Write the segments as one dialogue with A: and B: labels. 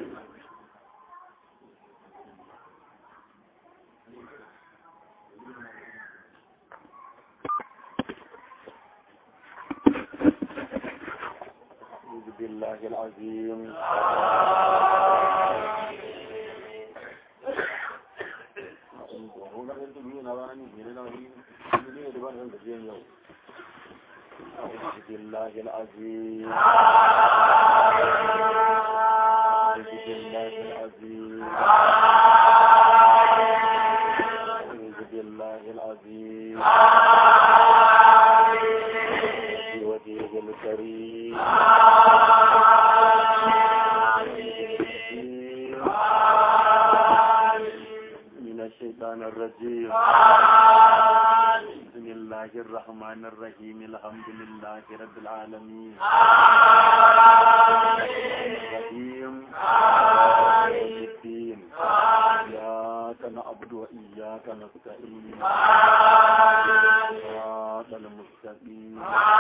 A: أعوذ بالله العظيم أعوذ بالله العظيم أعوذ بالله العظيم أعوذ بالله العظيم بوجهه الكريم من الشيطان الرجيم بسم الله الرحمن الرحيم الحمد لله رب العالمين الرحيم يوم الدين إياك نعبد وإياك نستعين صراط المستقيم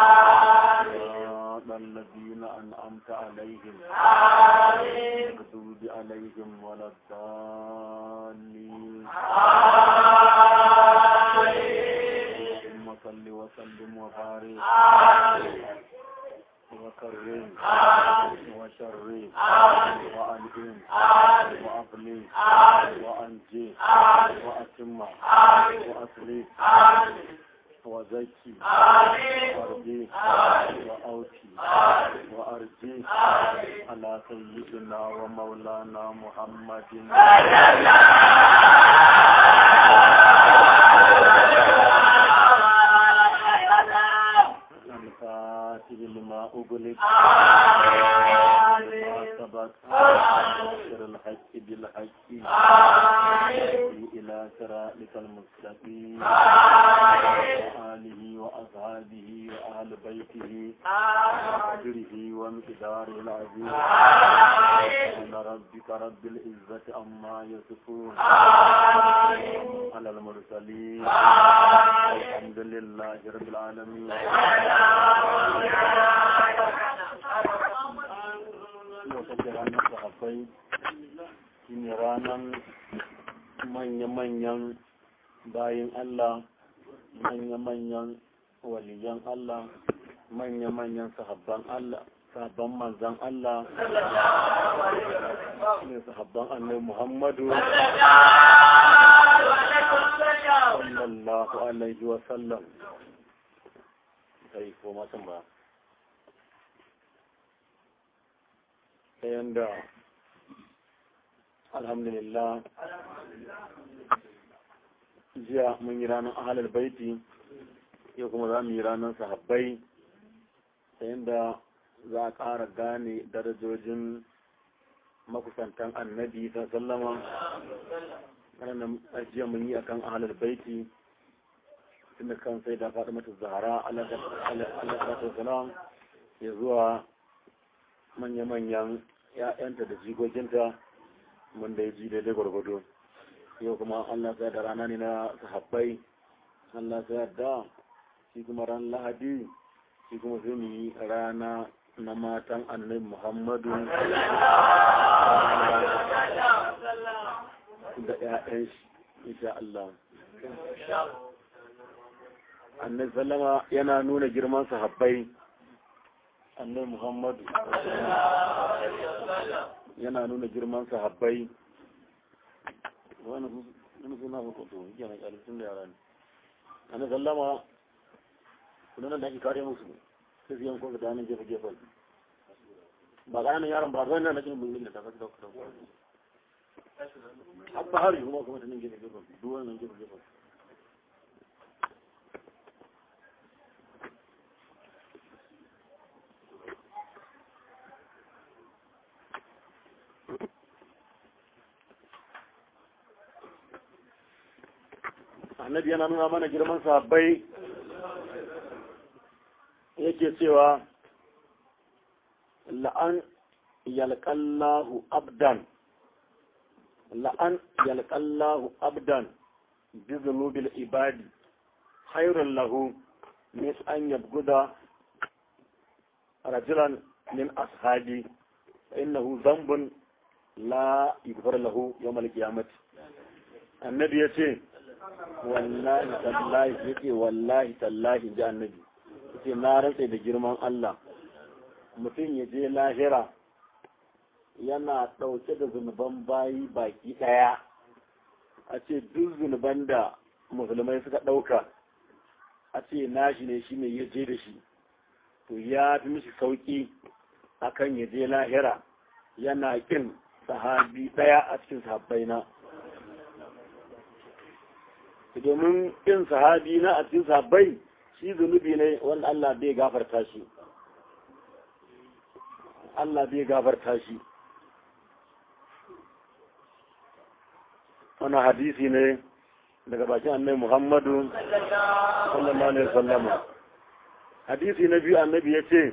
A: صراط الذين أنعمت عليهم المغضوب عليهم ولا الضالين اللهم صل وسلم وبارك وكرم وشرم وأنعم وأغني وأنجي وأتم وأصلح وزكي وارجي وأوتي وأرجي على سيدنا ومولانا محمد الفاتح لما أغلق ما سبق نصر الحق بالحق إلى صراطك المستقيم وآله وأصحابه وأهل بيته وقدره ومقداره العظيم سبحان ربك رب العزة عما يصفون على المرسلين الحمد لله رب العالمين yau take ranar sahabbai shi ne ranar manya-manyan bayin Allah manya-manyan waliyan Allah manya-manyan sahabban Allah sahabban manzan Allah ne sahabban annai Muhammadu sallallahu alaihi wa sallam kai ko matan ba ta yanda alhamdulillah jiya mun yi ranar ahalar baiti yau kuma za mu yi ranar sahabbai ta yanda za a ƙara gane darajojin makusantan annabi ta sallama ranar jiya mun yi akan ahalar baiti tun da kan sai da faɗi mata zahara alaƙasar salam ya zuwa manya-manyan ‘ya'yanta da jikokinta mun da ya ji daidai gwargwado yau kuma Allah sai da rana ne na sahabbai Allah sai da shi kuma ran lahadi shi kuma sai mu yi rana na matan annabi Muhammadu da ‘ya'yan shi insha Allah annabi sallama yana nuna girman sahabbai annabi Muhammadu yana nuna girman sahabbai wani suna hukutu yana kyalisun da yara ne annabi sallama kudanan da ake kare musu sai su yanko da hannun gefe gefen ba ƙananan yaron ba zai na cikin bulgin da ta kasu da kusa haɓɓa hari kuma kuma ta nan gefe gefen duwan nan gefe gefen annabi yana nuna mana girman sahabbai yake cewa la'an yalqallahu abdan la'an yalqallahu abdan bi dhunubil ibadi khairun lahu min an yabguda rajulan min ashabi innahu dhanbun la yughfar lahu yawm al-qiyamah annabi yace wallahi tallahi yace wallahi tallahi ji annabi yace na rantsa da girman Allah mutum ya je lahira yana ɗauke da zunuban bayi baki ɗaya a ce duk zunuban da musulmai suka ɗauka a ce nashi ne shi ne ya je da shi to ya fi mishi sauƙi akan ya je lahira yana ƙin sahabi ɗaya a cikin sahabbai na domin ƙin sahabi na a cikin sahabbai shi zunubi ne wanda Allah bai gafarta shi Allah bai gafarta shi wani hadisi ne daga bakin annabi Muhammadu sallallahu alaihi wasallam hadisi na biyu annabi ya ce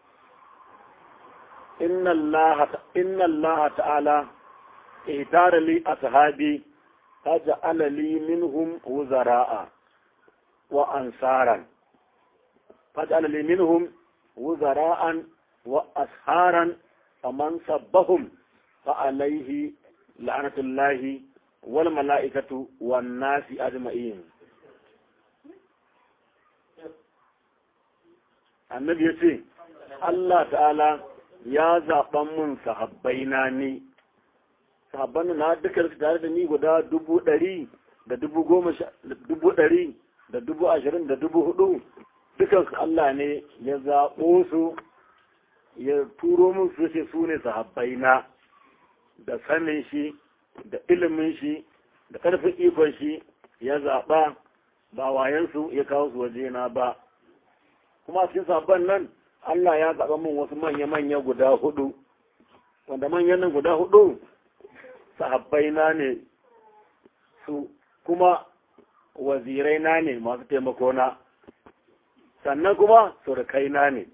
A: inna Allah ta'ala ihtara li ashabi faj'ala li minhum wuzara'a wa ansaran faj'ala li minhum wuzara'an wa asharan faman sabbahum fa alayhi la'natullahi wal mala'ikatu wan nasi ajma'in annabi ya ce Allah ta'ala ya zaɓan mun sahabbaina ne sahabban na dukkan su tare da ni guda dubu ɗari da dubu goma dubu ɗari da dubu ashirin da dubu hudu dukan su Allah ne ya zaɓo su ya turo mun su ce su ne sahabbaina da sanin shi da ilimin shi da ƙarfin ikon shi ya zaɓa ba wayansu ya kawo su wajena ba kuma cikin sabon nan Allah ya zaɓa min wasu manya-manya guda hudu wanda manyan nan guda hudu sahabbai na ne su kuma wazirai na ne masu taimako na sannan kuma surukai na ne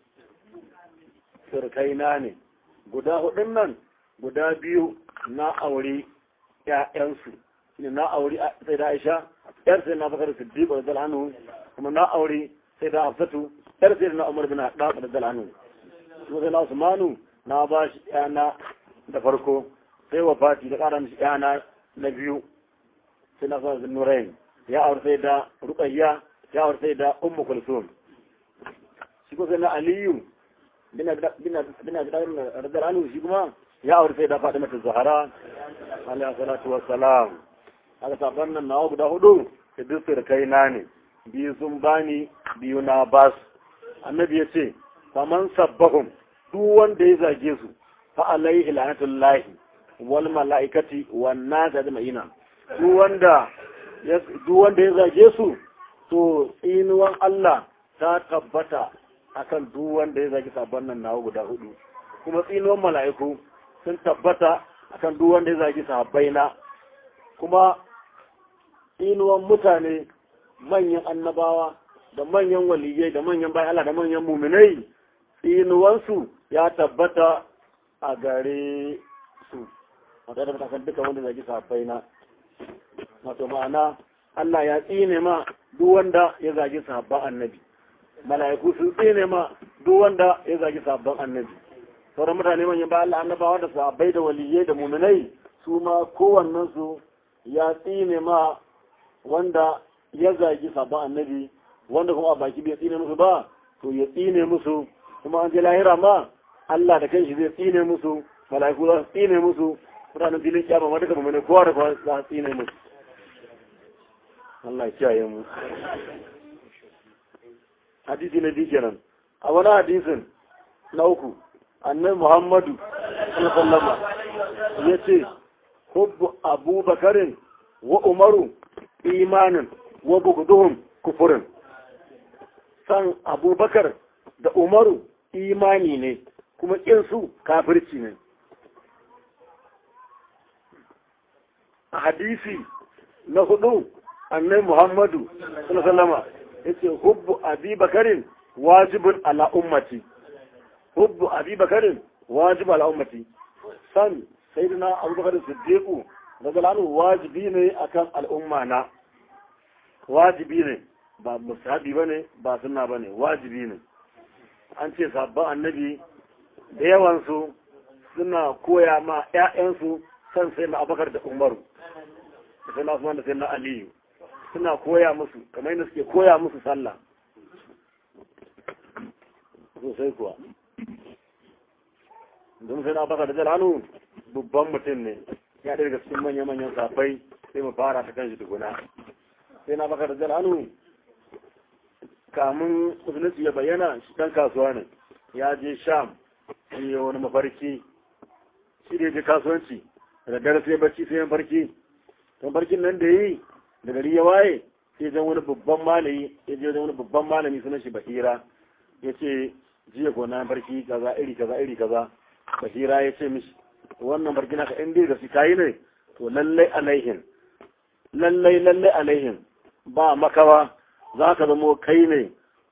A: surukai na ne guda hudun nan guda biyu na aure ‘ya'yansu ne na aure sai da aisha ‘yar sai na bakar siddiq da hannu kuma na aure sai da hafsatu yar sai na umar bin haɗa da dalanu su sai na usmanu na ba shi yana da farko sai wa fati da ƙara mishi yana na biyu sai na sa nurain ya aure sai da ruqayya ya aure sai da ummu kulsum shi ko sai na aliyu bin bin bin radalanu shi kuma ya aure sai da fatima zahara alaihi salatu wassalam haka sabon nan nawa guda hudu da duk kai na ne biyu sun bani biyu na basu annabi ya ce faman sabbahum duk wanda ya zage su fa alaihi lanatullahi wal malaikati wan nas ajma'ina duk wanda ya duk wanda ya zage su to tsinuwan Allah ta tabbata akan duk wanda ya zage sabon nan nawa guda hudu kuma tsinuwan mala'iku sun tabbata akan duk wanda ya zage sahabbaina kuma tsinuwan mutane manyan annabawa da manyan waliyai da manyan bayan Allah da manyan muminai tsinuwansu ya tabbata a gare su a tare da kan duka wanda zaki safai na wato ma'ana Allah ya tsine ma duk wanda ya zagi sahabban annabi mala'iku sun tsine ma duk wanda ya zagi sahabban annabi sauran mutane manyan bayan Allah annabawa da sahabbai da waliyai da muminai su ma kowannen su ya tsine ma wanda ya zagi sahabban annabi wanda kuma a baki bai tsine musu ba to ya tsine musu kuma an je lahira ma Allah da kanshi zai tsine musu mala'iku za su tsine musu mutanen filin kiyama ma duka mummune kowa da kowa za su tsine musu Allah ya kiyaye mu hadisi na biyu kenan a wani hadisin na uku annabi Muhammadu sallallahu alaihi ya ce hubbu abubakarin wa umaru imanin wa bugduhum kufurin san abubakar da umaru imani ne kuma su kafirci ne a hadisi na hudu annai muhammadu sallama ya ce hubbu abubakarin wajibin ala ummati hubbu abubakarin wajibin ala ummati san sai da na abubakarin siddiqu daga wajibi ne akan al'umma na wajibi ne ba musabi ba ne ba suna ba ne wajibi ne an ce sabon annabi da yawansu suna koya ma 'ya'yansu san sai na abakar da umaru da sai na usman da sai na aliyu suna koya musu kamar yadda suke koya musu sallah sosai kuwa don sai na abakar da jalanu babban mutum ne ya ɗaya daga cikin manya-manyan safai sai mu fara ta kan shi tukuna sai na abakar da jalanu kamun musulunci ya bayyana shi ɗan kasuwa ne ya je sham shi ya wani mafarki shi da ya je kasuwanci da dare sai barci sai ya farki to farkin nan da yi da gari ya waye sai zan wani babban malami ya je wani babban malami sunan shi bahira ya ce jiya gona farki kaza iri kaza iri kaza bahira ya ce mishi wannan farki naka in dai da su kayi ne to lallai alaihin lallai lallai alaihin ba makawa za ka zamo kai ne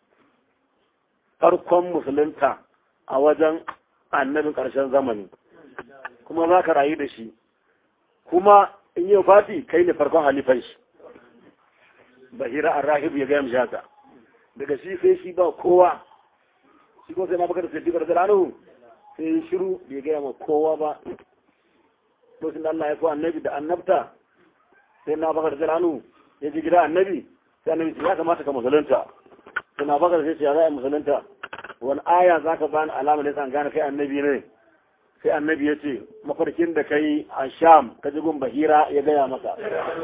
A: farkon musulunta a wajen annabin ƙarshen zamani kuma za ka rayu da shi kuma in yi fati kai ne farkon halifan shi bahira an rahibu ya gaya mishaka daga shi sai shi ba kowa shi ko sai na bakar sai dikar zalanu sai yi shiru bai gaya ma kowa ba lokacin da Allah ya ko annabi da annabta sai na bakar zalanu ya ji gida annabi sai annabi ya kamata ka musulunta sai na bakar sai ya za a musulunta wani aya za ka bani alama ne san gane kai annabi ne sai annabi ya ce mafarkin da kai a sham ka ji gun bahira ya gaya maka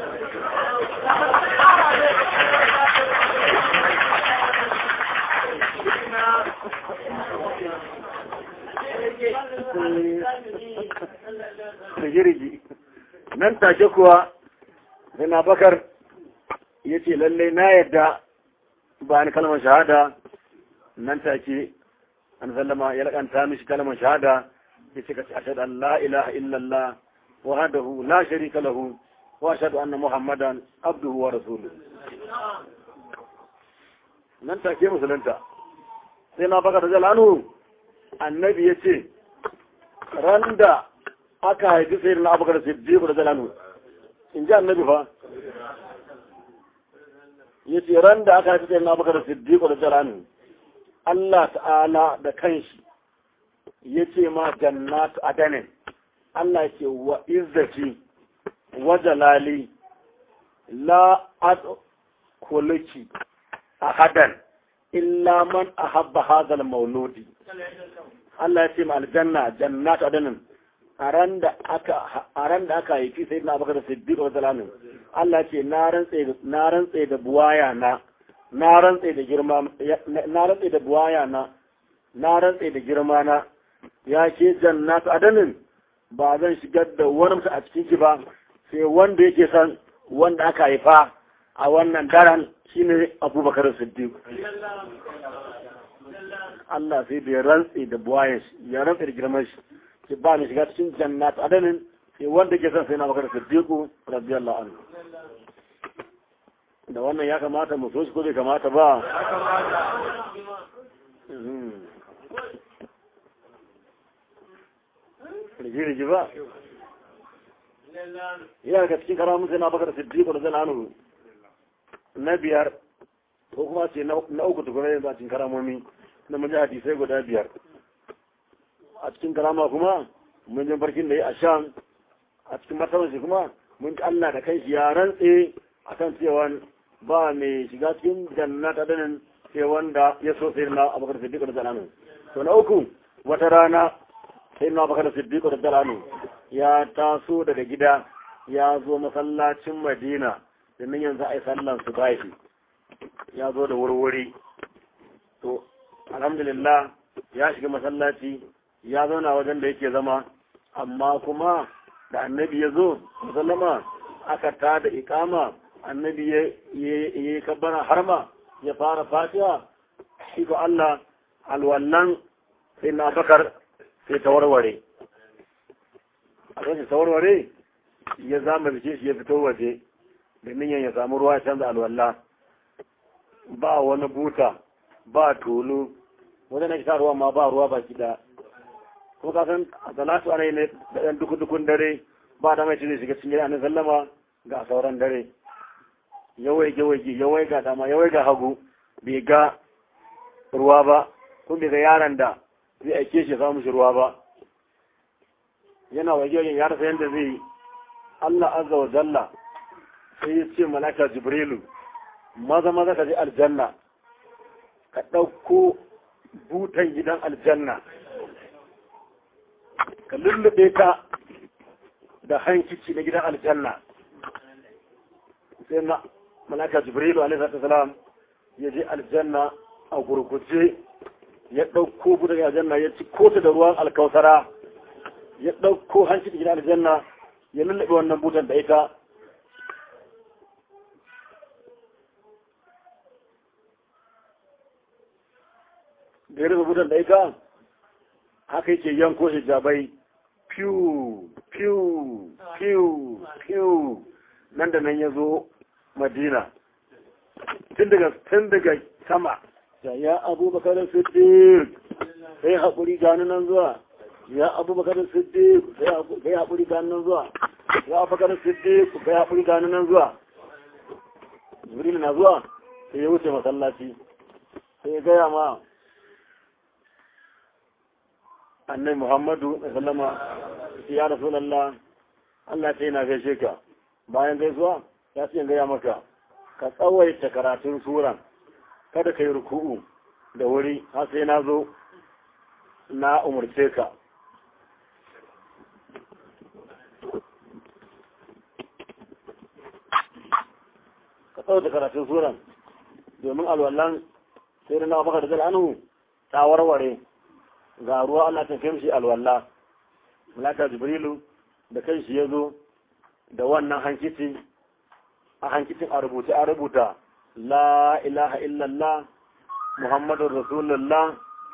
A: rigirigi nan take kuwa sai na bakar ya ce lallai na yadda ba ni kalmar shahada nan take an sallama ya lakanta mishi kalmar shahada ya ce ka ce ashhadu an la ilaha illallah wahdahu la sharika lahu wa ashhadu anna muhammadan abduhu wa rasuluhu nan take musulunta sai na baka da jalanu annabi ya ce ran da aka haifi sai na abubakar siddiq da jalanu in ji annabi fa ya ce ran da aka haifi sai na abubakar siddiq da jalanu Allah ta'ala da kanshi ya ce ma jannatu adanin Allah ce wa izzati wa jalali la adkhuluki ahadan illa man ahabba hadha al-mawludi Allah ya ce ma aljanna jannatu adanin a ran da aka a ran da aka haifi sayyidina Abubakar Siddiq radiyallahu anhu Allah ce na rantse na rantse da buwaya na na rantse da girma na rantse da buwaya na na rantse da girma na ya ke jannatu adanin ba zan shigar da wani mutum a cikin ki ba sai wanda yake san wanda aka haifa a wannan daren shine Abubakar Siddiq Allah sai da ya rantse da buwayen shi ya rantse da girman shi ki ba ni shiga cikin jannatu adanin sai wanda ke san sai na Abubakar Siddiq radiyallahu anhu da wannan ya kamata mu so shi ko bai kamata ba rigi-rigi ba yana ga cikin karamun sai na bakar siddiqo da zalanu na biyar ko kuma ce na uku tukuna yanzu a cikin karamomi na mun ji hadisai guda biyar a cikin karama kuma mun ji farkin da ya a shan a cikin martaban shi kuma mun ji Allah da kai shi ya rantse akan cewa ba mai shiga cikin jannata danin sai wanda ya so sai na abubakar siddiq da zalanu to na uku wata rana sai na abubakar siddiq da zalanu ya taso daga gida ya zo masallacin madina domin yanzu a yi sallan su bashi ya zo da wurwuri to alhamdulillah ya shiga masallaci ya zauna wajen da yake zama amma kuma da annabi ya zo musallama aka ta da ikama annabi ya yi kabbara harma ya fara fatiha shi ko Allah alwallan sai na bakar sai ta warware a kan ta warware ya zama bice shi ya fito waje domin ya samu ruwa canza alwalla ba wani buta ba tulu wanda na kita ruwa ma ba ruwa ba kida kuma ka san a salatu ana yi ne da ɗan dukun dare ba da mai cire shiga cikin gida sallama ga sauran dare yawai yawai yawai ga dama yawai ga hagu bai ga ruwa ba kun bai ga yaron da zai aike shi samu shi ruwa ba yana wajen ya rasa yadda zai yi Allah azza wa jalla sai ya ce malaka jibrilu maza maza ka je aljanna ka ɗauko butan gidan aljanna ka lullube ka da hankici na gidan aljanna sai na malaka jibrilu alaihi salam ya je aljanna a gurguje ya ɗauko butan gidan aljanna ya ci kota da ruwan alkausara ya ɗauko hankici gidan aljanna ya lullube wannan butan da ita da ya rufe butan da ita haka yake yanko hijabai piu piu piu piu nan da nan ya zo madina tun daga tun daga sama ya ya abubakar siddiq sai haƙuri gani nan zuwa ya abubakar siddiq sai haƙuri gani nan zuwa ya abubakar siddiq sai haƙuri gani nan zuwa jibril na zuwa sai ya wuce masallaci sai ya gaya ma annai muhammadu sallama ya rasulallah Allah ta yana gaishe ka bayan gaisuwa ya ce gaya maka ka tsawaita karatun suran kada ka yi ruku'u da wuri har sai na zo na umarce ka ka tsawaita karatun suran domin alwallan sai na baka da zal'anu ta warware ga ruwa Allah ta kai shi alwala malaka jibrilu da kai shi yazo da wannan hankiti a hankitin a rubuta a rubuta la ilaha illallah muhammadur rasulullah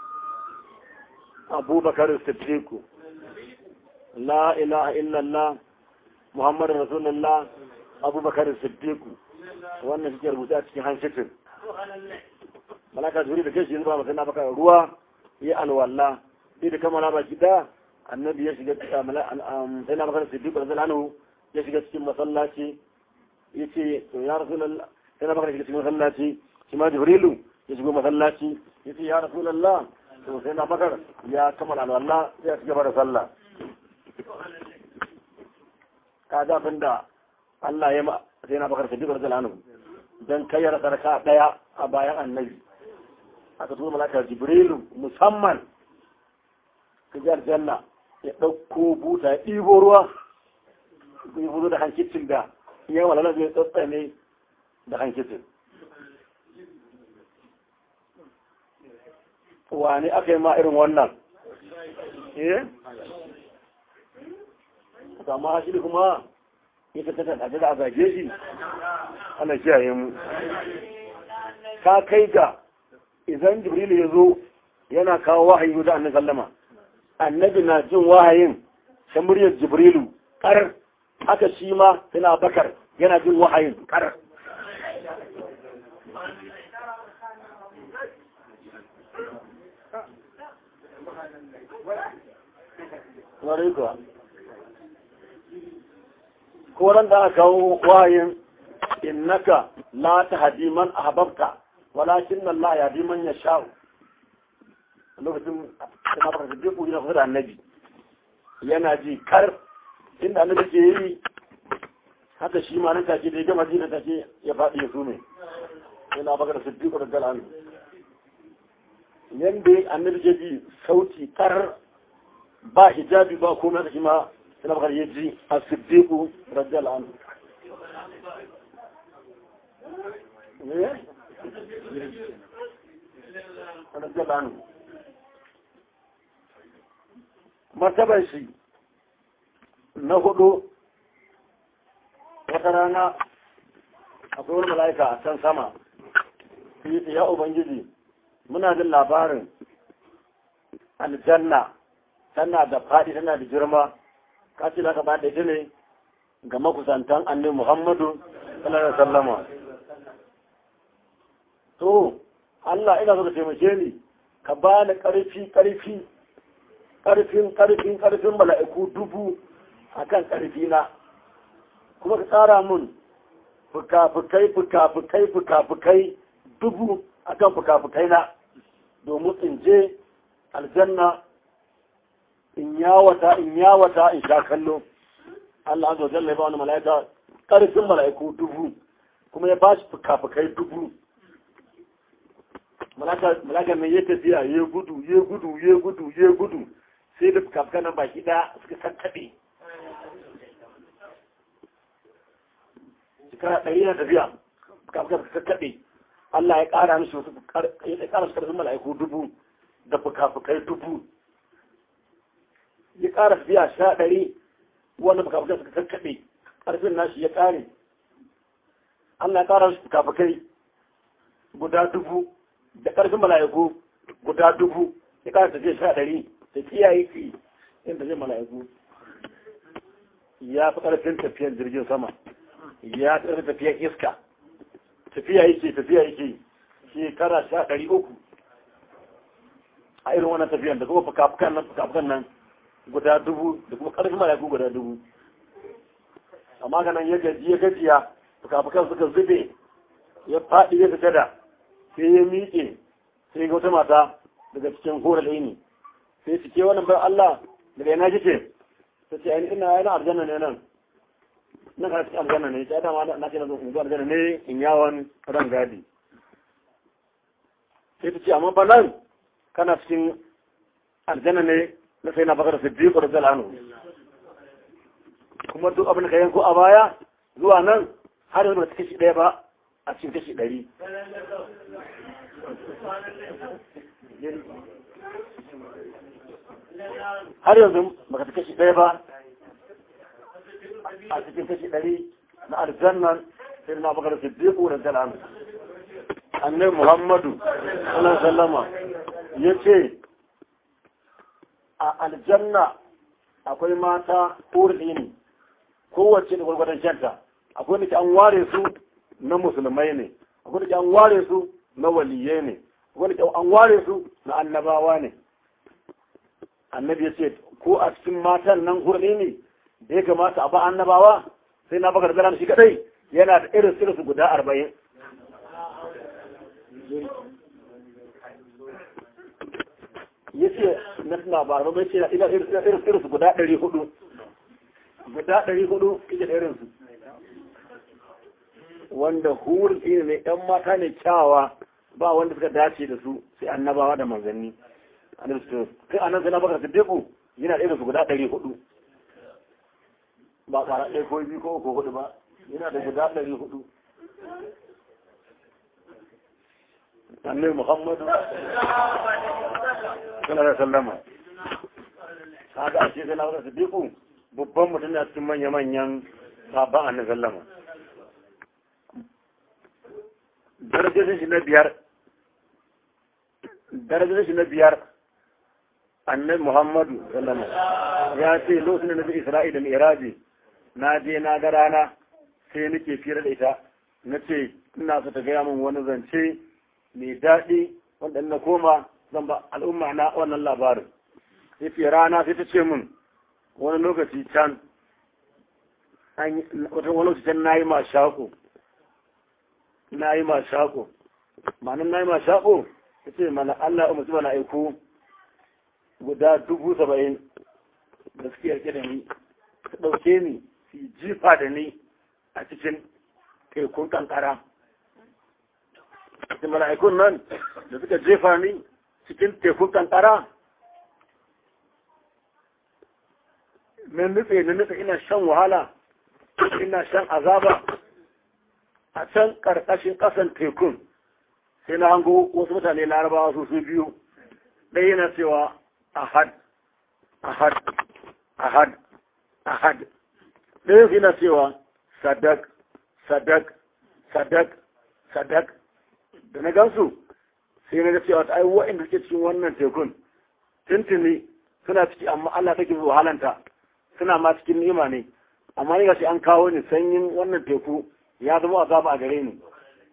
A: abubakar siddiq la ilaha illallah muhammadur rasulullah abubakar siddiq wannan shi rubuta a cikin hankitin malaka jibrilu da kai shi yazo ba masana baka ruwa ya alwala sai da kamala ba gida annabi ya shiga sai na magana siddiq radiyallahu ya shiga cikin masallaci yace to ya rasulullah sai na magana shiga cikin masallaci shi ma jibrilu ya shigo masallaci yace ya rasulullah to sai na magana ya kamala alwala sai ya shiga da sallah kaga abinda Allah ya ma sai na magana siddiq radiyallahu dan kayyar sarka daya a bayan annabi aka tura malaka jibrilu musamman ka ji aljanna ya ɗauko buta ya ɗibo ruwa ya fuzo da hankicin da ya walala zai tsatsane da hankicin wani aka yi ma irin wannan eh amma shi kuma ya tattata da da a zage shi ana kiyaye mu ka kai ga idan jibrilu ya zo yana kawo wahayi da annabi sallama annabi na jin wahayin ta muryar jibrilu kar haka shi ma yana bakar yana jin wahayin kar ko ran da aka kawo wahayin innaka la tahdi man ahbabta walakin Allah ya bi man ya sha'u lokacin da baka da duk yana da annabi yana ji kar inda annabi ke yi haka shi ma nan take da ya gama ji da take ya faɗi ya sume yana baka da siddiqu da galan yanda annabi ke ji sauti kar ba hijabi ba komai da shi ma yana baka ya ji a siddiqu radiyallahu anhu ne martabar shi na hudu wata rana akwai wani mala'ika a can sama ya ubangiji muna jin labarin aljanna tana da faɗi tana da girma ka ce ka ba da ita ne ga makusantan annabi muhammadu sallallahu alaihi wasallama to Allah ina so ka taimake ni ka ba ni ƙarfi ƙarfi ƙarfin ƙarfin ƙarfin mala'iku dubu akan ƙarfi na kuma ka tsara mun fuka-fukai fuka-fukai fuka-fukai dubu akan fuka-fukai na domin in je aljanna in yawata in yawata in sha kallo Allah azza wa jalla ya ba wani mala'ika karfin mala'iku dubu kuma ya ba shi fuka-fukai dubu mala'ika mai ya tafiya ya gudu ya gudu ya gudu ya gudu sai da fuka-fukan nan baki ɗaya suka kakkaɓe shekara ɗari na tafiya fuka-fukan suka kakkaɓe Allah ya ƙara mishi wasu ya ƙara su karfin mala'iku dubu da fuka-fukai dubu ya ƙara tafiya sha ɗari wanda fuka-fukan suka kakkaɓe ƙarfin nashi ya ƙare Allah ya ƙara mishi fuka-fukai guda dubu da ƙarfin mala'iku guda dubu ya ƙara tafiya sha ɗari da kiyaye ki inda zai mala'iku ya fi ƙarfin tafiyar jirgin sama ya fi ƙarfin tafiyar iska tafiya yake tafiya yake shekara sha ɗari uku a irin wannan tafiyan da kuma fuka-fukan nan fuka-fukan nan guda dubu da kuma ƙarfin mala'iku guda dubu amma ganin ya gaji ya gajiya fuka-fukan suka zube ya faɗi ya fita da sai ya miƙe sai ga wata mata daga cikin horar ne sai su ke wannan bai Allah daga yana kike ta ce ainihin ina yana aljanna ne nan nan kana cikin aljanna ne ta dama na ce na zo zuwa aljanna ne in yawon ran gadi sai ta ce amma ba nan kana cikin aljanna ne na sai na bakar siddiq da zalanu kuma duk abin da ka yanko a baya zuwa nan har yanzu ba ta kashi ɗaya ba a cikin kashi ɗari har yanzu baka ta kashi ɗaya ba a cikin kashi ɗari na aljannan sai na bakar siddiqu da zalanu annabi muhammadu sallallahu sallama ya ce a aljanna akwai mata ƙurɗi ne kowace da gwargwadon kyanta akwai da ke an ware su na musulmai ne akwai da ke an ware su na waliye ne akwai da ke an ware su na annabawa ne annabi ya ce ko a cikin matan nan hurɗi ne da ya kamata a ba annabawa sai na bakar zara shi kadai yana da irin sirsu guda arba'in ya ce na suna ba ba ce ina irin sirsu guda ɗari hudu guda ɗari hudu ita irinsu wanda hurin ne ne ‘yan mata ne kyawawa ba wanda suka dace da su sai annabawa da manzanni kai anan sai na baka siddiqu yana irin su guda ɗari hudu ba ƙwara ɗaya ko biyu ko uku hudu ba yana da guda ɗari hudu annabi muhammadu sallallahu alaihi wasallama kaga a ce sai na baka siddiqu babban mutum na cikin manya-manyan sabon annabi sallama darajojin shi na biyar darajojin shi na biyar annabi muhammadu sallama ya ce lokacin da na bi isra'ila mai iraji na je na ga rana sai nake fira da ita na ce ina so ta gaya min wani zance mai daɗi wanda na koma zan ba al'umma na wannan labarin sai fi rana sai ta ce min wani lokaci can wata wani lokaci can na yi ma shaƙo na yi ma shaƙo ma'anin na yi ma shaƙo ta ce mana Allah umarci mana aiko guda dubu saba'in da suke yarke da ni su ɗauke ni su jifa da ni a cikin tekun kankara da mala'ikun nan da suka jefa ni cikin tekun kankara na nufe na nufe ina shan wahala ina shan azaba a can ƙarƙashin ƙasan tekun sai na hango wasu mutane larabawa su su biyu ɗaya yana cewa ahad ahad ahad ahad ɗaya yana cewa sadak sadak sadak sadak da na gansu sai na ga cewa ta ai wa'inda suke cikin wannan tekun tuntuni suna ciki amma Allah take wahalanta suna ma cikin ni'ima ne amma ni gashi an kawo ni sanyin wannan teku ya zama azaba a gare ni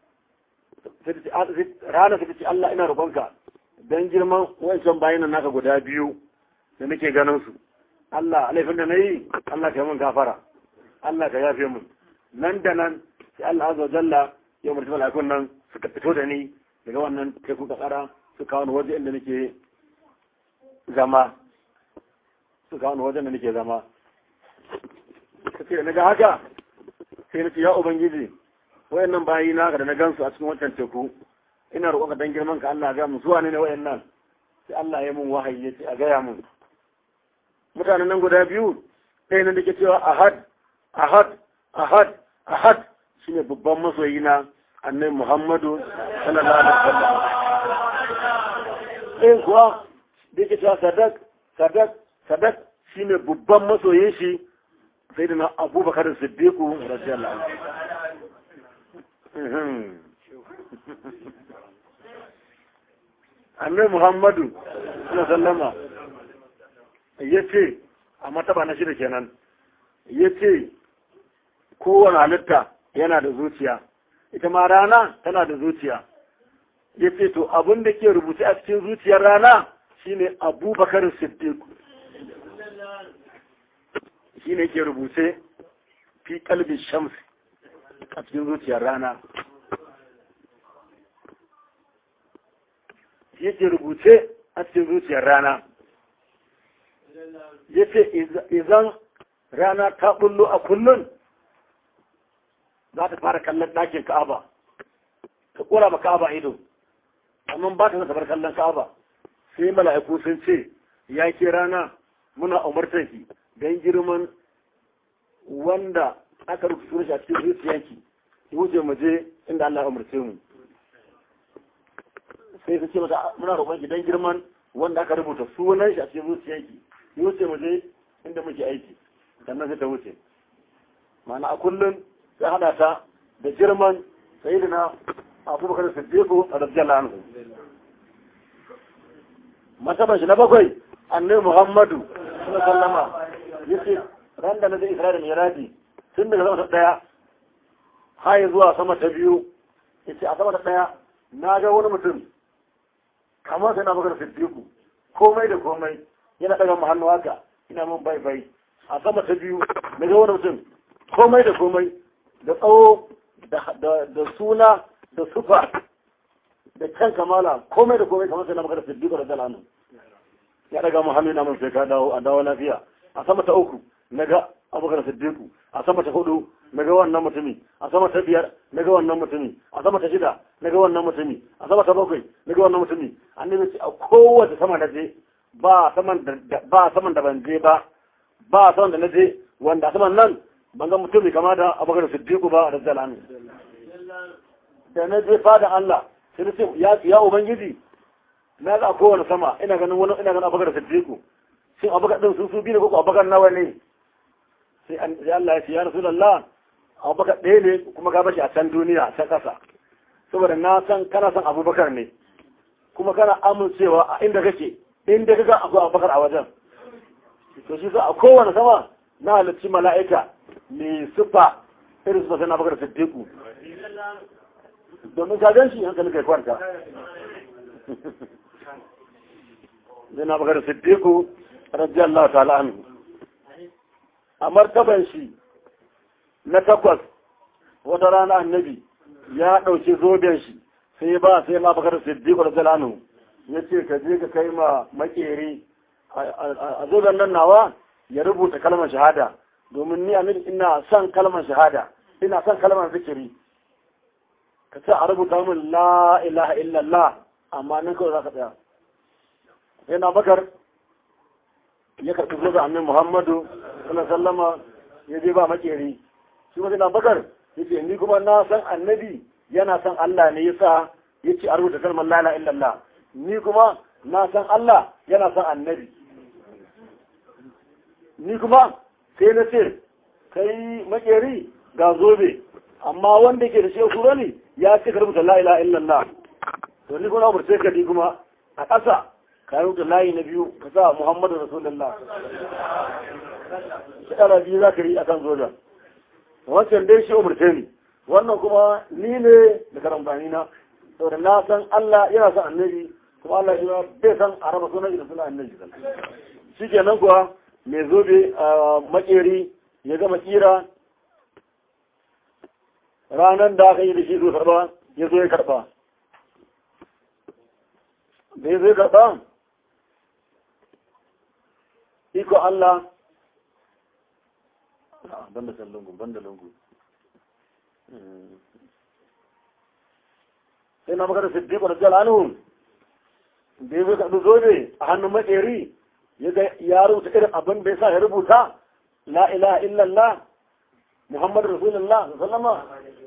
A: rana ta ce Allah ina roƙonka don girman wancan bayanan naka guda biyu da nake ganin su Allah laifin da na yi Allah ka mun gafara Allah ka yafe mun nan da nan sai Allah azza jalla ya umarci malakun nan suka fito da ni daga wannan teku kasara su kawo ni waje inda nake zama su kawo wajen da nake zama ka ce na ga haka sai na ce ya ubangiji wayannan bayi na da na gansu a cikin wancan teku ina roƙon ka dan girman ka Allah ga mu zuwa ne ne wayannan sai Allah ya mun wahayi ya ce a gaya mun mutanen nan guda biyu ɗaya nan da ke cewa ahad ahad ahad ahad shine babban masoyi na annabi Muhammadu sallallahu alaihi wasallam ɗayan kuwa da ke cewa sadak sadak sadak shine babban masoyin shi sai da na abubakar siddiqu radiyallahu anhu annabi muhammadu sallama ya ce a mataba na shida kenan ya ce kowane halitta yana da zuciya ita ma rana tana da zuciya ya ce to abin da ke rubuce a cikin zuciyar rana shine abubakar siddiq shine ke rubuce fi kalbin shams a cikin zuciyar rana yake rubuce a cikin zuciyar rana ya ce idan rana ta bullo a kullun za ta fara kallon ɗakin ka'aba ta ƙura ma ka'aba ido amma ba ta bar kallon ka'aba sai mala'iku sun ce ya ke rana muna umartar ki don girman wanda aka rubuta shi a cikin zuciyarki wuce mu je inda Allah ya umarce mu sai su ce mata muna roƙon ki dan girman wanda aka rubuta sunan shi a cikin zuciyarki yi wuce mu je inda muke aiki sannan sai ta wuce ma'ana a kullum sai hada ta da girman sayyidina abubakar siddiqu radiyallahu anhu masaban shi na bakwai annabi muhammadu sallallahu alaihi wasallam yace ran da na da isra'ila miraji tun daga sama ta daya har zuwa sama ta biyu yace a sama ta daya na ga wani mutum kamar sai na magana siddiqu komai da komai yana daga mu hannu haka ina mun bai bai a sama ta biyu na ga wani mutum komai da komai da tsawo da suna da sufa da can kamala komai da komai kamar sai na magana siddiqu da dalanu ya daga mu hannu ina mun sai ka dawo a dawo lafiya a sama ta uku na ga abubakar siddiqu a sama ta hudu na ga wannan mutumi a sama ta biyar na ga wannan mutumi a sama ta shida na ga wannan mutumi a sama ta bakwai na ga wannan mutumi annabi ce a kowace sama da je ba saman da ba saman da ban je ba ba saman da na je wanda a saman nan ban ga mutumi kama da abubakar siddiqu ba da zalami da na je fada Allah sai na ce ya ya ubangiji na ga kowane sama ina ganin wani ina ganin abubakar siddiqu shin abubakar din su su biyu ne ko abubakar nawa ne sai Allah ya ce ya Rasulullah Abubakar ɗaya ne kuma ka bashi a can duniya a can ƙasa saboda na san kana san Abubakar ne kuma kana amincewa a inda kake inda kaga akwai Abubakar a wajen to shi a kowane sama na halarci mala'ika mai sufa irin sufa sai na Abubakar Siddiqu domin ka gan shi hankali kai kwanta zai na Abubakar Siddiqu radiyallahu ta'ala anhu a martaban shi na takwas wata rana annabi ya ɗauki zoben shi sai ba sai ma bakar siddiqu radiyallahu ya ce ka je ka kai ma makeri a zoben nan nawa ya rubuta kalmar shahada domin ni annabi ina son kalmar shahada ina son kalmar zikiri ka ce a rubuta min la ilaha illallah amma nan kawai za ka tsaya sai na bakar ya karɓi zoben annabi muhammadu sallallahu sallama ya je ba makeri shi wani na bakar ya ce ni kuma na san annabi yana san Allah ne yasa ya ce a rubuta kalmar la illallah ni kuma na san Allah yana san annabi ni kuma sai na ce kai makeri ga zobe amma wanda ke da shi kuro ne ya ce ka rubuta la ilaha illallah to ni kuma umurce ka ni kuma a ƙasa ka rubuta layi na biyu ka sa Muhammadu Rasulullah shekara biyu za ka yi a kan zoja wancan dai shi umarce ni wannan kuma ni ne da karambani na saboda na san Allah yana san annabi kuma Allah shi bai san a raba sunan da sunan annabi shi kenan kuwa mai zobe a makeri ya gama kira ranar da aka yi da shi zo karba ya zo ya karba da ya zo ya karba iko Allah ban da lungu ban da lungu sai na magana siddiq da jalalun da ya ka zobe a hannun matseri ya ga ya rubuta irin abin da ya sa ya rubuta la ilaha illallah muhammadu rasulullah sallama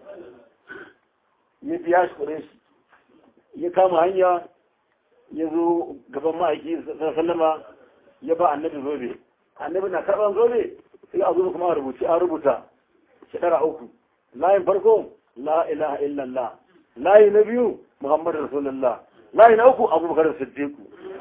A: ya biya shi kure shi ya kama hanya ya zo gaban ma'aiki sallama ya ba annabi zobe annabi na karɓar zobe sai a zo kuma a rubuci a rubuta shekara uku layin farko la ilaha illallah layi na biyu muhammadu rasulullah layi na uku abubakar siddiqu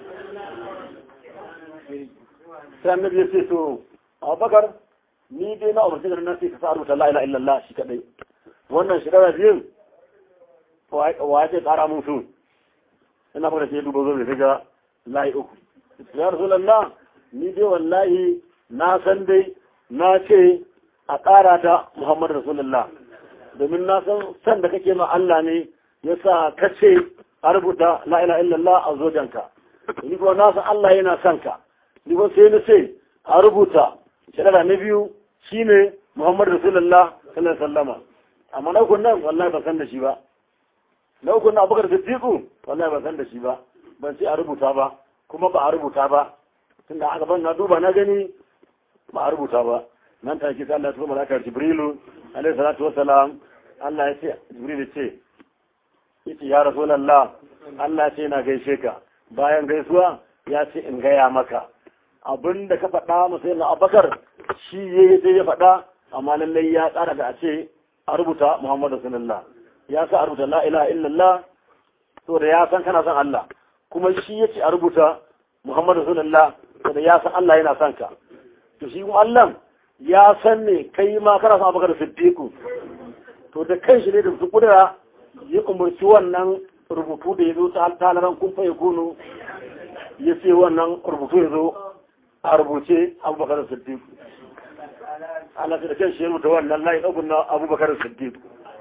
A: sai annabi ya ce to abubakar ni dai na umarci da nan sai ka sa rubuta la ilaha illallah shi kadai wannan shekara biyun wa ya ce tsara mun su ina fara ce duba zo da ga layi uku ya rasulullah ni dai wallahi na san dai na ce a ƙara ta muhammad rasulullah domin na san san da kake ma Allah ne yasa ka ce a rubuta la ilaha illallah a zojanka ni kuma na san Allah yana son ka ni kuma sai na ce a rubuta shekara na biyu shine muhammad rasulullah sallallahu alaihi wasallama amma na ukun nan wallahi ban san da shi ba na ukun nan abubakar siddiqu wallahi ban san da shi ba ban ce a rubuta ba kuma ba a rubuta ba tunda aka ban na duba na gani ba a rubuta ba nan take sai Allah ya tura malaka Jibrilu alaihi salatu wassalam Allah ya ce Jibril ya ce yace ya rasulullah Allah ce na gaishe ka bayan gaisuwa ya ce in gaya maka abinda ka faɗa masa yana abakar shi ya sai ya faɗa amma lallai ya tsara da a ce a rubuta Muhammadu sallallahu ya sa a rubuta la ilaha illallah to da ya san kana son Allah kuma shi ya ce a rubuta Muhammadu sallallahu da ya san Allah yana son ka to shi kuma Allah ya san ne kai ma kana son abakar siddiqu to da kan shi ne da su kudura ya umarci wannan rubutu da ya zo ta talaran kun faye kunu ya ce wannan rubutu ya zo a rubuce abubakar siddiq Allah ta da kan shi ya rubuta wannan layi ɗaukun na abubakar siddiq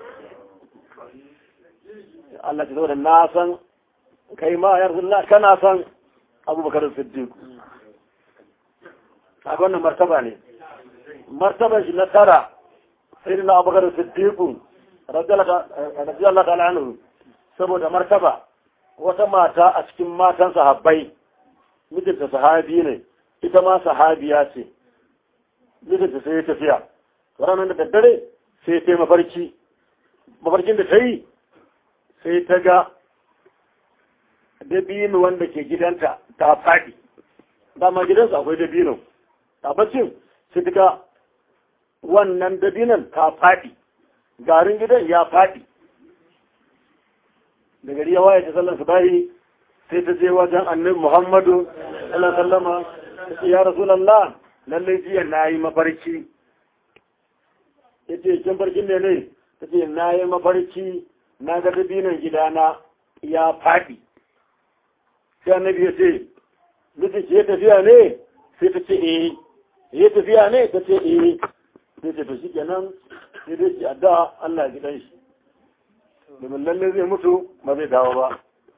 A: Allah ta zo da na san kai ma ya rasulullah kana san abubakar siddiq a wannan martaba ne martaban shi na tara sai na abubakar siddiq radiyallahu ta'ala anhu saboda martaba wata mata a cikin matan sahabbai mijinta sahabi ne ita ma sahabiya ce mijinta sai ya tafiya ranar da daddare sai ta yi mafarki mafarkin da ta yi sai ta ga dabino wanda ke gidanta ta faɗi dama gidansa akwai dabino a bacin sai ta ga wannan dabinon ta faɗi garin gidan ya faɗi da gari ya waye ta sallar su bayi sai ta je wajen annabi muhammadu sallallahu sallama ta ce ya rasulallah lallai jiya na yi mafarki ya ce kin farkin ne ne ta ce na yi mafarki na ga dabinan gidana ya faɗi sai annabi ya ce miji ke tafiya ne sai ta ce eh ya tafiya ne ta ce eh sai ta to shi kenan sai dai shi addu'a Allah ji dan shi domin lalle zai mutu ba zai dawo ba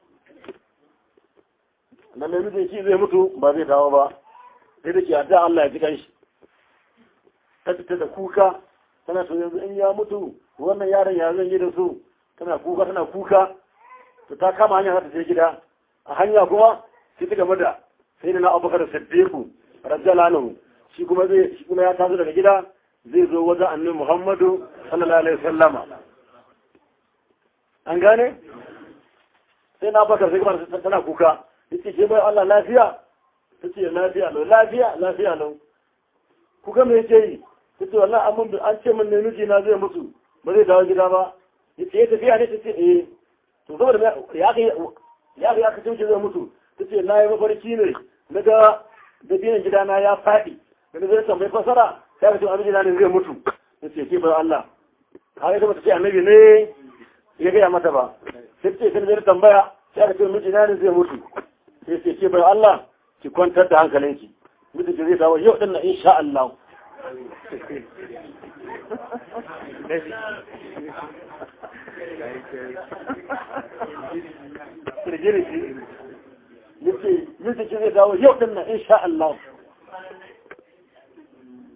A: lalle mijin shi zai mutu ba zai dawo ba sai da shi addu'a Allah ya ji dan shi ta fita da kuka tana to yanzu in ya mutu wannan yaron ya zan yi da su tana kuka tana kuka to ta kama hanya za ta je gida a hanya kuma sai ta game da sai da na abubakar siddiqu radiyallahu anhu shi kuma zai shi kuma ya taso daga gida zai zo wajen annabi Muhammadu sallallahu alaihi wasallama an gane sai na bakar sai kamar tana kuka yace ke bai Allah lafiya tace lafiya lau lafiya lafiya lau kuka me yake yi tace wallahi amun an ce min ne miji na zai mutu ba zai dawo gida ba yace ya tafiya ne tace eh to saboda ya kai ya kai aka ce zai mutu tace na yi mafarki ne naga da biyan gidana ya faɗi da zai tambayi fasara sai ka ce annabi na ne zai mutu ya ce ke bar Allah har ita bata ce annabi ne ya gaya mata ba sai ce sai zai tambaya sai ka ce miji na ne zai mutu sai ce ke bar Allah ki kwantar da hankalinki miji ki zai dawo yau din na insha Allah yace miji ki zai dawo yau din na insha Allah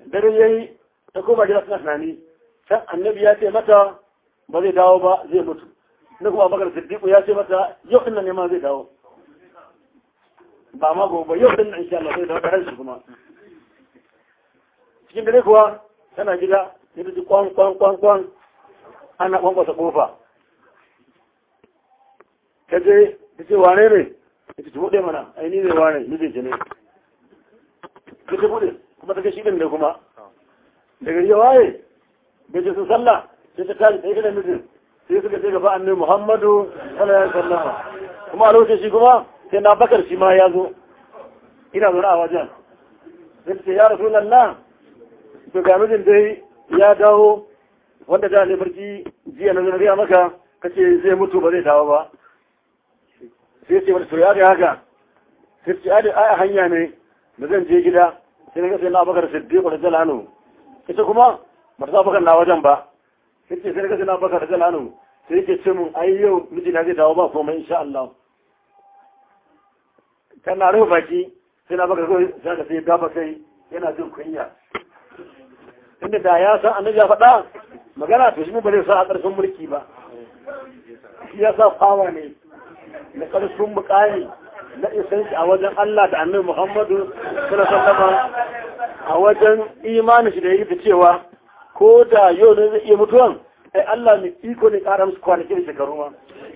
A: dare yayi ta koma gida suna tunani can annabi ya ce mata ba zai dawo ba zai mutu na kuma bakar siddiqu ya ce mata yau din nan ne ma zai dawo ba ma gobe yau din nan insha Allah zai dawo da ranshi kuma cikin dare kuwa tana gida sai ta ji kwan kwan kwan kwan ana kwankwasa kofa ta je ta ce wane ne ta ce buɗe mana ai ni ne wane ni ce ne ta ce buɗe kuma ta ga shi ɗin ne kuma daga yi waye bai ce sun sallah sai ta tashi ɗaya da mijin sai suka ce gaba annabi muhammadu sallallahu alaihi wasallam kuma a lokacin shi kuma sai na bakar shi ma ya zo ina zaune a wajen sai ta ce ya rasu lallah to ga mijin dai ya dawo wanda da ne barci jiya na zanariya maka kace zai mutu ba zai dawo ba sai ce wata to ya ga haka sai ce ai a hanya ne da zan je gida sai na ga sai na bakar siddiq da jalanu ita kuma ba ta bakar na wajen ba sai ce sai na ga sai na bakar da jalanu sai yake ce mun ai yau miji na zai dawo ba komai insha Allah tana rufe baki sai na bakar kawai sai ka sai gaba kai yana jin kunya inda da ya san annabi ya faɗa magana to shi ba zai sa a ƙarfin mulki ba shi ya sa fawa ne na ƙarfin mukami na isan shi a wajen Allah da annabi Muhammadu sallallahu alaihi a wajen imanin shi da yake cewa ko da yau ne zai iya mutuwan ai Allah mai iko ne ƙara musu kwanaki da shekaru ma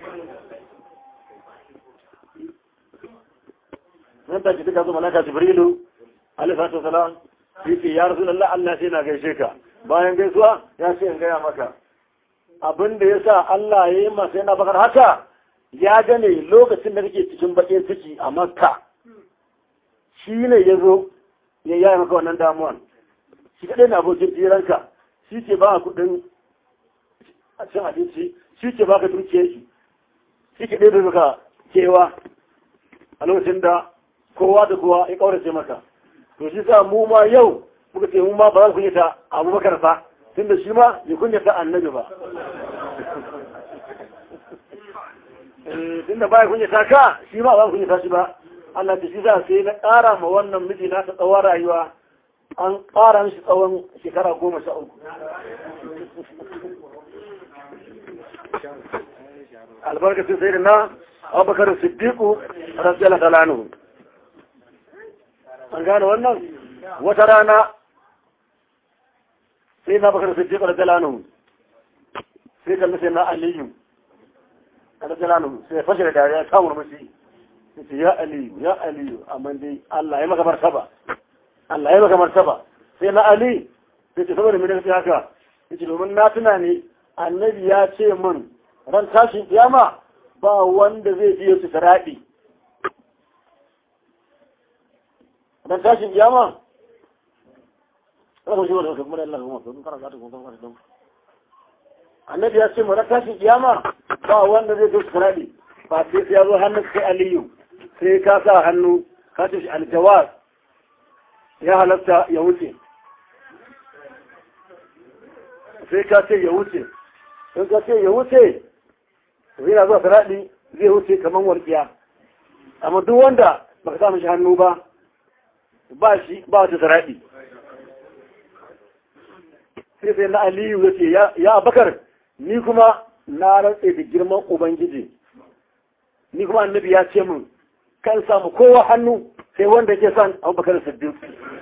A: nan ta ji duka zo malaka Jibrilu alaihi salatu wasalam yake ya rasu Allah Allah sai na gaishe ka bayan gaisuwa ya ce in gaya maka abin da ya sa Allah ya yi masa yana bakar haka ya gane lokacin da kake cikin bakin ciki a makka shi ne ya zo ya yaya maka wannan damuwan shi kaɗai na abokin jiranka shi ke ba kuɗin cin abinci shi ke ba ka dukiyar shi shi ke ɗaya maka kewa a lokacin da kowa da kowa ya ƙaurace maka to shi sa mu ma yau muka ce mu ma ba za ku kunyata abubakar ba tun da shi ma ya kunyata annabi ba tun da ba ya kunyata ka shi ma ba kunyata shi ba Allah ta shi sa sai na ƙara ma wannan miji na ta tsawon rayuwa an ƙara mishi tsawon shekara goma sha uku albarkacin sai da na abubakar siddiqu radiyallahu ta'ala anhu an gane wannan wata rana sai na bakar siddiq radiyallahu sai kalli sai na aliyu radiyallahu sai fashe da dariya ta murmushi sai ya aliyu ya aliyu amma dai Allah ya maka martaba Allah ya maka martaba sai na ali sai ce saboda me ne haka yace domin na tuna ne annabi ya ce min ran tashin kiyama ba wanda zai biyo su saradi dan tashin kiyama Rabu shi wanda kuma Allah kuma sun karanta ta kuma karanta Annabi ya ce mu ran tashin kiyama ba wanda zai zo saradi ba sai ya zo hannun sai Aliyu sai ka sa hannu ka ce shi aljawaz ya halatta ya wuce sai ka ce ya wuce in ka ce ya wuce yana zuwa saradi zai wuce kamar warkiya amma duk wanda baka sa mishi hannu ba ba shi ba wata zaraɗi sai sai na aliyu ya ce ya bakar ni kuma na rantse da girman ubangiji ni kuma annabi ya ce min kan samu kowa hannu sai wanda ke son abubakar siddiq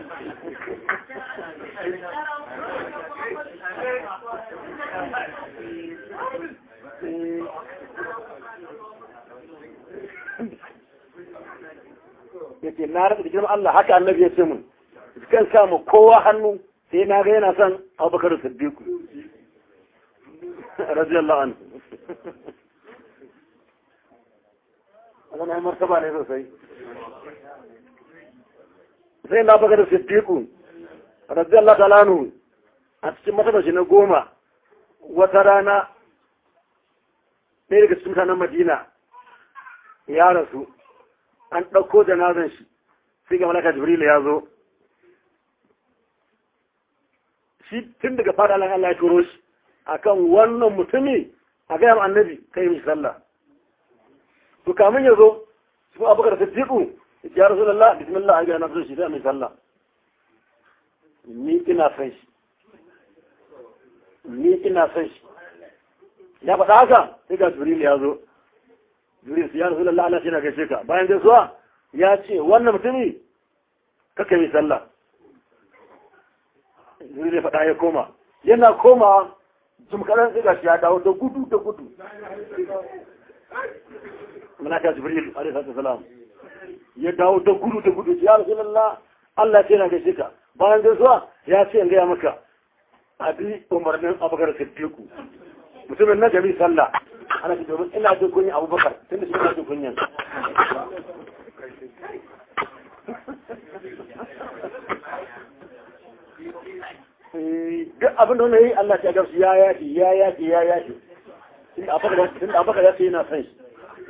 A: ya ce na rasa da girman Allah haka annabi ya ce mun kan samu kowa hannu sai na ga yana son abubakar siddiq radiyallahu anhu wannan ai martaba ne sosai sai na bakar siddiq radiyallahu ta'ala anhu a cikin matabashi na goma wata rana ɗaya daga cikin mutanen madina ya rasu an ɗauko janazan shi sai ga malaka jibril ya zo shi tun daga fada Allah Allah ya turo shi akan wannan mutumi a gaya annabi kai mishi sallah to kamun ya zo su abubakar siddiqu ya rasulullah bismillah an ga na shi sai mai sallah ni ina son shi ni ina son shi ya faɗa haka sai ga jibril ya zo jibril ya rasu lallah Allah shi na gaishe ka bayan gaisuwa ya ce wannan mutumi kaka yi sallah jibril ya faɗa ya koma yana koma jim kaɗan sai ga shi ya dawo da gudu da gudu malaka jibril alaihi salatu wasalam ya dawo da gudu da gudu ya rasu lallah Allah ce na gaishe ka bayan gaisuwa ya ce in gaya maka abi umarnin abubakar siddiqu mutumin na gari sallah ana ce domin ina jin kunya abubakar tun da shi ina jin kunyan duk abin da wani yi Allah ta gamsu ya yafi ya yafi ya yafi tun da abubakar ya ce yana son shi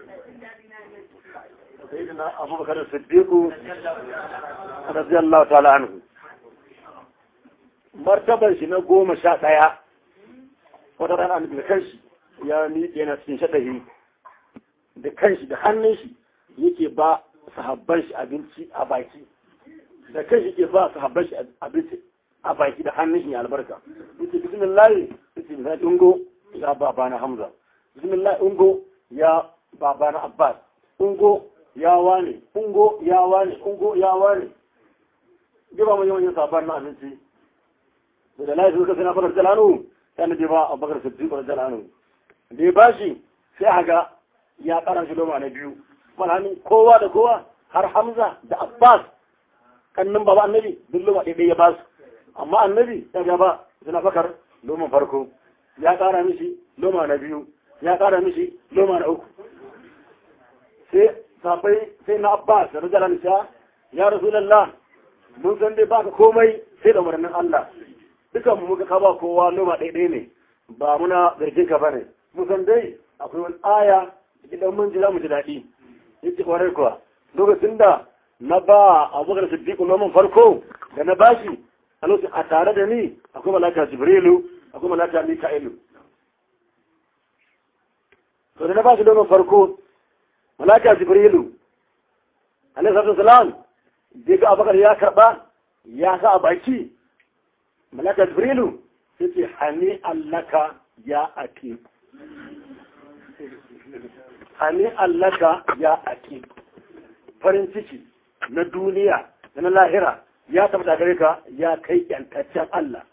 A: sayyidina abubakar siddiqu radiyallahu ta'ala anhu martabar shi na goma sha ɗaya wata rana da kanshi ya miƙe na cikin shaɗahi da kanshi da hannun shi yake ba sahabban shi abinci a baki da kanshi ke ba sahabban shi abinci a baki da hannun shi albarka yace bismillah yace bismillah ungo ya babana hamza bismillah ungo ya babana abbas ungo ya wane ungo ya wane ungo ya wane gaba mun yawan sahabban na abinci da lafi suka suna fara jalanu sai na ba a bakar siddiq wa jalanu da ya bashi sai haka ya kara shi loma na biyu malhamin kowa da kowa har hamza da abbas kannin baba annabi duk loma ɗaya ya basu amma annabi ya gaba suna bakar loman farko ya kara mishi loma na biyu ya kara mishi loma na uku sai safai sai na abbas da rajalan sha ya rasulallah mun san dai baka komai sai da umarnin Allah dukan mu muka kaba kowa noma ɗaiɗai ne ba muna zargin ka bane mun san dai akwai wani aya idan mun ji za mu ji daɗi yace kwarai kuwa lokacin da na ba abubakar siddiqu noman farko da na bashi a lokacin a tare da ni akwai malaka jibrilu akwai malaka mika'ilu to da na bashi noman farko malaka jibrilu alaihi salatu wasalam da ga abubakar ya karba ya sa a baki malaka jibrilu sai ce hani allaka ya ake hani allaka ya ake farin ciki na duniya da na lahira ya tabbata gare ka ya kai yantaccen Allah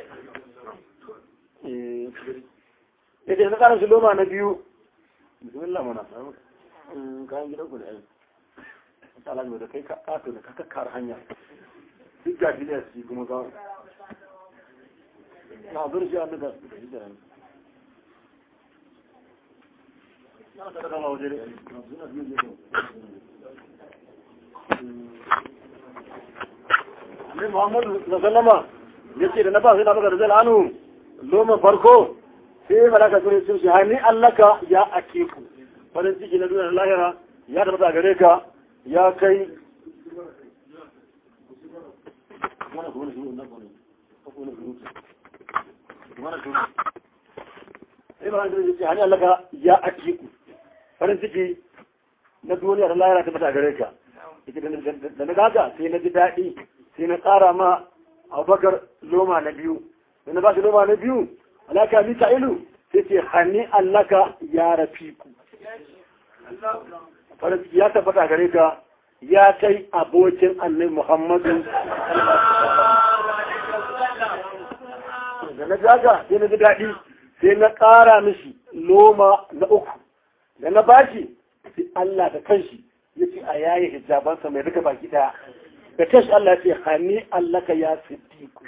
A: ya ce na ƙarar shi loma na biyu bismillah mana kayan gidan ku da yan tsala da kai ka ƙato da ka kakkar hanya duk jahiliyar su kuma ga na zurfi a duka da shi da yanzu na ta kama waje ne suna biyu ne ne muhammadu da sallama ya ce da na ba sai na baka da zalanu loma farko sai malaka sun sun shi hani allaka ya ake ku farin ciki na duniya lahira ya tabbata gare ka ya kai mana kuma shi wannan kuma mana kuma sai ba da ce hani allaka ya ake ku farin ciki na duniya da lahira tabbata gare ka da na gaga sai na ji daɗi sai na ƙara ma abubakar loma na biyu da na ba shi loma na biyu alaka mika'ilu sai ce hanni allaka ya rafiku farin ya tabbata gare ka ya kai abokin annabi muhammadu da na gaga sai na ji daɗi sai na ƙara mishi loma na uku da na bashi sai Allah da kanshi ya ce a yayi hijabansa mai duka baki daya da kanshi Allah ya ce hani Allah ka ya siddiku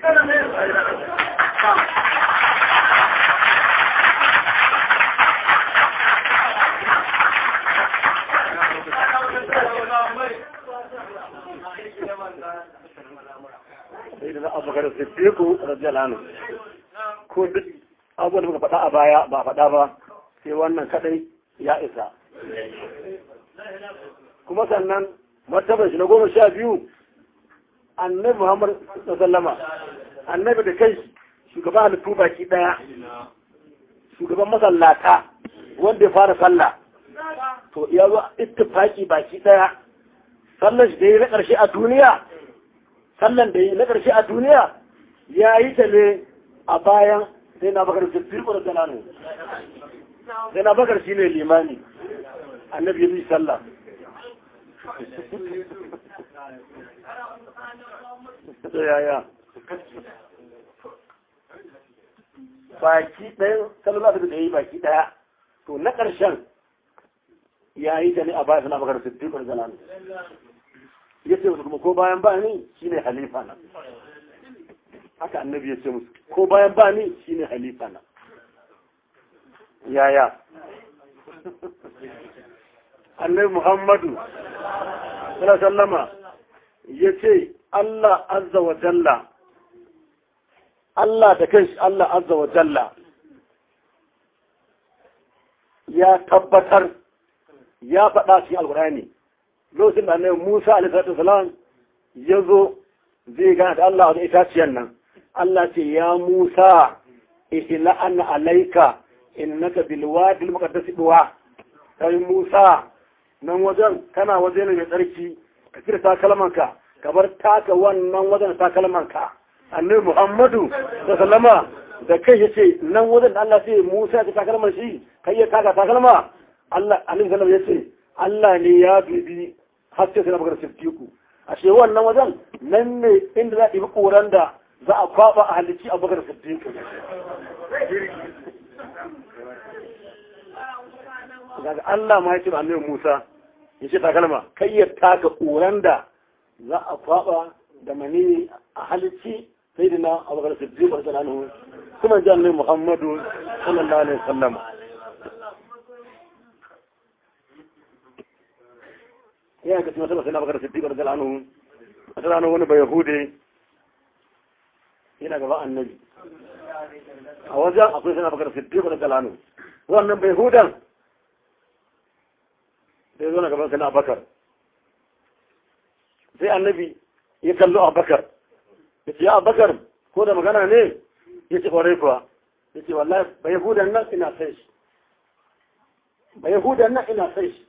A: sai da abu ga siddiku radiyallahu anhu ko duk abubuwan da muka faɗa a baya ba faɗa ba sai wannan kadai ya isa kuma sannan martabar shi na goma sha biyu annabi muhammad sallama annabi da kai shugaban halittu baki daya shugaban masallata wanda ya fara sallah to ya zo ittifaki baki daya sallan shi da yi na ƙarshe a duniya sallan da yi na ƙarshe a duniya ya yi ta ne a bayan sai na bakar siddiq da talanu sai na bakar shine limani annabi ya bi sallah to yaya baki ɗaya sallallahu alaihi da yi baki ɗaya to na ƙarshen ya yi ta ne a bayan sana bakar siddiq da talanu ya ce kuma ko bayan ba ni shine halifa na haka annabi ya ce musu ko bayan ba ni shine halifa na yaya annabi muhammadu sallama ya ce Allah azza wa jalla Allah da kanshi Allah azza wa jalla ya tabbatar ya faɗa cikin alkurani lokacin da annabi Musa alaihi salam ya zo zai gana da Allah da itaciyar nan Allah ce ya Musa ihla an alaika innaka bil wadi al muqaddas duwa kai Musa nan wajen kana waje ne mai tsarki ka kira takalmanka ka bar taka wannan wajen takalmanka annabi Muhammadu sallama da kai yace nan wajen da Allah sai Musa ya takalman shi kai ya taka takalma Allah annabi sallallahu yace Allah ne ya bibi haske sai na bakar siddiqu ashe wannan wajen nan ne inda za a ɗibi ƙoran da za a kwaɓa a halici a bakar siddiqu daga Allah ma ya ce ba annabi Musa ya ce takalma kai ya taka ƙoran da za a kwaɓa da mani a halici sai dina a bakar siddiqu da anhu kuma ji annabi Muhammadu sallallahu alaihi wasallam ya ga tuna sai na bakar siddiq da anhu wata rana wani bai yahude yana gaba annabi a wajen akwai sai na bakar siddiq da anhu wannan bai hudan sai zo na gaban sai na bakar sai annabi ya kallo abakar ya ce ya abakar ko da magana ne ya ce kwarai kuwa ya ce wallahi bai yahudan nan ina sai shi bai yahudan nan ina sai shi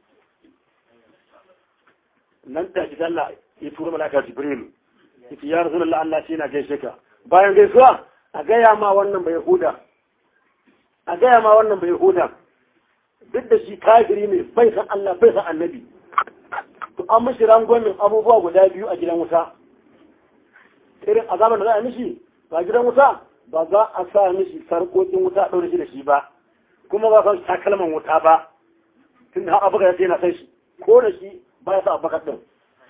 A: nan da ji Allah ya tura malaka Jibril yace ya Rasulullah Allah shi na gaishe ka bayan gaisuwa a gaya ma wannan bai Yahuda a gaya ma wannan bai Yahuda duk da shi kafiri ne bai san Allah bai san Annabi to an mishi rangwamin abubuwa guda biyu a gidan wuta irin azaban da za a mishi ba gidan wuta ba za a sa mishi sarkokin wuta a ɗaure shi da shi ba kuma ba san takalman wuta ba tun da haka buga ya ce na san shi ko da shi ba ya sa abakar ɗin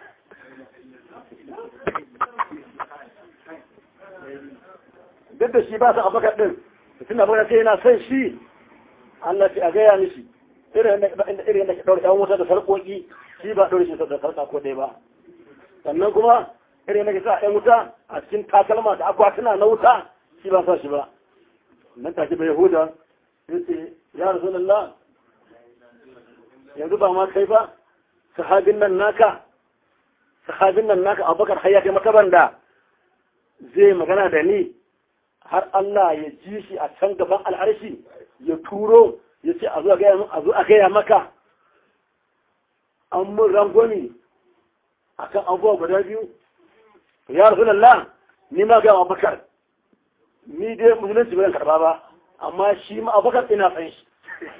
A: duk da shi ba sa abakar ɗin tun abakar sai yana son shi Allah ce a gaya mishi irin yadda ke ɗaure ɗan wuta da sarƙoƙi shi ba ɗaure shi da sarƙa ko ɗaya ba sannan kuma irin yadda ke sa ɗan wuta a cikin takalma da akwatuna na wuta shi ba sa shi ba nan take bai yahuda ya ce ya rasulullah yanzu ba ma kai ba sahabin nan naka sahabin nan naka abubakar har ya kai makaban da zai magana da ni har Allah ya ji shi a can gaban al'arshi ya turo ya ce a zo a gaya maka an mun rangwani a kan abubuwa guda biyu ya rasu lalla ni ma ga abubakar ni dai musulunci bayan karba ba amma shi ma abubakar ina san shi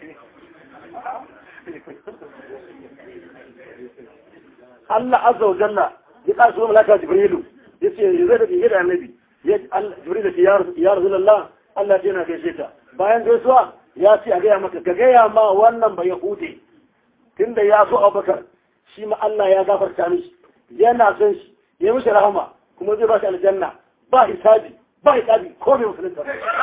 A: Allah azza wa jalla ya ƙara su malaka Jibrilu ya ce ya zai da bihe da annabi Jibril da ya Rasulullah Allah ce na gaishe ka bayan gaisuwa ya ce a gaya maka ka gaya ma wannan ba Yahudi tunda ya so Abubakar shi ma Allah ya gafarta mishi yana son shi ya mishi rahama kuma zai ba shi aljanna ba hisabi ba hisabi ko bai musulunta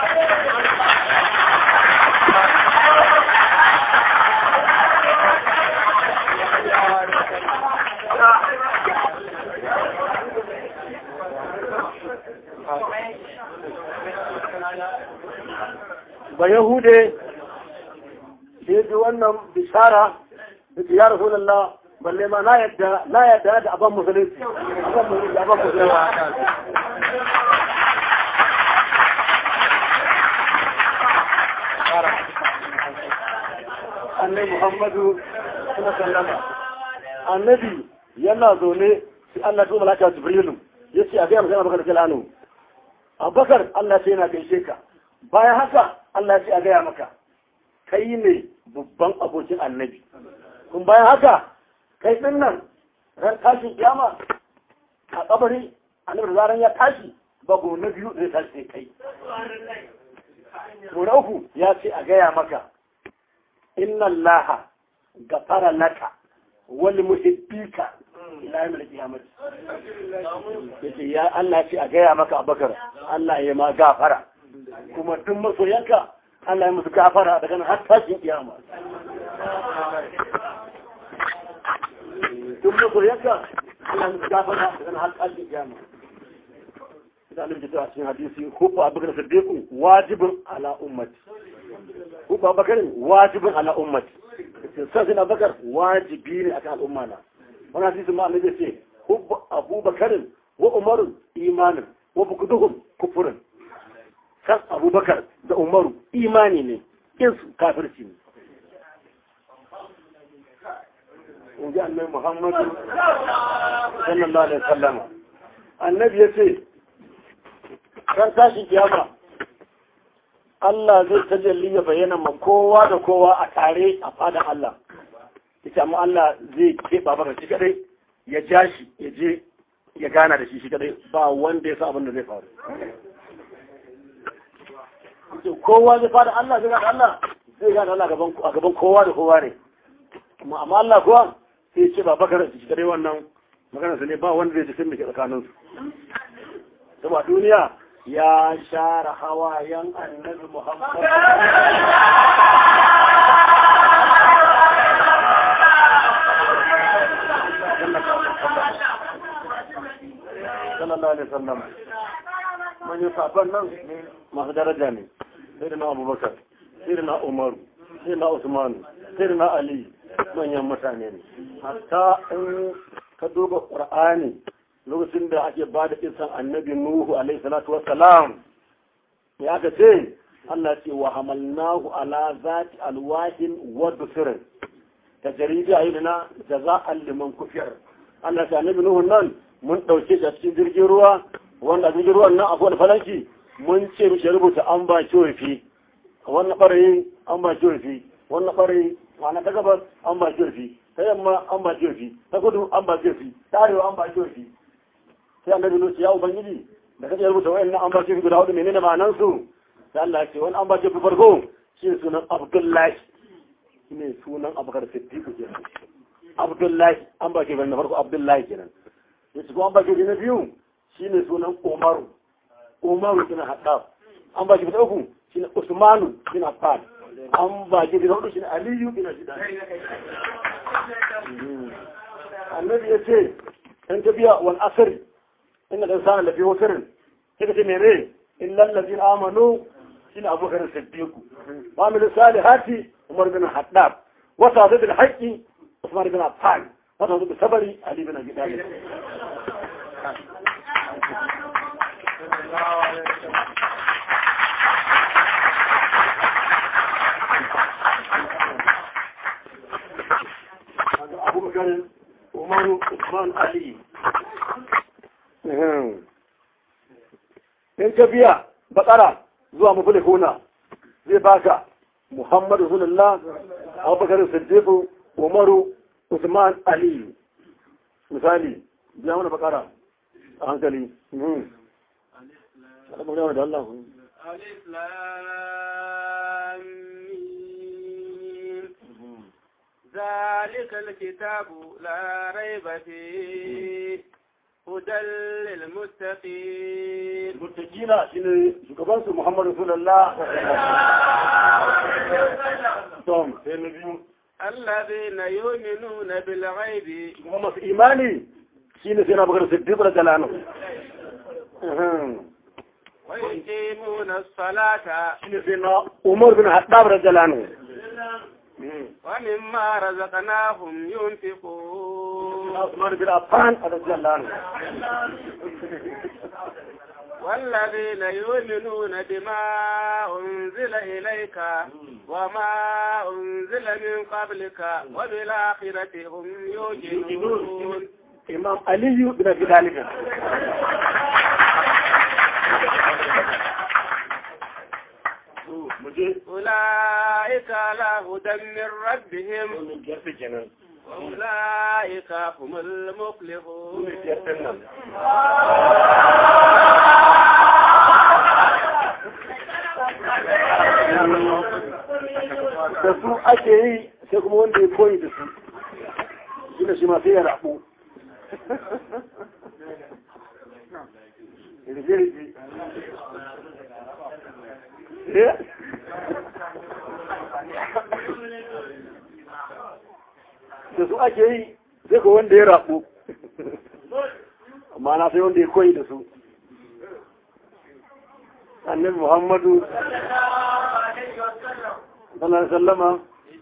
A: ba yahude sai ji wannan bishara da ke ya rasu lalla balle ma na yadda na yadda da aban musulunci aban musulunci aban musulunci annabi muhammadu suna sallama annabi yana zaune sai Allah ya malaka jibrilu yace a ga magana baka da jalanu
B: abubakar Allah ce yana gaishe ka bayan haka Allah ce a gaya maka kai ne babban abokin annabi kun bayan haka kai din nan ran tashin kiyama a kabari annabi da zaran ya tashi ba go na biyu zai tashi sai kai to na uku ya ce a gaya maka inna allaha gafara laka wal muhibbika ila yawmil qiyamah yace ya Allah ce a gaya maka Abubakar Allah ya ma gafara kuma duk masoyanka Allah ya musu gafara daga nan har tashin kiyama duk masoyanka Allah ya musu gafara daga nan har tashin kiyama idan Allah ya ce a cikin hadisi hubbu Abubakar Siddiq wajibun ala ummati hubbu Abubakar wajibun ala ummati sai Abubakar wajibi ne akan al'umma na wani hadisi ma annabi ce hubbu abubakarin wa umarun imanin wa bukuduhum kufurin san abubakar da umaru imani ne insu kafirci ne inji annabi muhammadu sallallahu alaihi wasallam annabi ya ce ran tashi kiyama Allah zai tajalli ya bayyana ma kowa da kowa a tare a fadan Allah ita amma Allah zai keɓa maka shi kadai ya ja shi ya je ya gana da shi shi kadai ba wanda ya sa abin da zai faru kowa zai fada Allah zai gana Allah zai gana Allah a gaban kowa da kowa ne amma Allah kuwa sai ce ba bakar shi kadai wannan maganar su ne ba wanda zai jikin da ke tsakanin su saboda duniya ya share hawayen annabi Muhammad sallallahu alaihi wasallam man yi safan nan masu daraja ne sai da na abubakar sai da na umaru sai na usmanu sai da na ali manyan mutane ne hatta in ka duba qur'ani lokacin da ake ba da kisan annabi nuhu alaihi salatu wassalam ya ga ce Allah ce wa hamalnahu ala zati alwahin wa dusirin tajribi ayyuna jaza'an liman kufir Allah ta annabi nuhu nan mun ɗauke shi a cikin jirgin ruwa wanda jirgin ruwan nan akwai falanki mun ce mishi rubuta an ba kiwofi wannan ɓarayin an ba kiwofi wannan ɓarayin ma'ana ta gabas an ba kiwofi ta yamma an ba kiwofi ta kudu an ba kiwofi ta arewa an ba kiwofi sai annabi nuhu ya ubangiji da kace rubuta wayannan an ba kiwofi guda hudu menene ma'anan su sai Allah ya ce wani an ba kiwofi farko shi ne sunan Abdullahi ne sunan Abubakar Siddiq kenan Abdullahi an ba kiwofi na farko Abdullahi kenan yace kuma an baki na biyu shine sunan Umaru Umaru bin Haddad an baki na uku shine Usmanu bin Affan an baki na hudu shine Aliyu bin Abi Talib annabi yace in tafiya wal asr inna al-insana lafi wasrin kika ce mene illa allazina amanu shine Abu Bakar Siddiq wa min salihati Umar bin Haddad wa sa'id al-haqqi Usman bin Affan wa sa'id sabari Ali bin Abi Talib abubakar umaru usman ali in ka biya bakara zuwa mafule kuna zai baka muhammadu rasulullah abubakar siddiqu umaru usman ali misali biya mana bakara a hankali da Allah
C: ألف لام ميم. ذلك الكتاب لا ريب فيه هدى للمتقين
B: mutakina shine shugabansu Muhammadu Rasulullah Tom sai na biyu
C: الذين يؤمنون بالغيب
B: kuma masu imani shine sai na bakar siddiq da jalanu
C: ويقيمون الصلاة
B: shine sai na Umar bin Haddab da jalanu
C: ومما رزقناهم ينفقون
B: Usman bin Affan da jalanu
C: والذين يؤمنون بما أنزل إليك وما أنزل من قبلك وبالآخرة هم يوقنون
B: Imam Aliyu bin Abi Talib
C: su
B: muje
C: ulaika ala hudan min rabbihim
B: wannan biyar ɗin kenan
C: wa ulaika humul
B: su
C: muflihun
B: ne biyar ɗin nan da su ake yi sai kuma wanda ya koyi da su shi da shi ma sai ya rabu Rige-rige. Eh? da su ake yi sai ko wanda ya rabu amma na sai wanda ya koyi da su annabi muhammadu sallallahu sallama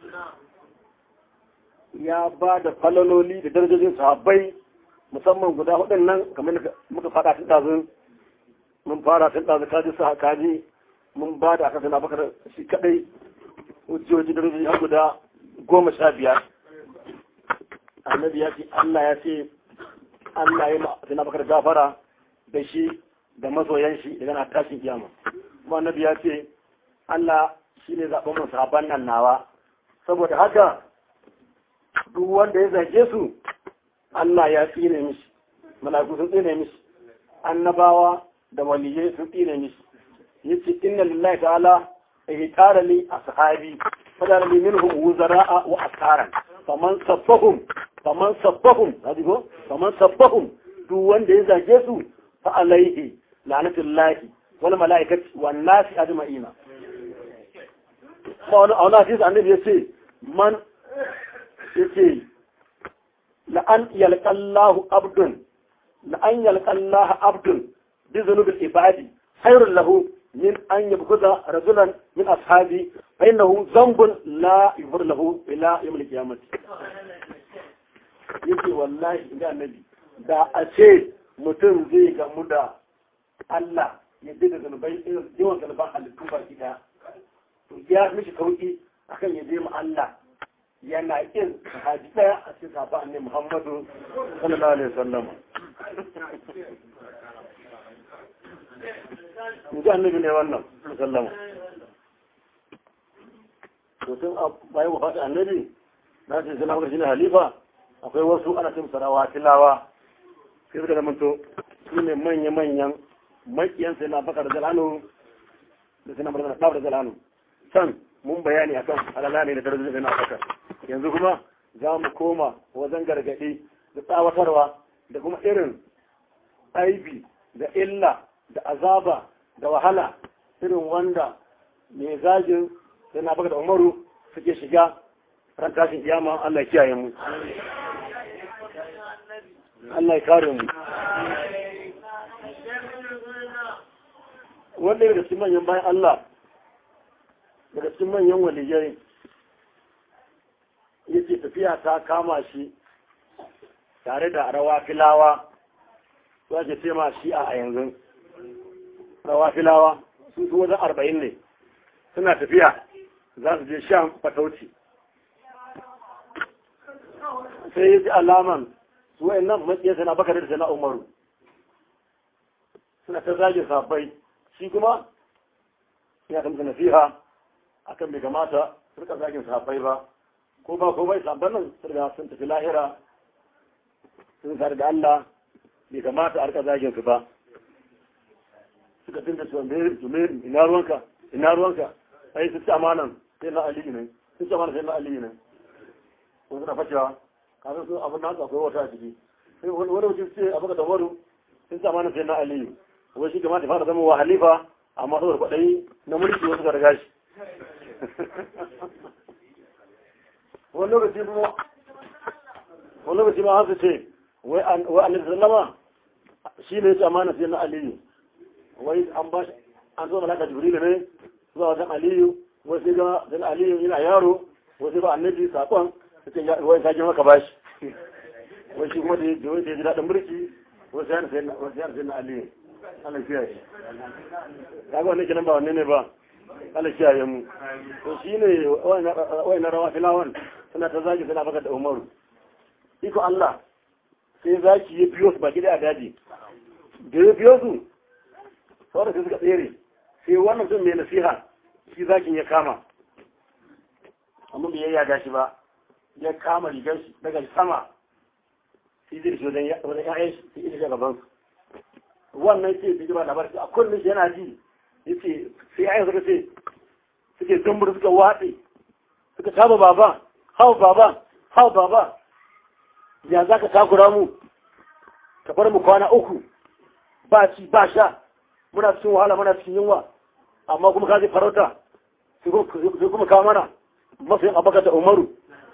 B: ya ba da falaloli da darajojin sahabbai musamman guda hudun nan kamar da muka fada tun ɗazun mun fara tun ɗazun kaji su kaji mun ba da aka sana bakar shi kadai hujjoji darajoji har guda goma sha biyar annabi ya ce Allah ya ce Allah ya ma sana bakar gafara da shi da masoyan shi daga na tashin kiyama kuma annabi ya ce Allah shi ne zaɓen mu sahabban nan nawa saboda haka duk wanda ya zage su Allah ya tsine mishi mala'iku sun tsine mishi annabawa da waliyai sun tsine mishi yace inna lillahi ta'ala ihtara li ashabi fadara li minhum wuzara'a wa askaran faman sabbahum faman sabbahum hadi ko faman sabbahum duk wanda ya zage su fa alaihi la'natullahi wal mala'ikati wan nasi ajma'ina a wani hadisi annabi ya ce man ya ce la'an yalƙallahu abdun la'an yalƙallahu abdun bi zunubin ibadi khairun lahu min an yabkuza rajulan min ashabi fa innahu zambun la yufur lahu ila yawm al-qiyamah yake wallahi inda annabi da a ce mutum zai gamu da Allah ya bi da zanubai yawan zanuban halittu baki daya ya mishi sauki akan ya je mu Allah yana kin haji daya a cikin safa annabi Muhammadu sallallahu alaihi wasallam in ji annabi ne wannan sallama to tun a bayan wafata annabi na ce suna maka shine halifa akwai wasu ana cin sarawa tilawa sai suka zama to su ne manya-manyan makiyan sai na bakar zalanu da suna mara da zalanu can mun bayani akan alala ne da darajar na afirka yanzu kuma za mu koma wajen gargaɗi da tsawatarwa da kuma irin aibi da illa da azaba da wahala irin wanda mai zagin sai na baka da umaru suke shiga ran tashin kiyama Allah ya kiyaye mu Allah ya kare mu wanda daga cikin manyan bayan Allah daga cikin manyan waliyai yake tafiya ta kama shi tare da rawa filawa su ake ce ma shi a yanzu rawa filawa su su wajen arba'in ne suna tafiya za su je shan fatauci sai ya ji alaman su wa'in nan matsiya sana bakar da sana umaru suna ta zage sabai shi kuma ya kamta nasiha akan bai kamata su rika zagin sahabbai ba ko ba ko bai sabban nan su riga sun tafi lahira sun sar da Allah bai kamata a rika zagin su ba suka dinga cewa me me ina ruwanka ina ruwanka ai su ci amanan sai na Ali ne sun ci amanan sai na Ali ne ko suna facewa kafin su abin nasu akwai wata a ciki sai wani mutum ce abu da waru sun ci amanan sai na Ali wai shi kamata fara zama wa halifa amma saboda kwaɗayi na mulki wasu ga riga shi wani lokaci kuma wani lokaci ma haka ce wai annabi sallama shi ne ya amana sai na aliyu wai an ba shi an zo malaka jibril ne zuwa wajen aliyu wai sai ga sai aliyu yana yaro wai sai ba annabi sakon sai ya wai sai maka bashi wai shi kuma da ya ji daɗin mulki wai sai sai sai na aliyu Allah kiyaye kaga wannan kenan ba wanne ne ba Allah kiyaye mu to shine wayan rawa filawan suna ta zagi suna baka da Umaru iko Allah sai zaki ya biyo su baki da daji da ya biyo su sauran sai suka tsere sai wannan mutum mai nasiha shi zakin ya kama amma bai yayyaga shi ba ya kama rigar shi daga sama sai zai shi wajen ya'yan shi sai ita gaban su wannan ce su ji ba labar a kullum shi yana ji ya ce sai ya'yan suka ce suke zumbur suka watse suka taba baba hau baba hau baba ya za ka takura mu ka bar mu kwana uku ba ci ba sha muna cikin wahala muna cikin yunwa amma kuma ka zai farauta sai kuma kawo mana masu yin abaka da umaru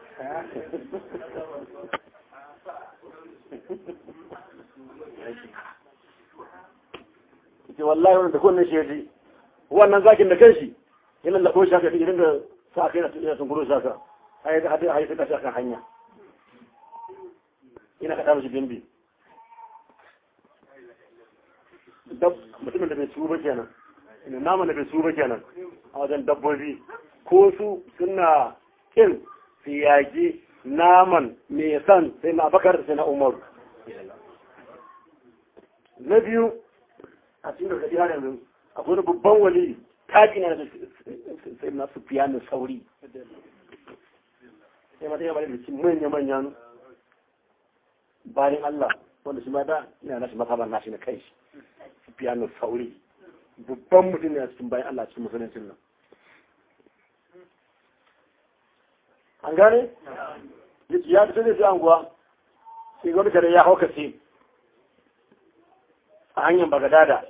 B: ce wallahi wannan da kowanne shi ya ji wannan zakin da kanshi yana da koshi haka idan da sa kai na sun kuro shaka ai da hadin ai suka shaka hanya ina ka dawo shi bimbi dab mutumin da bai su ba kenan ina naman da bai su ba kenan a wajen dabbobi ko su suna kin su yaƙi naman mai san sai na bakar sai na umar na biyu a cikin gargaɗi har yanzu akwai wani babban wali taji na da sai na su fiya na sauri sai mata yaba da cikin manya-manyan bayan Allah wanda shi ma da ina nashi makabar nashi na kai shi su fiya na sauri babban mutum ne a cikin bayan Allah cikin musuluncin nan an gane? ya fito zai fi anguwa sai wani kare ya hauka sai a hanyar bagadada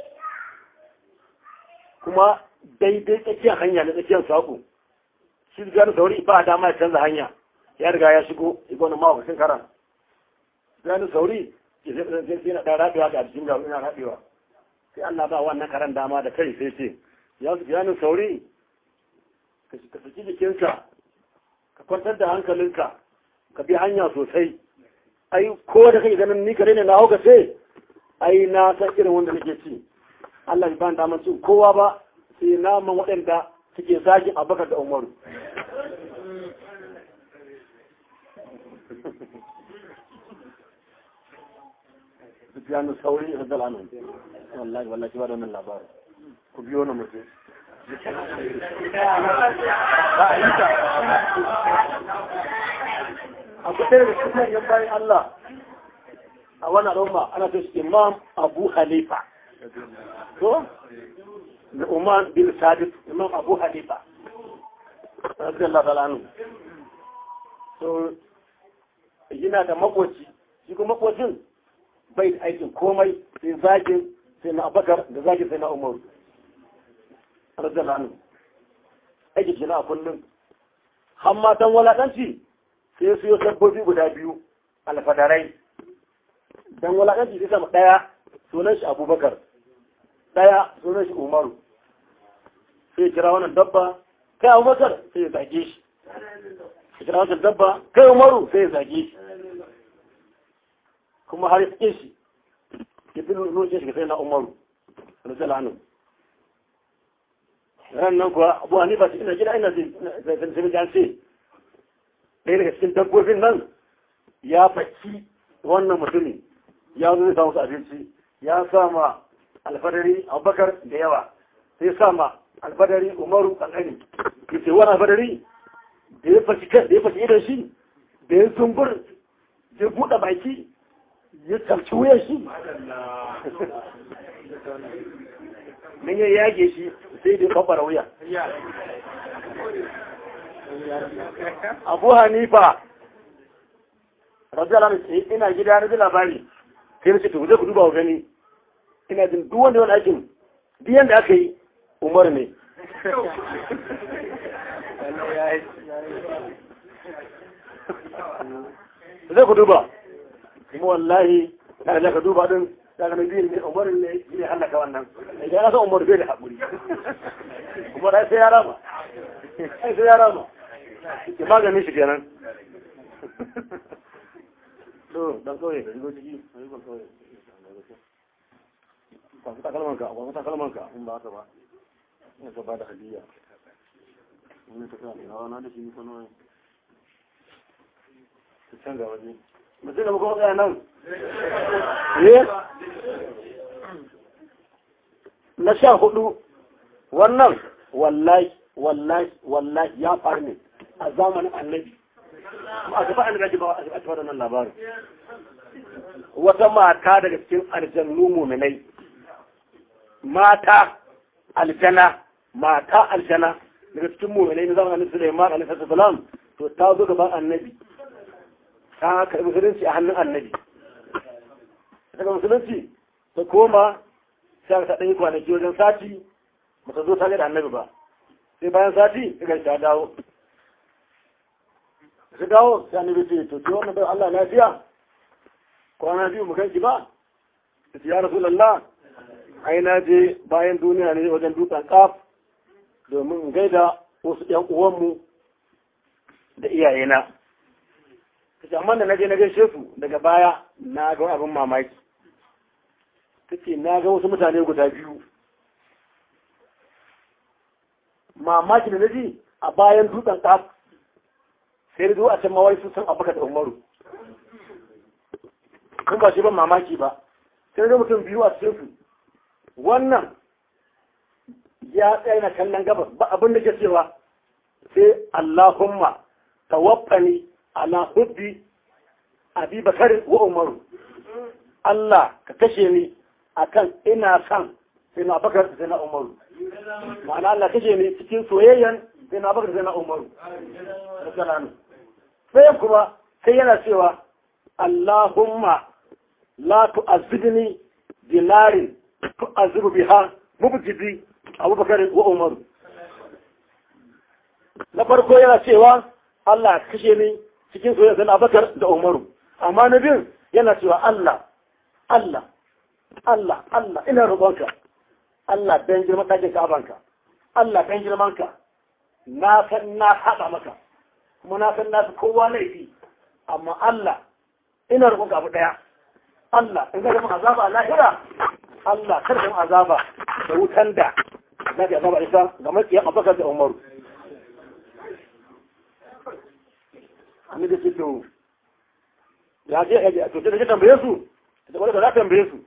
B: kuma daidai tsakiyar hanya na tsakiyar saƙo shi da gani sauri ba dama ya canza hanya ya riga ya shigo iko na mawakacin karan gani sauri sai na ɗan raɓewa da cikin garu ina raɓewa sai Allah ba wannan karan dama da kai sai ce ya su gani sauri ka saki jikinka ka kwantar da hankalinka ka bi hanya sosai ai ko da kai ganin ni kare ne na hauka sai ai na san irin wanda nake ci Allah ba da cin kowa ba sai naman waɗanda suke zagin abakar da umaru Sufiyanu sauri da zalamin wallahi wallahi ba da wannan labarin ku biyo na mutum akwai ɗaya da cikin yan bayan Allah a wannan al'umma ana ce shi imam abu hanifa to da umar bin sadis imam abu hanifa rabbi Allah ta'ala anhu to yana da makoci shi kuma makocin bai da aikin komai sai zagin sai na abakar da zagin sai na umar rabbi Allah anhu aikin shi na a kullum har matan walaƙanci sai su yi sabbobi guda biyu alfadarai dan wulaƙanci sai sama ɗaya sunan shi abubakar ɗaya sunan shi umaru sai kira wannan dabba kai abubakar sai ya zage shi sai kira wannan dabba kai umaru sai ya zage shi kuma har ya shi ya fi nuna shi sai na umaru rajala anu ran nan kuwa abu hanifa ina gida ina zai zai jan ce ɗaya daga cikin dabbobin nan ya faki wannan mutumin ya zo zai samu su abinci ya sama alfadari abubakar da yawa sai sama alfadari umaru kankani ya ce wani alfadari da ya fashi kan da ya fashi idan shi da ya zumbur ya buɗe baki ya tarci wuyan shi nan ya yage shi sai da ya kwakwara wuya abu hanifa rajala ne ina gida na ji labari sai na ce to ku duba ku gani ina jin duk wanda wani aikin duk yanda aka yi umar ne zai ku duba kuma wallahi na da ka duba din daga na biyu ne umar ne ne halaka wannan idan ya san umar bai da haƙuri umar sai ya rama sai ya rama ke maganin shi kenan to dan kawai ka shigo ciki a yi kawai kwasu takalmanka kwasu takalmanka in ba haka ba ina ka ba da hadiya wani ta sa ina na da shi ko nawa ta canza waje mutum da muka tsaya nan eh na sha hudu wannan wallahi wallahi wallahi ya faru ne a zamanin annabi a gaba annabi ba a gaba da nan labarin wata mata daga cikin aljannu muminai mata aljana mata aljana daga cikin muminai na zamanin annabi Sulaiman alaihi salam to ta zo gaban annabi ta karɓi musulunci a hannun annabi daga musulunci ta koma sai ta ɗanyi kwanaki wajen sati ba ta zo ta da annabi ba sai bayan sati ta ta dawo ta dawo sai annabi ce to ce wannan bai Allah lafiya kwana biyu mu ganki ba ta ce ya rasulallah ai na je bayan duniya ne wajen dutsen kaf domin in gaida wasu ƴan uwanmu da iyayena ta ce amma da na je na gaishe su daga baya na ga abin mamaki ta ce na ga wasu mutane guda biyu mamaki da na ji a bayan dutsen kaf sai da zuwa can mawai sun san abuka da umaru kun ba shi ban mamaki ba sai da mutum biyu a cikin su wannan ya tsaye na kallon gabas ba abin da ke cewa sai Allahumma tawaffani ala hubbi abi bakar wa umaru Allah ka kashe ni akan ina san sai na bakar sai na umaru ma'ana Allah kashe ni cikin soyayyan sai na bakar sai na umaru sai kuma sai yana cewa Allahumma la tu'azzibni dinarin tu'azzibu biha mubjidi abubakar wa umaru na farko yana cewa Allah kashe ni cikin soyayya sai na bakar da umaru amma na biyu yana cewa Allah Allah Allah Allah ina roƙonka Allah dan girman ɗakin ka'abanka Allah dan girmanka na san na haɗa maka kuma na san na fi kowa laifi amma Allah ina roƙonka abu ɗaya Allah in ga mun azaba a lahira Allah kar mun azaba da wutan da na ga azaba isa ga makiyan abakar da Umaru annabi ce to ya je ya to da tambaye su da wanda za tambaye su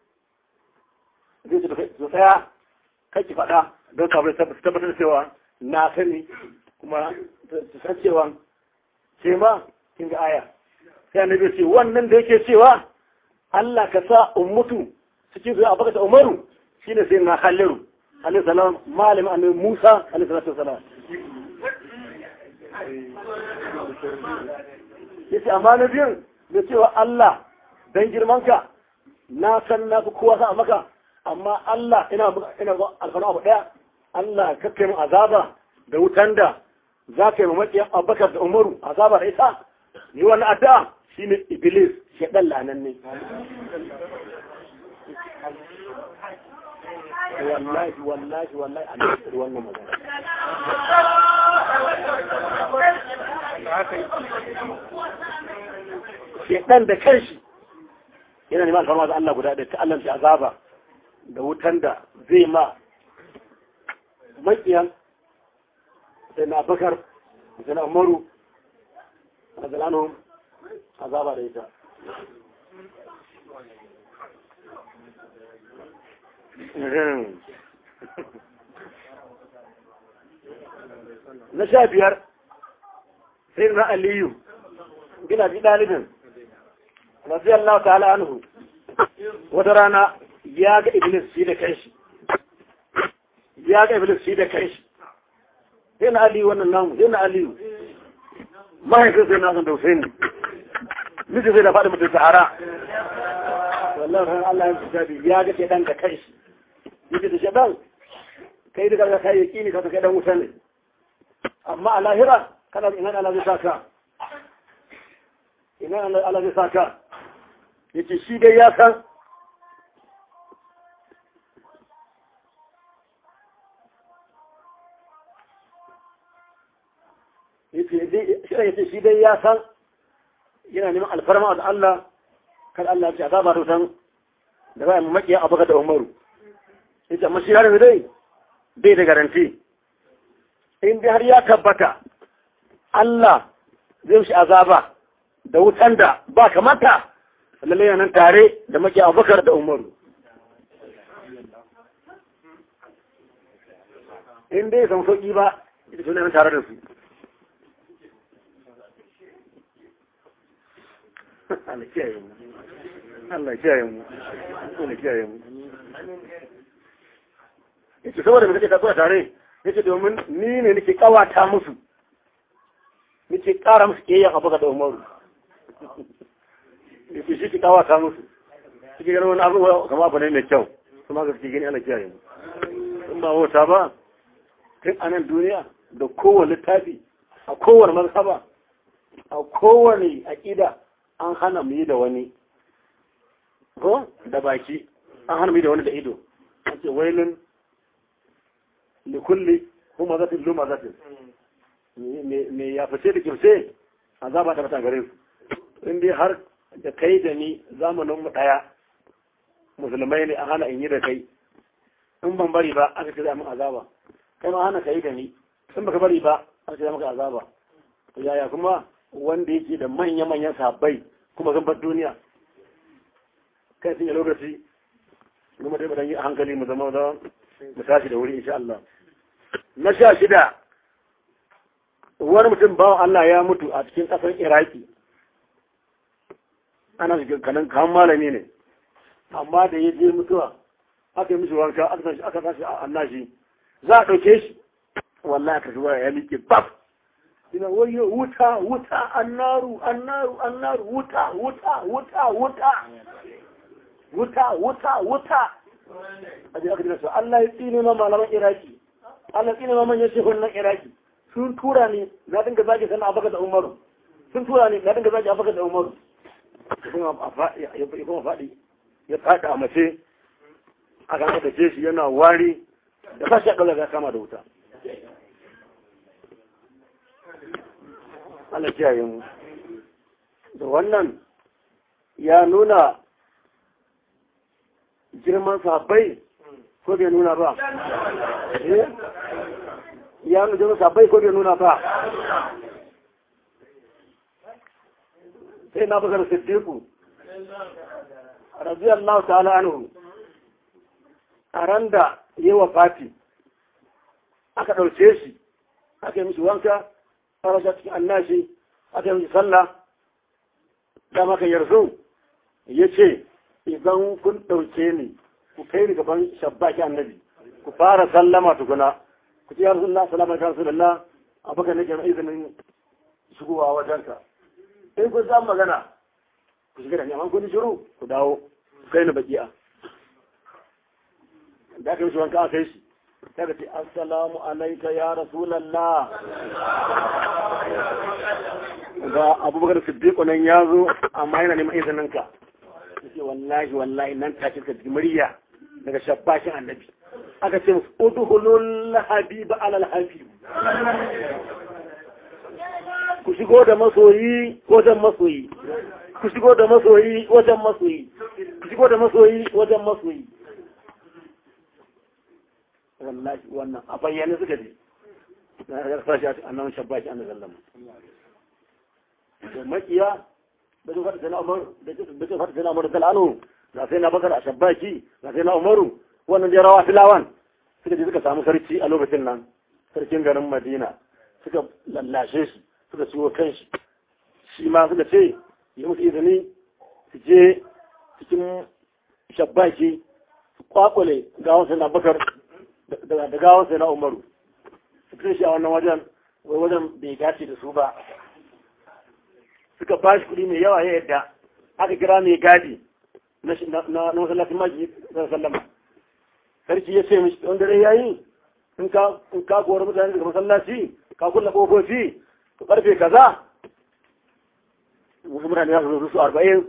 B: zai ce to tsaya kai ki faɗa don kafin tabbatar cewa na sani kuma su san cewa ce ma kin ga aya sai annabi ce wannan da yake cewa Allah ka sa ummatu cikin zuwa abaka ta umaru shine sai na halliru alaihi salam malamin annabi Musa alaihi salatu wasalam yace amma na biyun da cewa Allah dan girmanka na san na fi kowa sa maka amma Allah ina ina alfanu abu daya Allah ka kai mu azaba da wutan da za ka yi mamakiyan abubakar da umaru azaba da ita ni wani addu'a shine iblis shaɗan lanan ne wallahi wallahi wallahi a nan wannan magana shaɗan da kanshi yana neman alfarma da Allah guda da ta Allah shi azaba da wutan da zai ma makiyan sai na bakar sai na umaru a zalano azaba da ita na sha biyar sai na aliyu gina bi ɗalibin razi Allah ta'ala anhu wata rana ya ga iblis shi da kanshi ya ga iblis shi da kanshi sai na aliyu wannan namu sai na aliyu mahaifin sai na san da Hussein miji sai da faɗi mutum sahara wallahi Allah ya fi jabi ya ga shedan da kanshi yake da shedan kai da kaga kai yaqini ka kai dan wuta ne amma a lahira kana ina Allah zai saka ina Allah zai saka yace shi dai ya san yace shi dai ya san yana neman alfarma da Allah kar Allah ya azaba da wutan da ba mu makiya abuka da Umaru yace amma shi yaron dai bai da garanti in dai har ya tabbata Allah zai shi azaba da wutan da ba kamata lalle yana nan tare da makiya Abubakar da Umaru in dai san sauki ba ita su nan tare da su Allah kiyaye mu Allah kiyaye mu Allah kiyaye mu yace saboda mu kake tafiya tare yace domin ni ne nake kawata musu nake kara musu kiyaye abu ga da Umaru yace shi ki kawata musu kike ganin wani abu kamar abu ne mai kyau kuma ga kike gani Allah kiyaye mu in ba wata ba tun a nan duniya da kowane littafi a kowane mazhaba a kowane aƙida an hana mu yi da wani ko da baki an hana mu yi da wani da ido an ce wailin likulli kuma zatin luma zatin me ya fice da kirce azaba ta fata gare su in dai har da kai da ni zamanin mu daya musulmai ne an hana in yi da kai in ban bari ba aka ce za mu azaba kai ma hana kai da ni in baka bari ba aka ce za maka azaba yaya kuma wanda yake da manya-manyan sahabbai kuma sun bar duniya kai sun yi lokaci kuma dai mu dan yi hankali mu zama da mu tashi da wuri insha Allah na sha shida wani mutum bawan Allah ya mutu a cikin ƙasar Iraki ana cikin kanan kan malami ne amma da ya je mutuwa aka yi mishi wanka aka tashi a annashi za a ɗauke shi wallahi aka zuwa ya miƙe baf ina wayo wuta wuta annaru annaru annaru wuta wuta wuta wuta wuta wuta wuta a je aka dina su Allah ya tsine ma malaman Iraki Allah ya tsine ma manyan shehunan Iraki sun tura ni na dinga zage sana abaka da Umaru sun tura ni na dinga zage abaka da Umaru ya kuma faɗi ya faɗi a mace aka aka ce shi yana wari da sashi akalla ya kama da wuta Allah kiyaye mu da wannan ya nuna girman sahabbai ko bai nuna ba ya nuna girman sahabbai ko bai nuna ba sai na bakar siddiqu radiyallahu ta'ala anhu a ran da yi wa fati aka ɗauke shi aka yi mishi wanka a rasha cikin annashi aka yi mishi sallah da maka yarzu ya ce idan kun ɗauke ni ku kai ni gaban shabbaki annabi ku fara sallama tukuna ku ce yarzu Allah salama ta rasu lalla a baka nake mai izinin shigowa wajenka in kun samu magana ku shiga da ni amma kun shiru ku dawo ku kai ni baki'a da aka yi shi wanka aka yi shi daga ce assalamu alaika ya rasulallah ga abubakar siddiqu nan ya zo amma yana neman izinin ka yace wallahi wallahi nan take ka ji murya daga shabbashin annabi aka ce musu udhulul habiba alal habib ku shigo da masoyi wajen masoyi ku shigo da masoyi wajen masoyi ku shigo da masoyi wajen masoyi wallahi wannan a bayyane suka je na ya sashi a annan shabbashi an zallama da makiya da su fata sana umar da su fata sana umar da al'anu da sai na bakar a shabbaki da sai na umaru wannan da rawa filawan suka je suka samu sarki a lokacin nan sarkin garin madina suka lallashe shi suka ciwo kan shi shi ma suka ce yi musu izini su je cikin shabbaki su kwakwale gawon sai na bakar da gawon sai na umaru su kai shi a wannan wajen wai wajen bai dace da su ba suka ba shi kuɗi mai yawa ya yadda aka kira mai gadi na masallacin maji sallama sarki ya ce mishi wanda dai yayi in ka in ka gora mutane daga masallaci ka kulla kofofi to karfe kaza wasu mutane za su zo su arba'in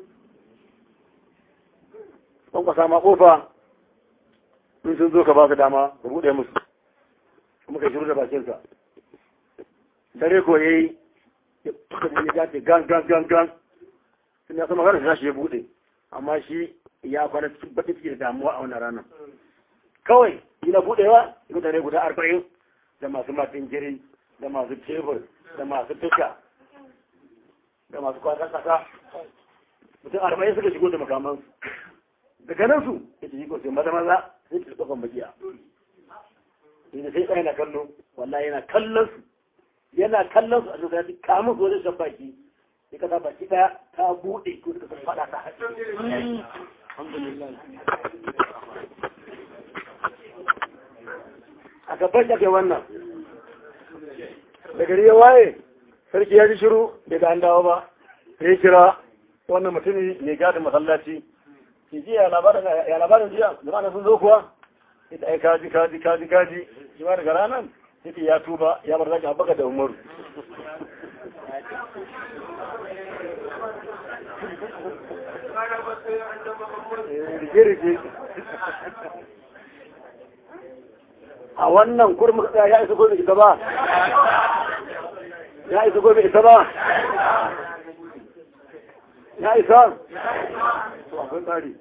B: kan kwasa ma kofa in sun zo ka ba su dama ka buɗe musu kuma ka shiru da bakinsa dare ko yayi ya gace gan gan gan gan sun ya sama garin shi ya buɗe amma shi ya kwana cikin baƙin ciki da damuwa a wannan ranar kawai yana buɗewa mutane guda arba'in da masu matin jiri da masu tebur da masu tuka da masu kwata kasa mutum arba'in suka shigo da makamansu daga nan su ya ce yi ko sai maza maza sai ta tsofan bakiya da sai tsaye na kallo wallahi yana kallon su yana kallon su a zuwa ya kamun su wajen shan baki sai ka sa baki daya ta buɗe ko suka san faɗa ta alhamdulillah a gaban da ke wannan da gari ya waye sarki ya ji shiru bai ga an dawo ba sai kira wannan mutumi mai gadin masallaci ki ji ya labarin jiya jama'a sun zo kuwa ita ai kaji kaji kaji kaji jama'a daga ranar yake ya tuba ya bar zaki abaka da umaru rige-rige a wannan kurmi ya isa gobe ita ba ya isa gobe ita ba ya isa to akwai tsari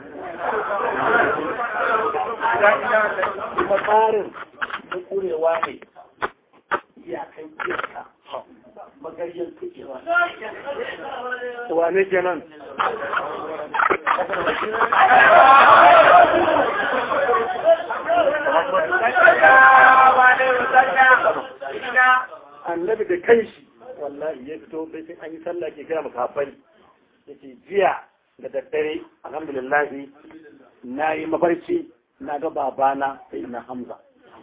B: kuma tsarin da kurewa ne iyakan iyaka magariyar kukewa wane kenan annabi da kanshi wallahi ya fito bai sai an yi sallah ke kira makafai yake jiya da daddare alhamdulillah na yi mafarki na ga babana sai na hamza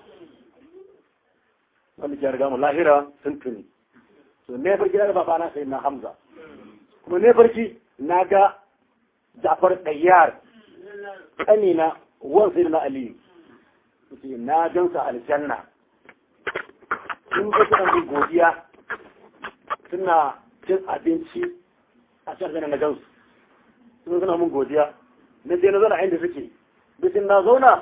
B: wanda ke riga mu lahira sun tuni to ne farki na ga babana sai na hamza kuma ne farki na ga jafar ɗayyar ƙanina wan sai na aliyu na gansa aljanna sun ga suna min godiya suna cin abinci a can na gansu sun suna min godiya na je na zauna inda suke bisin na zauna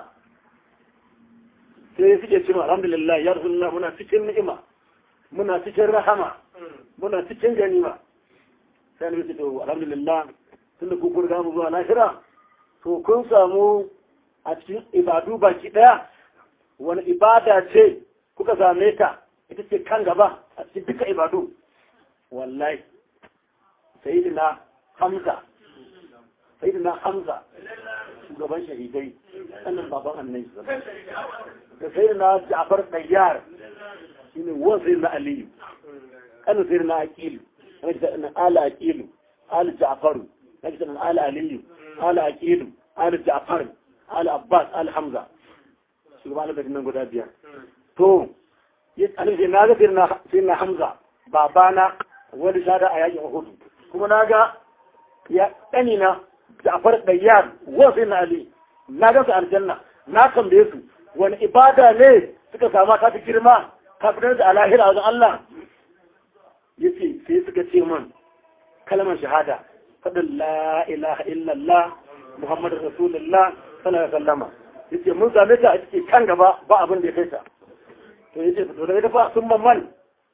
B: sai suke cewa alhamdulillah ya rasulullah muna cikin ni'ima muna cikin rahama muna cikin ganima sai na to alhamdulillah tun da kuku riga mu zuwa lahira to kun samu a cikin ibadu baki daya wani ibada ce kuka same ta ita ce kan gaba a cikin duka ibadu wallahi sayyidina hamza sayyidina hamza shugaban shahidai sannan baban annabi da sayyidina ja'far dayyar shine wan sayyidina aliyu kan sayyidina aqilu kan ala aqilu ala ja'faru kan ala aliyu ala aqilu ala ja'far ala abbas ala hamza shugaban da nan guda biyar to annabi na ga sayyidina hamza babana wani shada a yakin Uhud kuma na ga ya ɗanina Ja'far Dayyar wasu na Ali na ga su aljanna na tambaye su wani ibada ne suka sama ta fi girma ka fitar da alahira wajen Allah yace sai suka ce man kalmar shahada faɗin la ilaha illallah Muhammadu Rasulullah sallallahu alaihi wasallama yace mun same ta a cikin kan gaba ba abin da ya kai ta to yace to daga ita fa sun man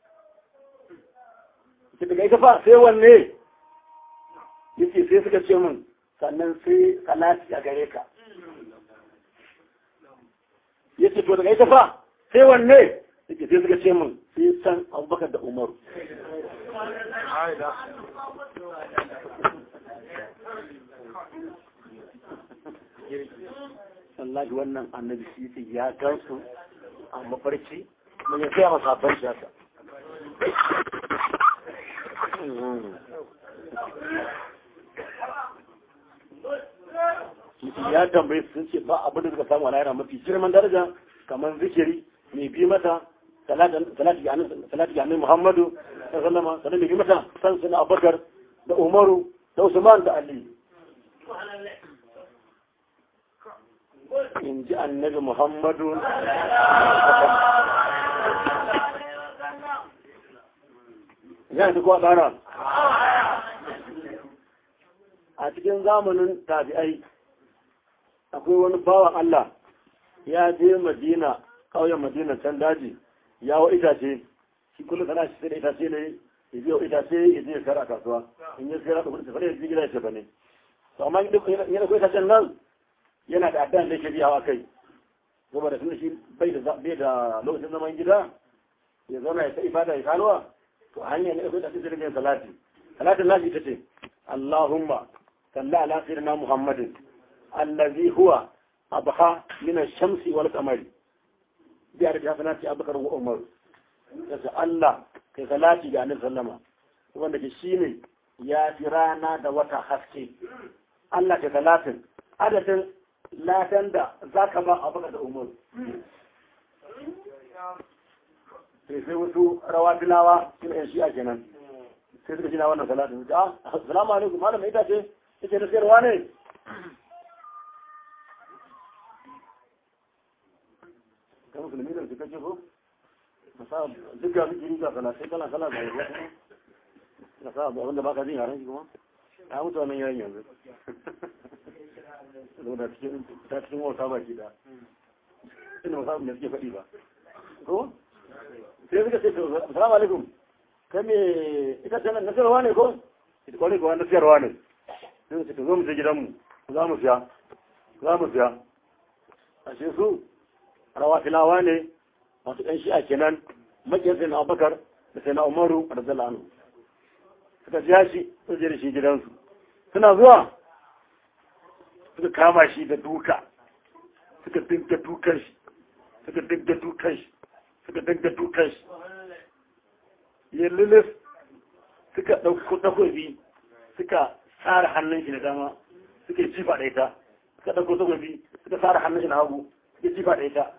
B: ki daga ita fa sai wanne yace sai suka ce min sannan sai salati a gare ka yace to daga ita fa sai wanne yace sai suka ce min sai san Abubakar da Umaru wallahi wannan annabi shi ya gansu a mafarki mun ya kai masa ban shi haka ya tambaye sun ce ba abin da suka samu a lahira mafi girman daraja kamar zikiri mai bi mata salati ga annabi muhammadu sallama sannan mai bi mata san suna abubakar da umaru da usman da ali in ji annabi muhammadu ya ji kuwa ɗana a cikin zamanin tabi'ai akwai wani bawan Allah ya je madina ƙauyen madina can daji ya wa itace shi kullum kana shi sai da itace ne ya je wa itace ya je ya kara a kasuwa in ya kara da kudin safari ya je gida ya ce bane to amma yana da itacen nan yana da addan da yake biyawa kai saboda tun shi bai da bai da lokacin zaman gida ya zauna ya ta ibada ya kalwa to hanya ne akwai da cikin yin salati salatin nashi ita ce Allahumma salli ala sayyidina Muhammadin allazi huwa abha min ash-shamsi wal qamari bi ardi hasanati abubakar wa umar sai Allah kai salati ga annabi sallama wanda ke shine ya fi rana da wata haske Allah ke salatin adadin ladan da zaka ba abubakar da umar sai sai wasu rawa tilawa suna yan shi'a kenan sai suka shina wannan salatin su ah assalamu alaikum malam ita ce ita na sayarwa ne kan musulmi da su kace ko masa duk ga miki ga kana sai kana kana bai na sa ba wanda baka jin yaran shi kuma a mutu wannan yaran yanzu da cikin ta cikin wata baki da ina ba me suke faɗi ba ko sai suka ce assalamu alaikum kai me ita ce nan nasarwa ne ko ita kwarai ko wannan nasarwa ne sai su ce zo mu je gidanmu za mu siya za mu siya ashe su rawa filawa ne masu ɗan shi'a kenan makiyar sai na abubakar da sai na umaru a da anhu suka siya shi su je da shi gidansu suna zuwa suka kama shi da duka suka dinga dukan shi suka dinga dukan shi suka dinga dukan shi yallilis suka ɗauko takobi suka tsara hannun shi da dama suka jifa da ita suka ɗauko takobi suka tsara hannun shi na hagu suka jifa da ita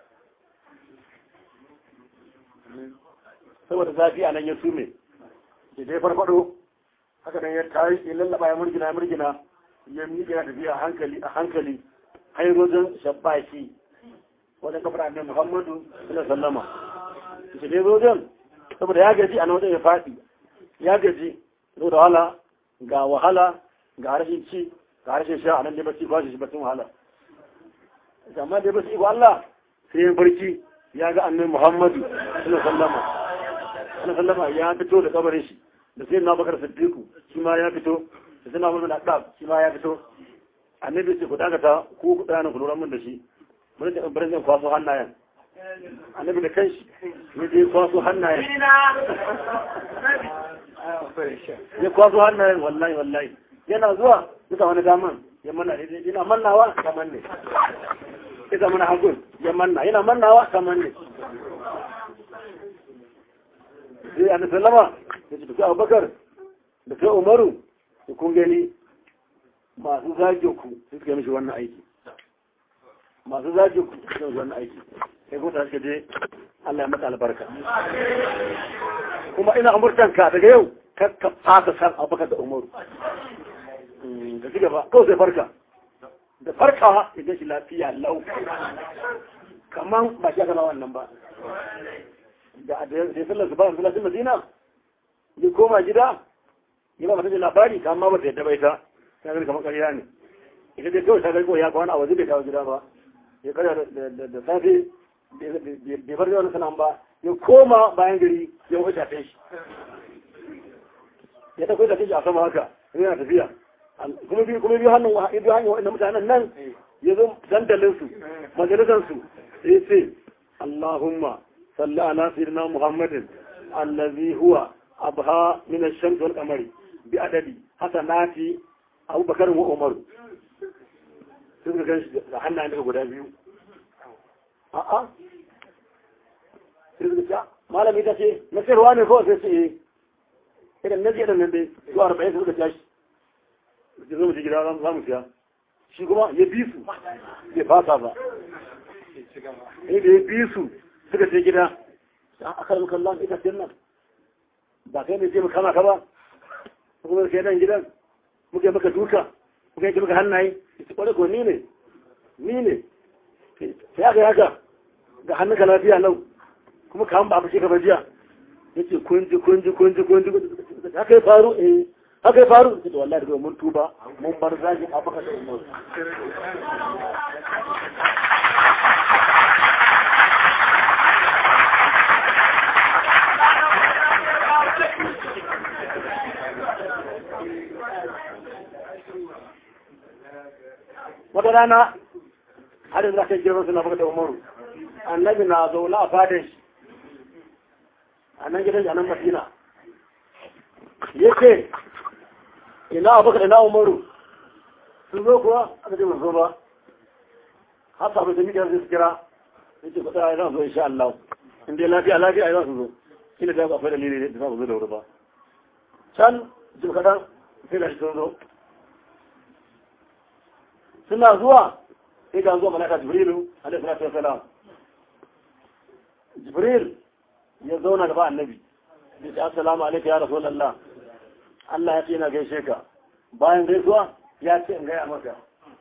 B: saboda zafi a nan ya sume da dai farfado haka nan ya tayi ya lallaba ya murgina ya murgina ya miƙe na tafiya a hankali a hankali har wajen shabbaki wajen kafar annabi muhammadu sallallahu sallama shi dai wajen saboda ya gaji a nan wajen ya faɗi ya gaji saboda wahala ga wahala ga rashin ci ga rashin sha a nan dai bacci ba shi bacin wahala amma dai bacci ko Allah sai ya barci ya ga annabi muhammadu sallallahu sallama sallallahu sallama ya fito da kabarin shi da sai na bakar siddiqu shi ma ya fito da sai na mulmin adab shi ma ya fito annabi ce ku dakata ku ku dana ku lura mun da shi mun da ibrahim zan kwaso hannayen annabi da kanshi ne je kwaso hannayen ya kwaso hannayen wallahi wallahi yana zuwa duka wani daman ya manna yana mannawa kamar ne ita mana hagun ya manna yana mannawa kamar ne sai annabi sallama ya ce tafi abubakar da kai umaru da kun gani masu zage ku su suka mishi wannan aiki masu zage ku su suka mishi wannan aiki sai kuma ta suka je Allah ya mata albarka kuma ina umurtanka daga yau kar ka fasa san abubakar da umaru da ci gaba kawai sai farka da farkawa ya gashi lafiya lau kaman ba shi aka wannan ba da ya sallar su bayan filasin madina ya koma gida ya ba mata labari ta amma ba ta yadda bai ta ta gani kamar ƙarya ne ita dai kawai ta gani ko ya kwana a waje bai kawo gida ba ya karya da safe bai bar yawan sanan ba ya koma bayan gari ya wuce tafe shi ya ta kai tafe shi a sama haka yana tafiya kuma biyu kuma biyu hannun biyu hanyar wa'annan mutanen nan ya zo dandalinsu majalisansu ya ce Allahumma صلى على سيدنا محمد الذي هو أبهى من الشمس والقمر بأدب حسنات أبو بكر وعمر suka gan shi da hannayen daga guda biyu a'a sai suka ce malami ta ce na sayarwa ne kawai sai ce eh idan na je da nan dai zuwa arba'in suka tashi da zo mu ji gida za mu siya shi kuma ya bi su bai fasa ba sai da ya bi su suka ce gida a karin kallon ita ce nan ba kai mai ce mu kama ka ba kuma kai nan gidan muke maka duka muke yi maka hannaye ita kwarai ko ni ne ni ne sai aka yi haka ga hannun ka lafiya lau kuma ka ba a fashe ka bajiya ya ce kunji kunji kunji kunji haka ya faru eh haka ya faru ita wallahi daga mun tuba mun bar zagin abaka da umar wata rana har yanzu aka girman suna baka da umaru annabi na zaune a fadin shi a nan gidan a nan madina ya ce ina abubakar ina umaru sun zo kuwa aka ce zo ba har sabu da mikiyar su kira yace ku tsaya za su zo insha Allah in dai lafiya lafiya ai za su zo kila da akwai dalili da za su zo da wuri ba can jim kadan sai da sun zo suna zuwa sai ga zuwa malaka jibrilu alaihi salatu wasalam jibril ya zauna gaba annabi ya ce assalamu alaikum ya rasulullah Allah ya ce na gaishe ka bayan gaisuwa ya ce in gaya maka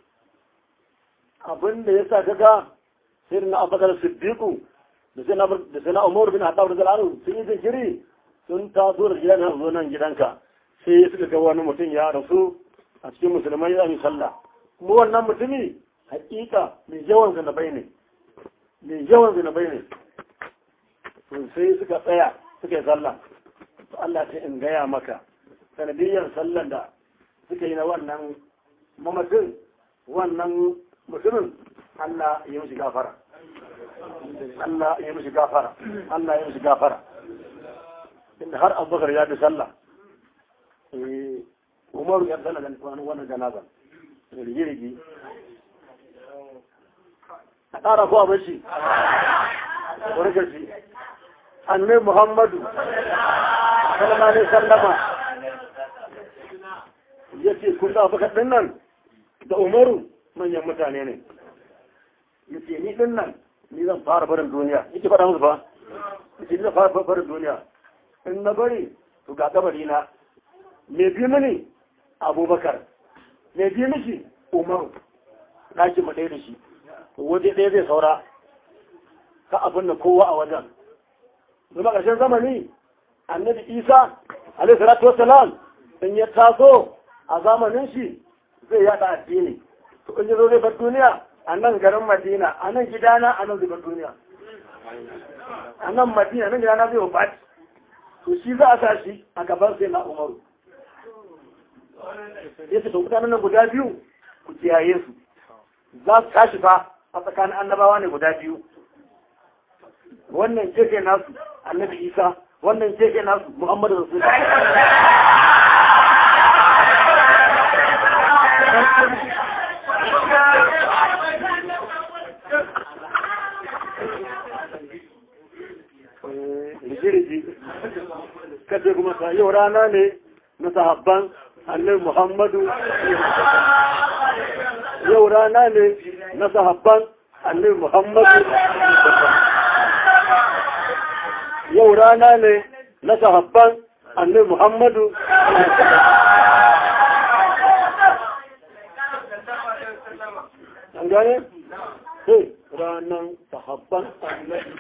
B: abin da ya sa ka ga sai na abubakar siddiqu da sai na umar bin haɗa da zalanu sun yi jinkiri sun taso da gidan nan zo nan gidanka sai suka ga wani mutum ya rasu a cikin musulmai ya yi sallah kuma wannan mutumi hakika mai yawan zinabai ne mai yawan zinabai ne sai suka tsaya suka yi sallah to Allah sai in gaya maka sanadiyyar sallan da suka yi na wannan mamacin wannan mutumin Allah ya mishi gafara Allah ya mishi gafara Allah ya mishi gafara inda har abubakar ya bi sallah umaru ya sallah da wannan janaza rigirigi a ƙara ko a bashi wani gashi annai muhammadu sallama ne sallama ya ce kun da abubakar ɗin nan da umaru manyan mutane ne ya ce ni ɗin nan ni zan fara barin duniya yake faɗa musu ba ya ce ni zan fara barin duniya in na bari to ga kabari na me bi mini abubakar me bi mishi umaru ɗakin mu ɗaya da shi to waje ɗaya zai saura ka abin da kowa a wajen zuma ƙarshen zamani annabi isa alaihi salatu wassalam in ya taso a zamanin shi zai yada addini to in zo zai bar duniya a nan garin madina a nan gidana a nan zai bar duniya a nan madina nan gidana zai wabat to shi za a sa shi a gaban sai na umaru ya ce to mutanen nan guda biyu ku kiyaye su za su tashi fa a tsakanin annabawa ne guda biyu wannan jefe nasu annabi isa wannan jefe nasu muhammadu rasulullah kace kuma sa yau rana ne na sahabban annabi Muhammadu yau rana ne na sahabban annabi Muhammadu yau rana ne na sahabban annabi Muhammadu an gane? sai ranar sahabban annabi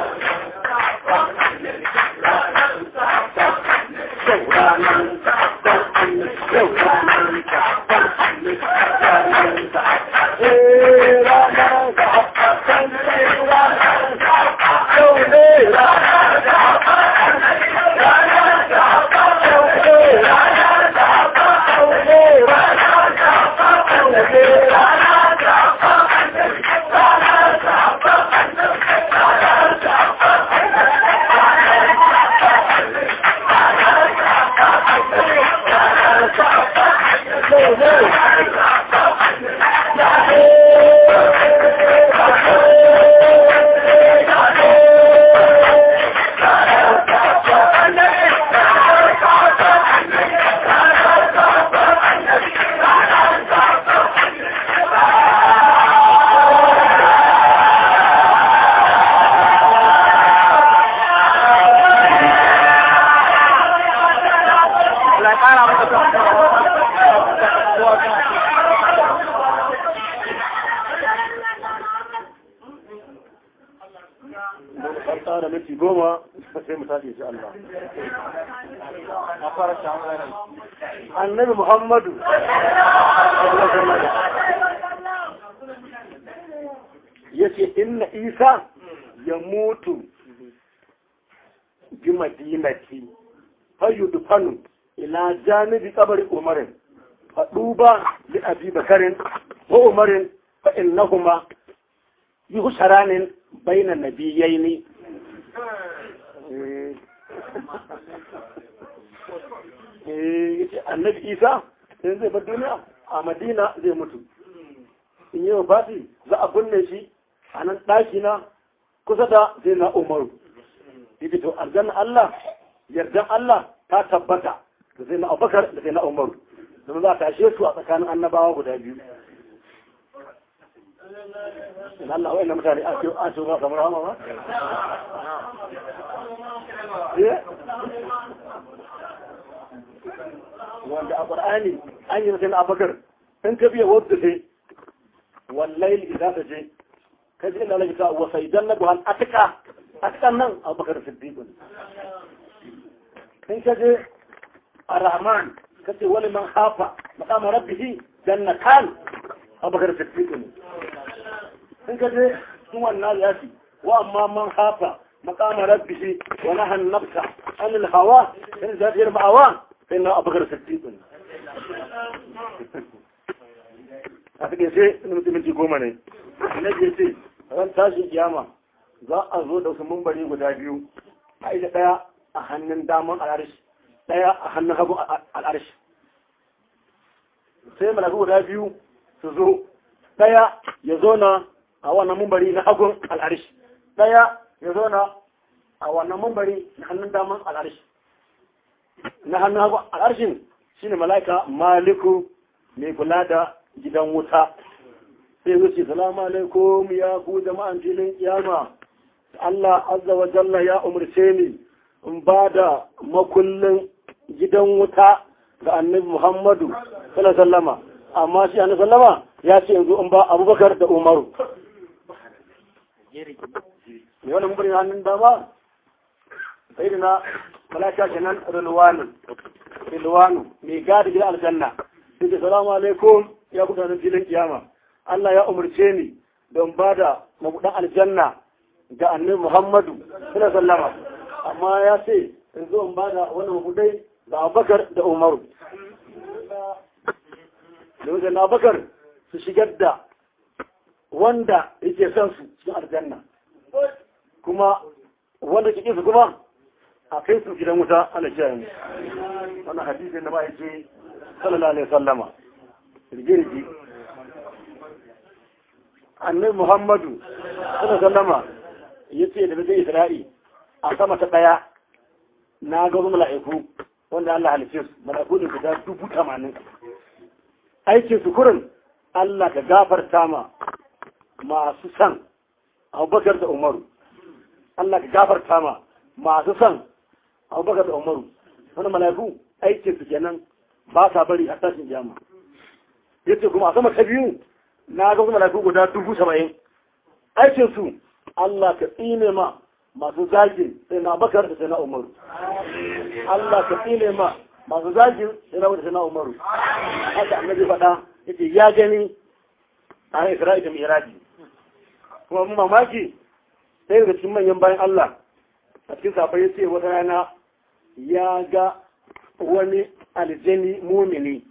B: tsara minti goma sai mu tashi insha Allah. Annabi Muhammadu ya ce inna Isa ya mutu bi madinati fayyudufanu ila janibi kabari umarin faɗuba li abi bakarin wa umarin fa innahuma yuhsaranin bainan nabiyyaini annabi isa in zai bar duniya a madina zai mutu in yi wa fati za a binne shi a nan ɗakina kusa da sai na umaru yake to aljanna Allah yardan Allah ta tabbata da sai na abubakar da sai na umaru domin za a tashe su a tsakanin annabawa guda biyu in Allah wa'in na mutane a ce a ce ba kamar hama ba wanda a ƙwar'ani an yi mutum abubakar in ka biya wadda sai wallahi idan ta je ka ji ina lagita wasa idan na buhan atika atikan nan abubakar siddiqun in ka je a rahman ka ce wani man hafa makama rabbihi jannatan abubakar siddiqun in ka je sun wannan yafi wa amma man hafa makama rabbihi wa nahan nafsa anil hawa in zafiyar ma'awa sai na abubakar siddiqun a cikin sai minti goma ne na je ce ran tashin kiyama za a zo da wasu mumbari guda biyu a ita ɗaya a hannun daman al'arshi ɗaya a hannun hagu al'arshi sai malaku guda biyu su zo ɗaya ya zona a wannan mumbari na hagun al'arshi ɗaya ya zona a wannan mumbari na hannun daman al'arshi na hannun hagu al'arshin shine mala'ika maliku mai kula da gidan wuta sai wuce salamu alaikum ya ku jama'an filin kiyama Allah azza wa jalla ya umarce ni in ba da makullin gidan wuta ga annabi Muhammadu sallallahu sallama amma shi annabi sallama ya ce yanzu in ba Abubakar da Umaru me wannan mun bari hannun dama sai da na malaka kenan rilwanu rilwanu mai gadi gidan aljanna sai ce salamu alaikum ya gudanar filin kiyama Allah ya umarce ni don ba da mabuɗan aljanna ga annabi Muhammadu sallallahu sallama amma ya ce in zo in ba da wannan mabuɗai ga Abubakar da Umaru da na Abubakar su shigar da wanda yake son su cikin aljanna kuma wanda ke su kuma a kai su gidan wuta ana kiyaye mu wannan hadisi da ma yake sallallahu alaihi wasallama rigirgi annabi muhammadu sallallahu sallama ya ce da zai isra'i a sama ta daya na ga wasu mala'iku wanda Allah halice su mala'iku ne guda dubu tamanin aikin su kurin Allah ka gafarta ma masu san abubakar da umaru Allah ka gafarta ma masu san abubakar da umaru wani mala'iku aikin su kenan ba sa bari a tashin jama ya ce kuma a sama ta biyu na ga wasu mala'iku guda dubu saba'in aikin su Allah ka tsine ma masu zagin sai na bakar da sai na umaru Allah ka tsine ma masu zagin sai na sai na umaru haka annabi faɗa yace ya gani a Isra'i da Miraji kuma mun mamaki sai daga cikin manyan bayan Allah a cikin safai ya ce wata rana ya ga wani aljani mumini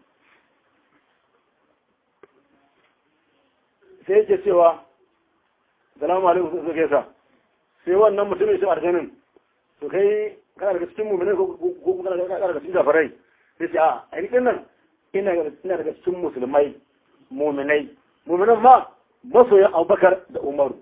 B: sai yake cewa salamu alaikum sun suke sa sai wannan mutumin shi aljanin to kai kana daga cikin mumini ko kuma kana daga cikin zafarai sai ce a a rikin nan ina daga cikin musulmai muminai muminan ma masoyan abubakar da umaru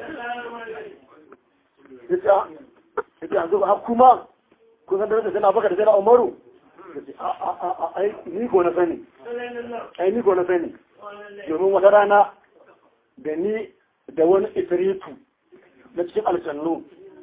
B: ita ita yanzu ba kuma kun san da sai abubakar da sai umaru ai ni ko na sani ai ni ko na sani domin wata rana da ni da wani ifiritu na cikin aljannu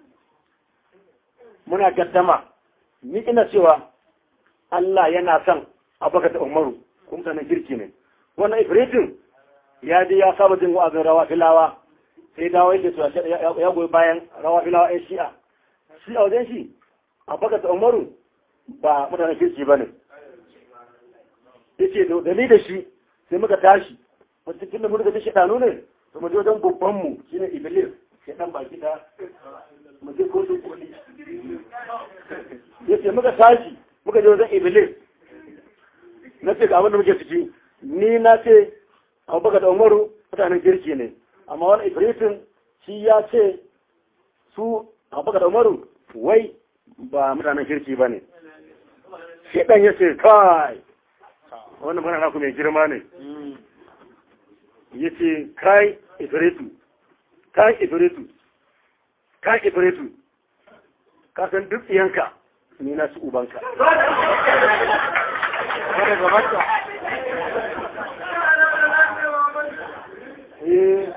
B: muna gaddama ni ina cewa Allah yana son abubakar da umaru kuma sanin girki ne wannan ifiritin ya je ya saba jin wa'azin rawa filawa sai dawo yake cewa ya goyi bayan rawa filawa ya shi'a shi a wajen shi abubakar da umaru ba mutanen kirki ba ne ya ce da ni da shi sai muka tashi wata tun da muka ji shaɗanu ne to mu je wajen babbanmu shi ne iblis shaɗan baki da mu je kotun koli ya ce muka tashi muka je wajen iblis na ce ga abin da muke ciki ni na ce abubakar da umaru mutanen kirki ne amma wani ifritin shi ya ce su abubakar da umaru wai ba mutanen kirki ba ne shaɗan ya ce kai wannan magana naku mai girma ne ya ce kai ifritu kai ifritu ka ibritu ka san duk iyanka ni na su ubanka
A: Kada gabanka.
B: Eh.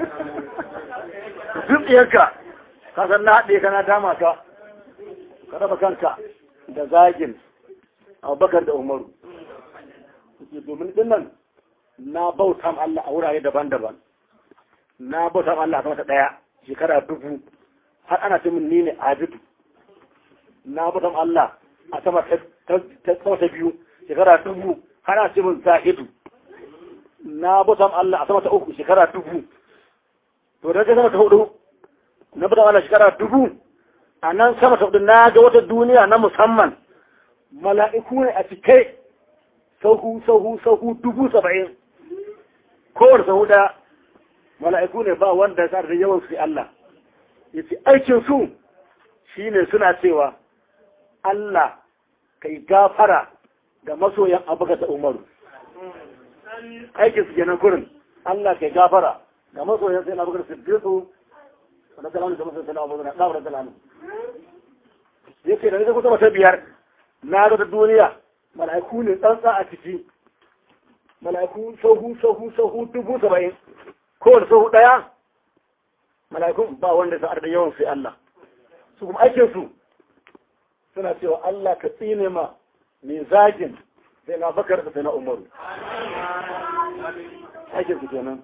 B: duk iyanka ka san na haɗe ka na dama ka ka raba kanka da zagin abubakar da umaru Yake domin dinnan na bauta ma Allah a wurare daban-daban na bauta ma Allah a kamata ɗaya shekara dubu har ana ce min ni ne abidu na bauta ma Allah a sama ta ta sama ta biyu shekara dubu har ana ce min zahidu na bauta ma Allah a sama ta uku shekara dubu to da sama ta hudu na bauta ma Allah shekara dubu a nan sama ta hudu na ga wata duniya na musamman mala'iku ne a cike sahu sahu sahu dubu saba'in kowar sahu da mala'iku ne ba wanda ya da yawan su Allah ya ce aikin su shi ne suna cewa Allah kai gafara ga masoyan abuka da umaru aikin su kenan kurin Allah kai gafara ga masoyan sai na abuka da siddiqu da kalamu da masoyan sai na abuka da kawar da kalamu yake da nake kusa ta biyar na ga ta duniya mala'iku ne tsantsa a ciki mala'iku sahu sahu sahu dubu saba'in kowane sahu ɗaya mala'ikun ba wanda sa'ar da yawan sai Allah su kuma aikin su suna cewa Allah ka tsine ma mai zagin sai na bakar sai na umaru aikin su kenan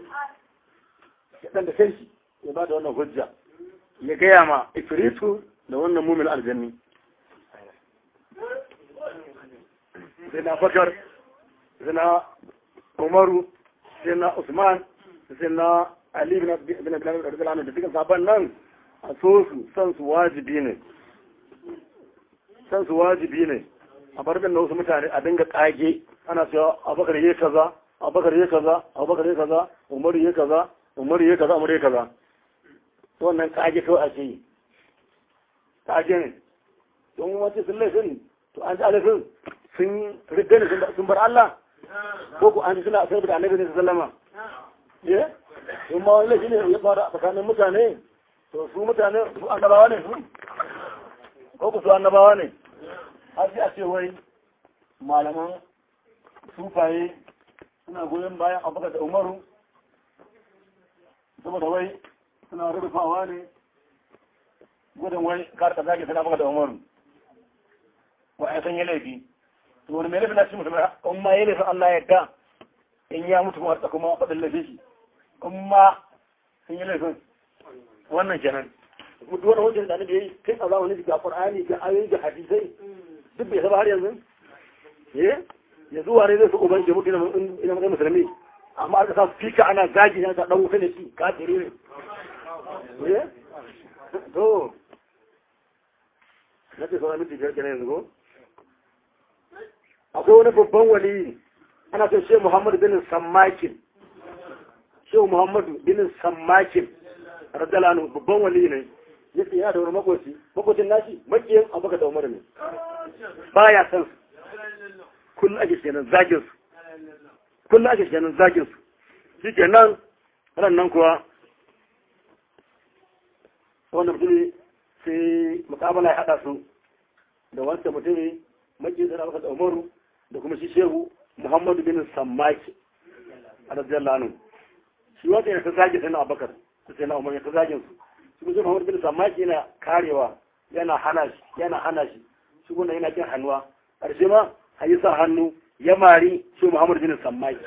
B: ya ɗan da kai shi ya ba da wannan hujja ya gaya ma ifritu da wannan mumin aljanni sai na bakar sai na umaru sai na usman sai na ali bin bin bin radiyallahu da dukkan sahabban nan a so su san su wajibi ne san su wajibi ne a bar da wasu mutane a dinga kage ana cewa abubakar yayi kaza abubakar yayi kaza abubakar yayi kaza umaru yayi kaza umaru yayi kaza umaru yayi kaza wannan kage kawai ake yi kage ne don wace sun laifin to an ji alifin sun rigga ne sun bar Allah ko ku an ji suna sai da annabi ne sallama ye in ma wani laifi ne ya fara tsakanin mutane to su mutane su annabawa ne su ko ku su annabawa ne har sai a ce wai malaman sufaye suna goyon bayan abubakar da umaru saboda wai suna rufawa ne gudun wai karta zage suna abubakar da umaru wa a san yi laifi to wani mai laifin na cikin mutum in ma yi laifin Allah ya ga in ya mutu kuma harta kuma faɗin laifin shi in ma sun yi laifin wannan kenan mutu wani hujjar da annabi yayi kai a zamanin ga qur'ani ga ayoyi ga hadisai duk bai saba har yanzu eh yanzu ware zai su uban mutu ina ina musulmi amma aka sa fika ana zagi na dan wuta ne shi kafiri ne eh to nace sauran miti biyar kenan yanzu ko akwai wani babban wali ana son shehu muhammadu bin sammakin shehu muhammadu bin sammakin radalanu babban wali ne ya ce yana da wani makoci makocin nashi makiyin abubakar da umar ne baya san su kullum ake kenan zagin su kullum ake kenan zagin su shi kenan ran nan kuwa wannan mutum sai mukamala ya haɗa su da wancan mutum makiyin da abubakar da umaru da kuma shi shehu muhammadu bin sammaki a radiyallahu anhu shi wanda ya ta zage sai na abubakar sai na umar ya ta zagin su shi kuma muhammadu bin sammaki yana karewa yana hana shi yana hana shi shi kuma yana kin hannuwa ƙarshe ma a yi sa hannu ya mari shi muhammadu bin sammaki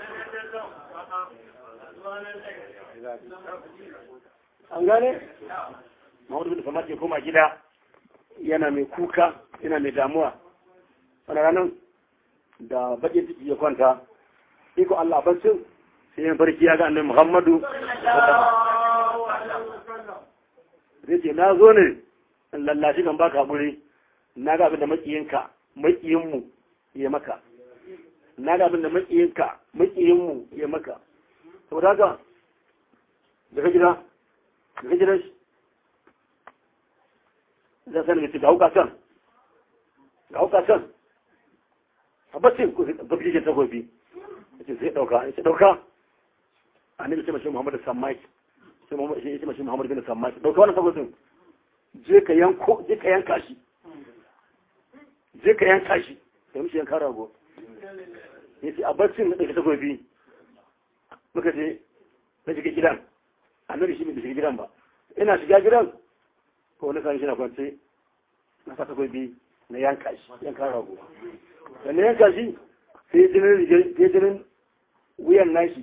B: an gane muhammadu bin sammaki ya koma gida yana mai kuka yana mai damuwa wani ranar da bakin ciki ya kwanta iko Allah baccin sai yin farki ya ga annabi Muhammadu zai ce na zo ne in lallashi kan baka hakuri na ga abin da makiyinka makiyinmu ya maka na ga abin da makiyinka makiyinmu ya maka saboda haka daga gida daga gidan shi zai sanin ga hauka can ga hauka can a bacin ku zafi ke takobi ya ce sai ɗauka ya ce ɗauka a ne ce mashi muhammadu sammaki sai Muhammad shi shi Muhammad bin Samma dauka wannan tabbacin je ka yanko je ka yanka shi je ka yanka shi sai mishi yanka rago yace a barcin da take takobi muka je na shiga gidan annabi shi bai shiga gidan ba ina shiga gidan ko wani sani shi na kwance na sa takobi na yanka shi yanka rago da na yanka shi sai jinin jinin wuyan nashi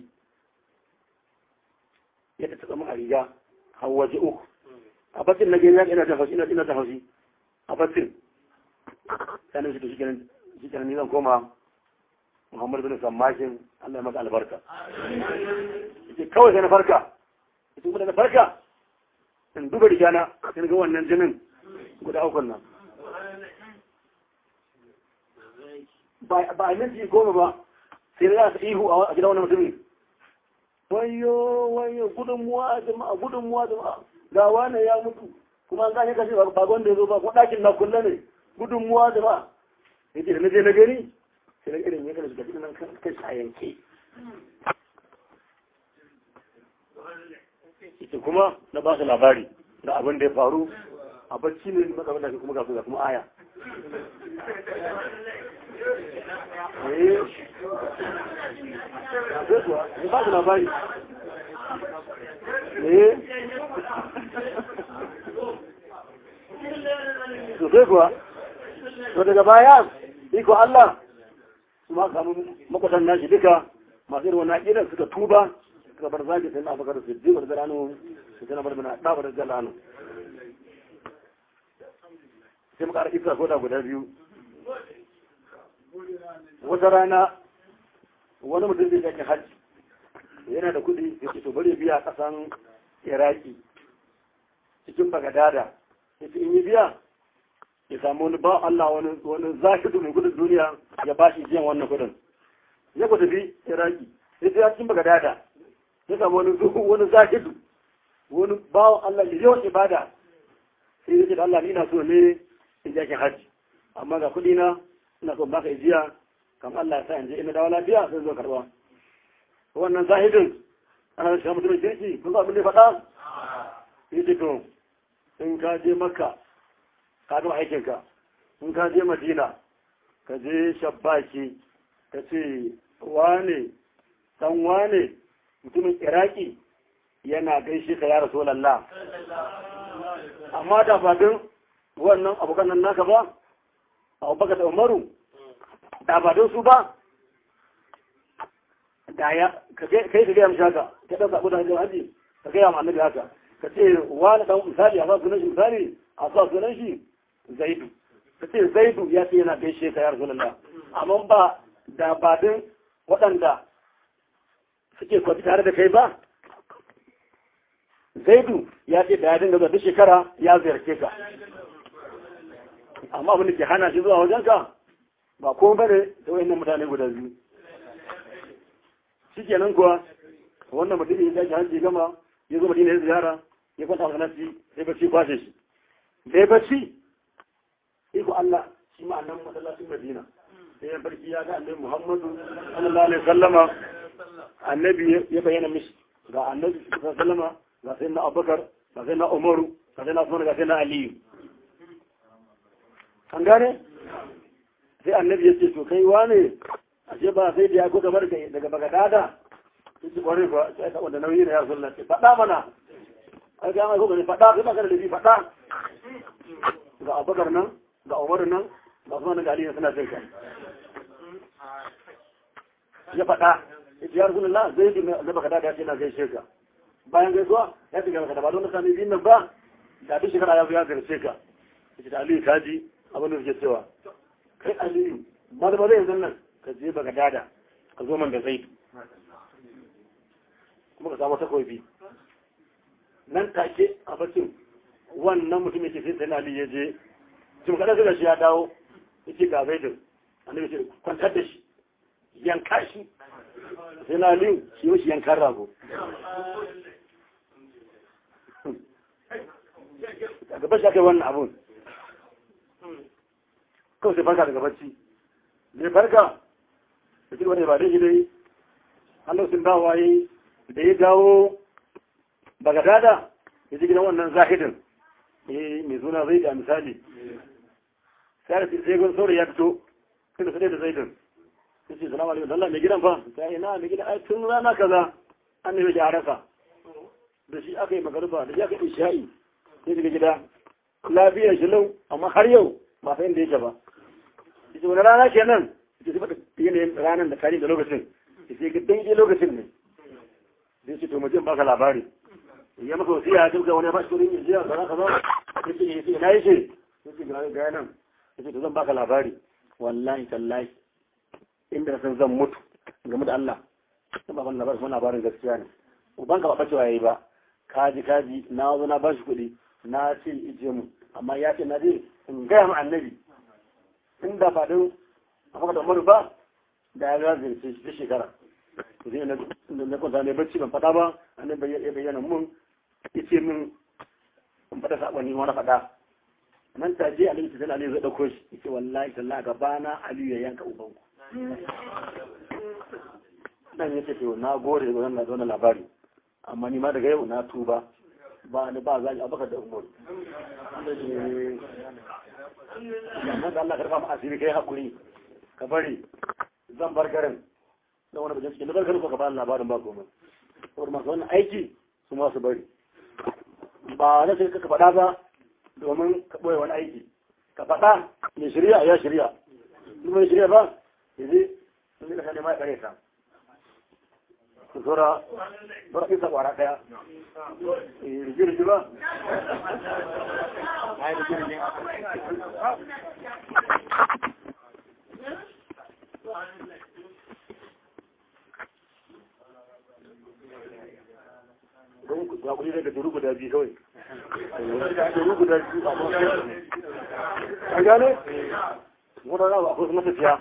B: ya ta taɓa a riga har waje uku a batin na gani ina ta haushi ina ina ta haushi a batin sanin shi to shi kenan shi kenan ni zan koma Muhammad bin Sammashin Allah ya maka albarka yace kawai sai na farka yace kuma da na farka in duba rigana sai ga wannan jinin guda uku nan ba a minti goma ba sai za su ihu a gidan wani mutumin wayo wayo gudunmuwa jama'a gudunmuwa jama'a ga wane ya mutu kuma an gane kashe ba wanda ya zo ba ko ɗakin na kulle ne gudunmuwa jama'a ya ce da na je na gani sai na irin ya kana shiga cikin nan kan sayanke ita kuma na ba su labari da abin da ya faru a bacci ne matsalar da kuma ga kuma aya ya ba su labari eh sosai kuwa to daga baya iko Allah su ma samu makwatan nashi duka masu irin wannan aƙidar suka tuba suka bar zagi sai na abakar su ji wadda rano su tana bar mana ɗabar da jalano sai muka ara isa koda guda biyu wata rana wani mutum zai yake hajji yana da kuɗi ya ce to bari biya ƙasan iraki cikin bagadada ya ce in yi biya ya samu wani ba Allah wani wani zahidu mai gudun duniya ya ba shi jiyan wannan kudin ya ku tafi iraki ya ce ya cikin bagadada ya samu wani zuhu wani zahidu wani ba Allah ya yawan ibada sai ya ce da Allah ni ina so ne in je hajji amma ga kuɗi na ina so baka ijiya kam Allah ya sa in je ina dawo lafiya sai zo karɓa wannan zahidin ana da shi mutumin kirki kun ga abin da ya faɗa ya ce to in ka je makka ka gama aikinka in ka je madina ka je shabbaki ka ce wane dan wane mutumin iraki yana gaishe ka ya rasu lalla amma da fadin wannan abokan nan naka ba abubakar da umaru da fadin su ba da ya kai ka gaya mishi haka ka ɗan zaɓi da hajjar haji ka gaya ma annabi haka ka ce wani ɗan misali a sa sunan shi misali a sa sunan shi zaidu ka ce zaidu ya ce yana gaishe ka ya rasulullah amma ba da badin waɗanda suke kwafi tare da kai ba zaidu ya ce da ya dinga zuwa duk shekara ya ziyarce ka amma abin da ke hana shi zuwa wajenka ba ko bane da wayannan mutane guda biyu shikenan kuwa wannan mutum ya ji hanci gama ya zo madina ya ziyara ya kwanta a nasi sai bacci kwashe shi sai bacci iko Allah shi ma annan masallacin Madina sai ya barki ya ga annabi Muhammadu sallallahu alaihi wasallama annabi ya bayyana mishi ga annabi sallallahu alaihi wasallama ga sai na Abubakar ga sai na Umaru ga sai na Usman ga sai na Ali an gane sai annabi ya ce to kai wane ashe ba sai da ya ko gabar kai daga Bagadada sai ci kware ba sai ka wanda nauyi ne ya sallallahu alaihi faɗa mana ai ga mai ko ne faɗa kai ba ka da lafi faɗa ga Abubakar nan ga Umar nan ga Usman ga Ali suna jin ka ya faɗa ya Rasulullah zai bi na Bagadada ya ce na gaishe ka bayan gaisuwa ya ce ga ba don sami bin nan ba da duk shekara ya zo ya gaishe ka yace da Ali kaji abin da suke cewa kai Ali ba da ba zai yanzu nan ka je baka dada ka zo man da zaitu kuma ka samu takobi nan take a bacin wannan mutum yake sai sai Ali ya je tun kada suka shi ya dawo yake ga zaitu annabi ce kwantar da shi yanka shi sai na Ali shi yi shi yankan rago daga bashi aka yi wannan abun kawai sai farka daga bacci zai farka da cikin wani ba dai dai hannun sun dawo yi da ya dawo bagadada ya ji gidan wannan zahidin eh mai suna zai da misali sai da sai gun saurayi ya fito kada sai da zaidin sai ce salamu alaikum Allah mai gidan fa sai ina mai gidan ai tun rana kaza an ne ya rasa da shi aka yi magaruba da shi aka yi isha'i sai daga gida lafiyar shi lau amma har yau ba sai inda yake ba yace wani rana kenan yace sai bada yanayin ranar da tarihi da lokacin yace ga daidai lokacin ne sai ce to mu je baka labari ya maka wasiya ya tuka wani ba shi kudin yajiya kaza kaza yace yace ina yace yace ga ga nan yace to zan baka labari wallahi tallahi inda san zan mutu game da Allah sai ba wannan labarin labarin gaskiya ne uban ka ba bacewa yayi ba kaji kaji na zo na bashi kuɗi na ce ije mu amma ya ce na je in gaya ma annabi inda ba don a haka da umaru ba da ya ga zirce shi shekara zai na na kwanta ne bacci ban faɗa ba annabi ya bayyana mun ya ce min in faɗa saɓani wani faɗa nan ta je aliyu ta aliyu zai ɗauko shi ya ce wallahi tallahi gaba na aliyu ya yanka ubanku dan ya ce to na gore da wannan labari amma ni ma daga yau na tuba ba ni ba zaki abaka da umar amma da Allah karfa mu asiri kai hakuri ka bari zan bar garin dan wani bajin cikin bar garin ko ka ba labarin ba komai saboda masu wannan aiki su ma su bari ba na sai ka faɗa ba domin ka ɓoye wani aiki ka faɗa mai shirya ya shirya in mai shirya ba yanzu sun yi ka nema ya ɓare ta zura zura isa kwara daya rigirgi ba don ku kuri daga duru guda biyu kawai duru guda biyu a mafi a gane wadanda ba akwai matafiya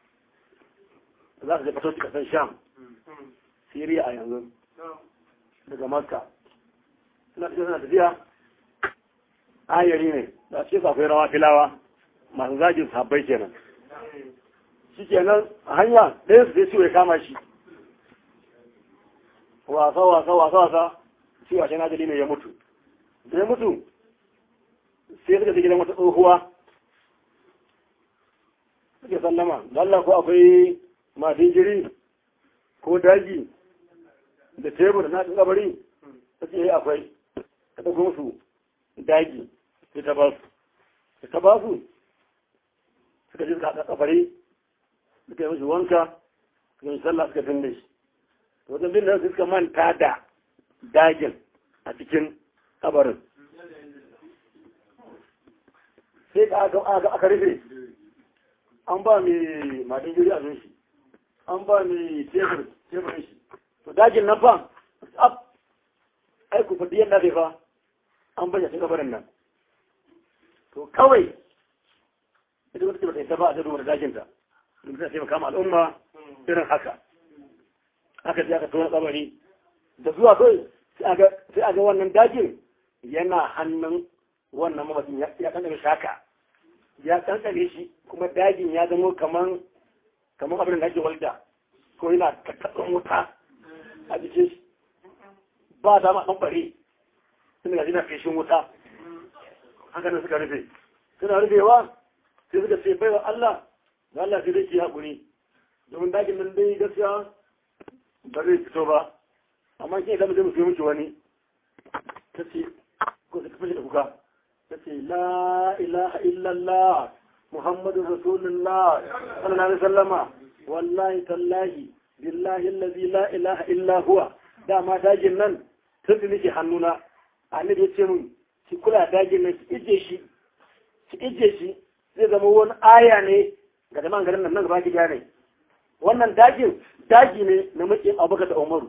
B: za su je fito kasan sham Siriya a yanzu daga Makka suna cikin suna tafiya ayari ne da ce akwai rawa filawa masu zagin sabbai kenan shi kenan a hanya ɗaya su sai ciwo ya kama shi wasa wasa wasa wasa shi washe na ne ya mutu da ya mutu sai suka gidan wata tsohuwa suke sallama Allah ko akwai masu jiri ko daji da tebur na cikin kabari ta ce akwai ta ɗauko musu daji sai ta ba su da ta ba su suka ji suka haɗa kabari suka yi musu wanka suka yi sallah suka binne shi to wajen binne su suka manta da dagin a cikin kabarin sai ka aka rufe an ba mai madin jiri a shi an ba mai tebur teburin shi to dajin nan fa ab ai ku fadi yadda zai fa an bayyana cikin kabarin nan to kawai ita wata ba ta yadda ba a zai da dajin ta duk ta taimaka ma al'umma irin haka haka sai aka tona kabari da zuwa kai sai a ga wannan dajin yana hannun wannan mamacin ya kankane shaka ya kankane shi kuma dajin ya zama kaman kamar abin da ake walda ko yana kakkaɗin wuta a jikin shi ba dama ɗan ɓare suna gaji na feshin wuta haka nan suka rufe suna rufewa sai suka ce baiwa Allah da Allah sai dai ki haƙuri domin dakin nan dai gaskiya ba zai fito ba amma ke da mutum sai miki wani ta ce ko ta fashe da kuka ta ce la ilaha illallah muhammadun rasulullah sallallahu alaihi wasallama wallahi tallahi billahi allazi la ilaha illa huwa dama dajin nan tun da nake hannuna annabi ya ce mun ki kula dajin nan ki ije shi ki ije shi zai zama wani aya ne ga jama'an garin nan nan gaba ki gane wannan dajin daji ne na maƙin abubakar da umaru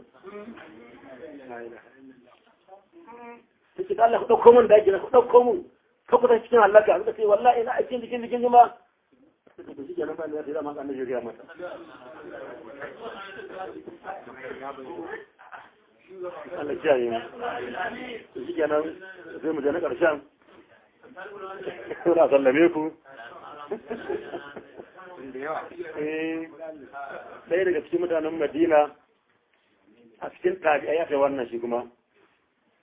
B: ta ce Allah ku ɗauko min daji na ku ɗauko min ka kusa cikin halaka suka ce wallahi ina aikin jikin jikin jima suka ce shi kenan ba ne ya zama kan da ya mata Allah kiyaye mu to shi kenan sai mu je na ƙarshen Suna sallame ku ɗaya daga cikin mutanen madina a cikin tabi'ai aka wannan shi kuma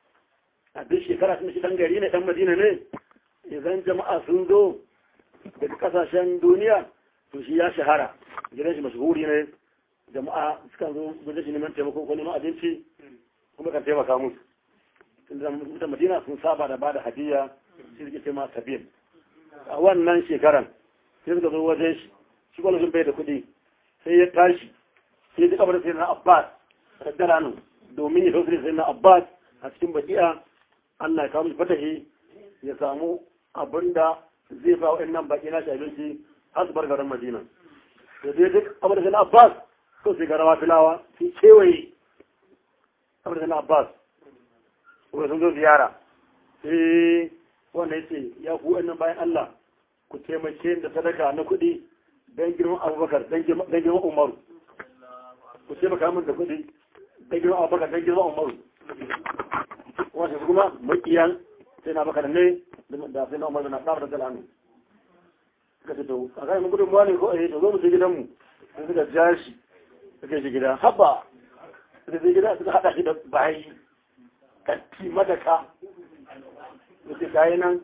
B: a duk shekara sun shi dan gari ne dan madina ne idan jama'a sun zo daga kasashen duniya to shi ya shahara gidan shi mashahuri ne jama'a suka zo wajen shi neman taimako ko neman abinci kuma kan taimaka musu tunda mutan madina sun saba da bada hadiya shi suke ce ma sabin a wannan shekaran sai suka zo wajen shi shi kwallon bai da kuɗi sai ya tashi sai ya kabar sai na abbas kaddara nan domin ya tausiri sai na abbas a cikin baki'a allah ya kawo mishi fatahi ya samu abin da zai fa wa'in nan baki na shi abinci har su bar garin madina da zai duk abin da sai na abbas ko sai garawa filawa sai kewaye abin da sai na abbas kuma sun zo ziyara sai wanda ya ce ya ku wa'in nan bayan allah ku taimake da sadaka na kuɗi don girman abubakar don girman umaru ku taimaka min da kuɗi don girman abubakar don girman umaru wasu kuma makiyan sai na bakar ne da sai na umaru na ɗabar da hannu suka ce to a kai mun gudun ne ko eh to zo mu je gidanmu sai suka ja shi suka shi gida haba suka je gida suka haɗa shi da bayi katti madaka da ke kayi nan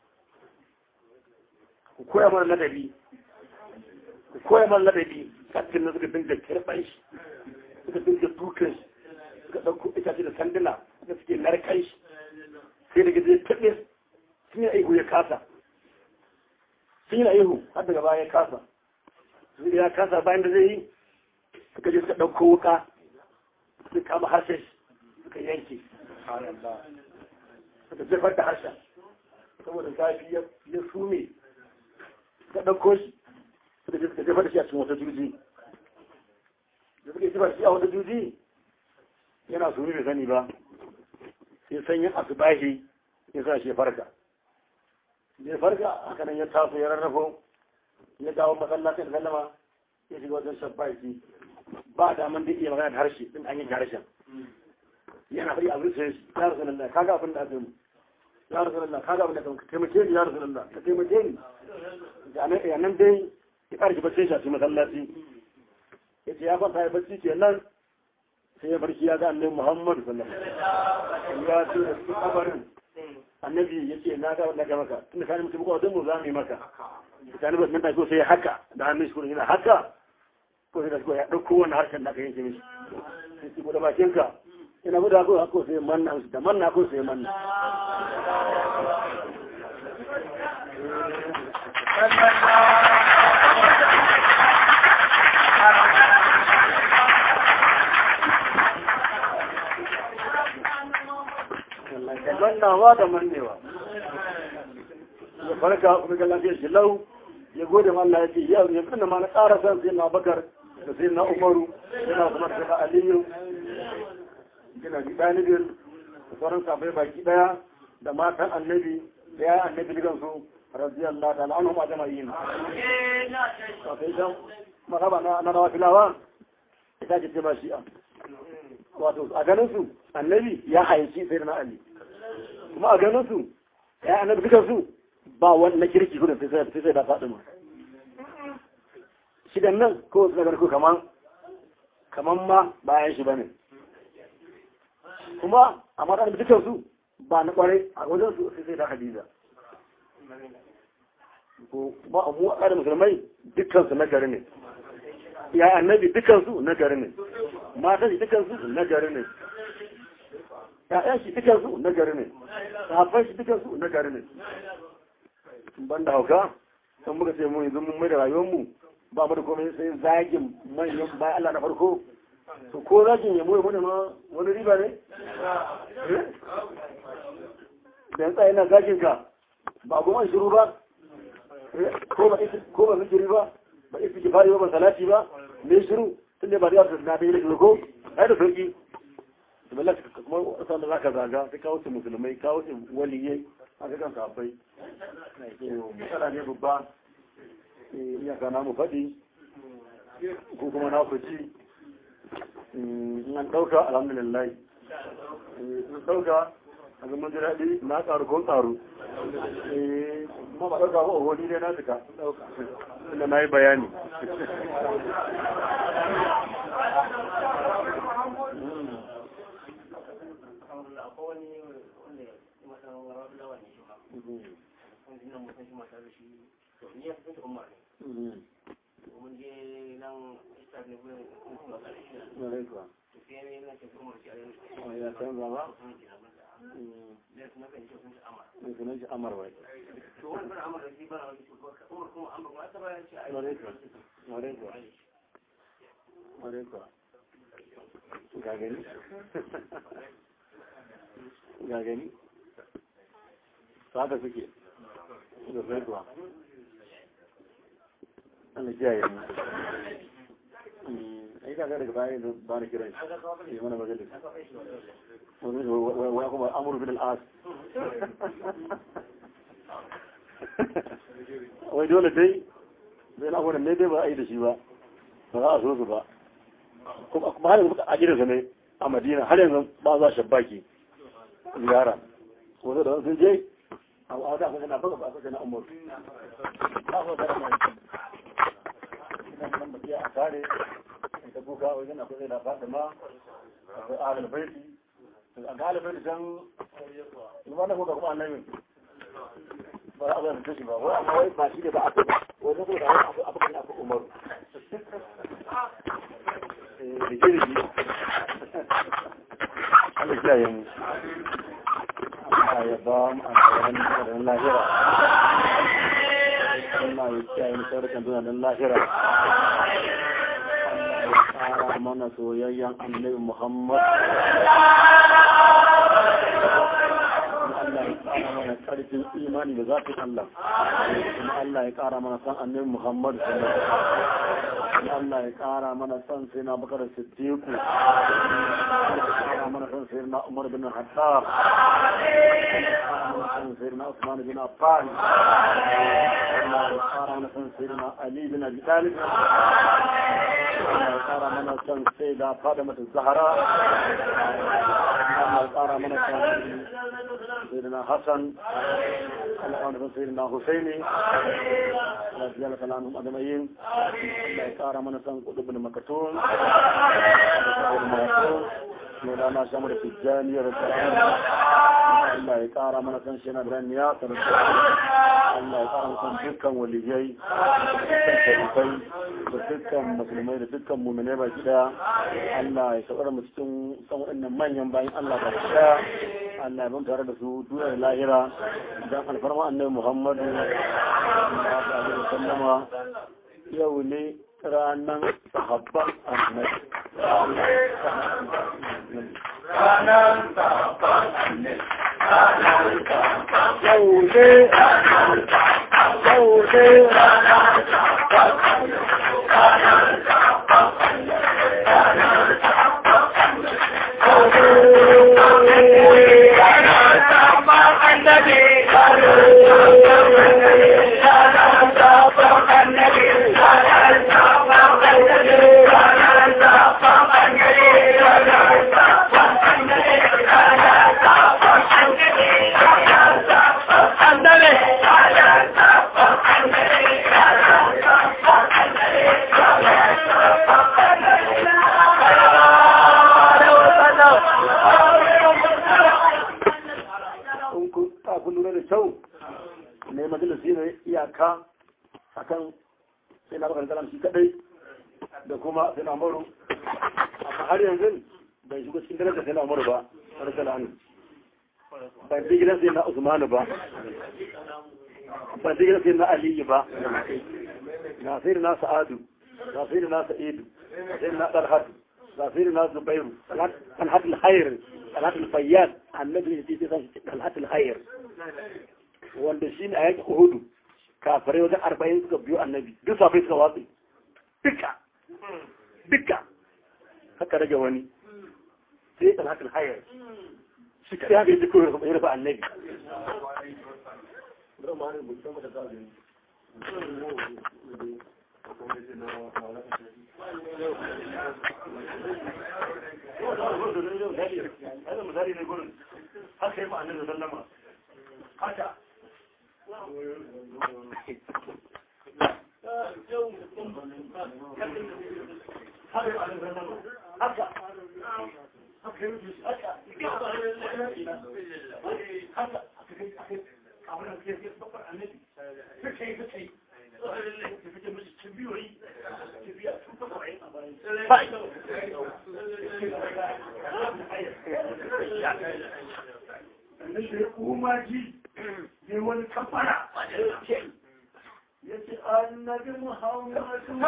B: ku koya mana ladabi ku koya mana ladabi kafin na suka dinga kirɓan shi suka dinga dukan shi suka ɗauko itace da sanduna suka suke narkan shi sai daga zai taɓe sun yi aihu ya kasa sun yi aihu har daga baya ya kasa sun ya kasa bayan da zai yi suka je suka ɗauko wuka suka kama harshen shi suka yanke suka jefar da harshen saboda zafi ya sume ka ɗauko shi suka je suka jefa da shi a cikin wata juji da suka jefa da shi a wata juji yana sumi bai sani ba sai sanyin asubahi ya sa shi farka ya farka haka nan ya taso ya rarrafo ya dawo masallacin sallama ya shiga wajen shabbaki ba daman da iya magana da harshe din an yi harshen yana fari a zuciya shi ya rasu lalla kaga abin da aka yi ya rasu lalla kaga abin da aka ka taimake ni ya rasu lalla ka taimake ni a nan dai ya ƙarfi bacci shi a cikin masallaci ya ce ya kwanta ya bacci ke nan sai ya barci ya ga annabi muhammadu sallallahu alaihi ya ce da su kabarin annabi ya ce na ga wanda ga maka tunda kani mutum ko mu za mu yi maka kani ba nan ko sai haka da hannun shi ko yana haka ko sai da ko ya dauko wannan harshen da aka yanke mishi sai ki da bakin ka ina guda ko hako sai manna da manna ko sai manna mannawa da mannewa ya farka kuma ga lafiyar shi lau ya gode ma Allah ya ce yau ya tunda ma na ƙara san sai na bakar da sai na umaru yana kuma da aliyu yana ji ɗalibin da sauran safai baki ɗaya da matan annabi da ya annabi dukan su radiyallahu ta'ala anhum ajma'in sai dan makaba na na rafilawa ita ce ba shi'a wato a ganin su annabi ya haici sai na ali kuma a ganin su ya annabi dukan su ba wani na kirki gudun sai sai da faɗi ma shi nan ko su nagar ko kaman kaman ma bayan shi bane kuma a matan dukan su ba na kwarai a wajen su sai sai da hadiza ko ba mu a ƙarin musulmai dukkan su na gari ne ya annabi dukkan su na gari ne matan shi dukkan su na gari ne ya'yan shi dukkan su na gari ne sahabban shi dukkan su na gari ne ban da hauka san muka ce mu yanzu mun mai da rayuwar mu ba mu da komai sai zagin manyan bayan Allah na farko to ko zagin ya mu mu ma wani riba ne da yanzu yana zagin ka ba goma shiru ba ko ba ko ba zikiri ba ba isi ki fari ba ba salati ba me shiru tun da ba da yawon na da yi ko ai da sauki da bala kuma wasan da zaka zaga sai kawo su musulmai kawo su waliyai a ga kan kafai matsala ne babba iyaka na mu faɗi ko kuma na ku ci in an ɗauka alhamdulillah in ɗauka a zama ji daɗi na ƙaru ko ƙaru kuma ba ɗauka ba a wani ne na duka inda na yi bayani
D: akwai wani wanda masan lawa ne shi ma wanda nan mutum shi mata da shi to ni ya fi da umar ne mun je nan ita ne gurin kuma kare shi
A: na rai kuwa
D: to sai ne na ce umar shi a yanzu
A: Oh, ya canza ba
D: sun ji abin da ne su na kan ce sun ci amara
A: mai sunan shi amar wai
D: to wani bana amara shi bana wani shi umar kuma amara kuma ta bayan ce a
A: na rai kuwa na rai kuwa na rai kuwa ga gani ga gani haka suke da rai kuwa Allah kiyaye mu ai kaga daga baya da ba ni kiran shi yi mana majalis wani wani kuma amuru bin al'as wai dole dai zai na wani ne dai ba a yi da shi ba ba za a so su ba kuma har yanzu a gidansa ne a madina har yanzu ba za shabbaki ziyara wanda da sun je a wata kuma na baka ba a na umar ba su da mai ina nan ba a kare ta kuka wajen akwai zai da fatima akwai alal baiti a ga alal baiti can ba na kuka kuma annabi ba a zai kashi ba wai amma wai ba shi ne ba aka wai na kuka wani abu abu kan aka umaru rike rike Allah kiyaye mu Allah ya ba mu a tsaron tsaron lahira Allah ya kiyaye mu tsaron tsaron lahira ƙara mana soyayyen annabi Muhammad. Allah ya ƙara mana ƙarfin imani da zafin Allah. Kuma Allah ya ƙara mana san annabi Muhammad. Kuma Allah ya ƙara mana san sai na bakar Siddiqu. Allah ya ƙara mana san sai na Umar bin Hattab. san sai na Usman bin Affan. Allah ya ƙara mana san sai na Ali bin Abi Talib. Allah ya ƙara mana son sai da fada mata zahara Allah ya ƙara mana son sayyidina Hassan Allah ya ƙara sayyidina Husaini Allah ya jalaka lanum adamayin Allah ya ƙara mana son kudubin makatun Maulana Shamar Tijjani ya rasu Allah ya ƙara mana son shi na Ibrahim ya Allah ya ƙara mana son dukkan waliyai dukkan sharifai da dukkan musulmai da dukkan muminai baki daya Allah ya saurara mu cikin san waɗannan manyan bayan Allah ba daya Allah ya ban tare da su duniya da lahira dan alfarma annabi Muhammadu sallallahu alaihi wasallama yau ne ranan sahabban annabi ranan sahabban annabi yau ne yau ne ranan sahabban annabi ne majalisi ne iyaka akan sai na bakar kalam shi kadai da kuma sai na maru amma har yanzu bai shigo cikin darajar sai na maru ba har sai na ban ji gidan sai na usmanu ba ban ji gidan sai na aliyu ba na sai na sa'adu na sai na sa'idu sai na dalhatu na sai na zubairu talhat al-khair talhat al-fayyad annabi ya ce sai talhat al-khair wanda shi ne a yakin Uhudu kafirai wajen arba'in suka biyo annabi duk safai suka watsi duka duka haka rage wani sai ɗan hakan hayar shi kaɗai haka yi duk ya rufe annabi haka yi ma'anin da sallama haka haka
B: haka yi rufe shi haka haka abin da ke babbar annabi suka yi suka yi su fice mishi cibiyoyi cibiya sun fi saba'in a bayan sannan da ya kuma ji ne wani kafara ya ce annabi muhammadu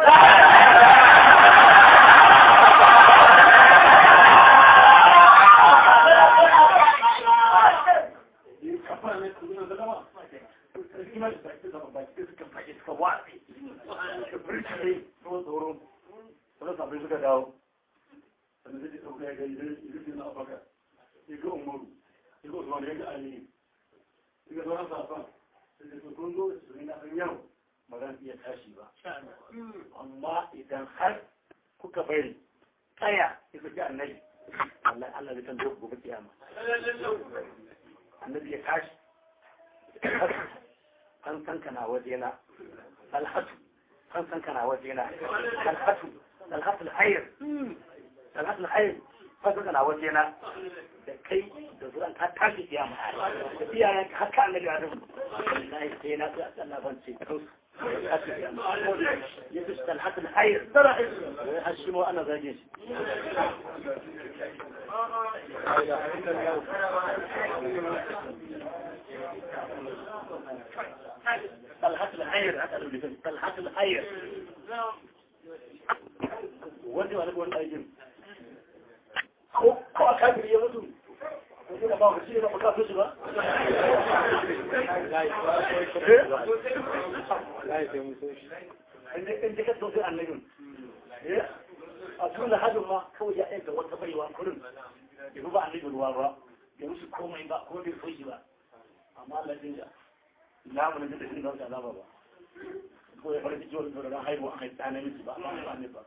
B: amma idan har kuka bari tsaya ya fi annabi Allah Allah zai tambaye ku gobe kiyama annabi ya tashi an san kana wajena alhatu an san kana wajena alhatu alhatu alhayr alhatu alhayr an san kana wajena da kai da zuwan ka tashi kiyama da iyayen ka haka annabi adam wallahi sai na ga Allah ban ce kansu يبس الحق الحير ترى هشموا انا زاجيش طلحة الحير طلحة الحير ودي وانا بقول ايجن ko ko kan ya mutu ko ba ku shi ba ka fushi ba inda ka sosai annabin a tun da hajjin ma kawai ya aika wata baiwa kurin ya ba annabin ruwa ba ya musu komai ba kuma bai fushi ba amma lafin da lamunin da shi ba su alama ba ko ya farki jiwon da ran haihuwa a haifta na miji ba amma ba ne ba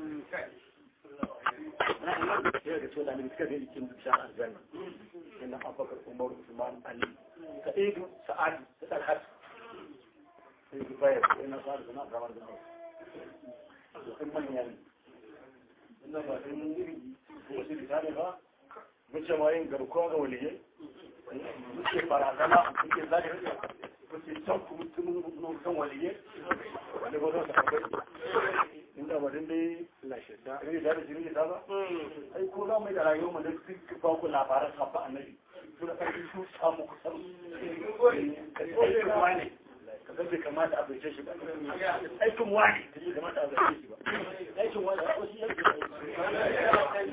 B: ya ga cewa da ne suka zai cikin bishar aljanna inna abubakar umar usman ali sa'idu sa'ad da talhat sai ki bayar sai na fara zama kamar da hau sun manya ne ina ba sai mun iri wasu bisani ba mun ce ma yin garkuwa ga waliyai muke barazana muke zaki muke can kuma tun kan waliyai wani gwazon sa akwai inda ba din dai lashe da ne da jini da ba ai ko za mu da rayuwar mu da duk ba ku labaran sabba annabi to da kai su samu kusan aikin wani kaga bai kamata a bice shi ba aikin wani kaje kamata a bice shi ba aikin wani ko shi yake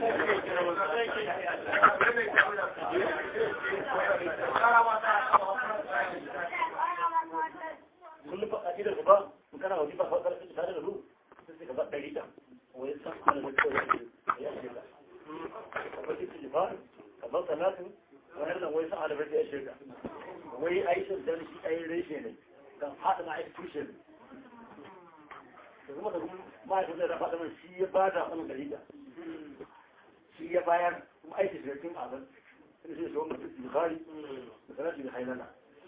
B: kullum ba a gidan ba in kana wani ba fa karfi tare da su sai ka ba ɗari da wai san ana da kawai ya ce ka ka ba shi ba ka ba salatin wannan wai san ana da ya ce ka wai aishin da shi ai reshe ne kan haɗa na aiki tushe ne da kuma da kuma ma'aikata da faɗa mai shi ya ba da wani ɗari da shi ya bayar kuma aiki shi da kin abin sai shi shi wani bukari da salatin da hainana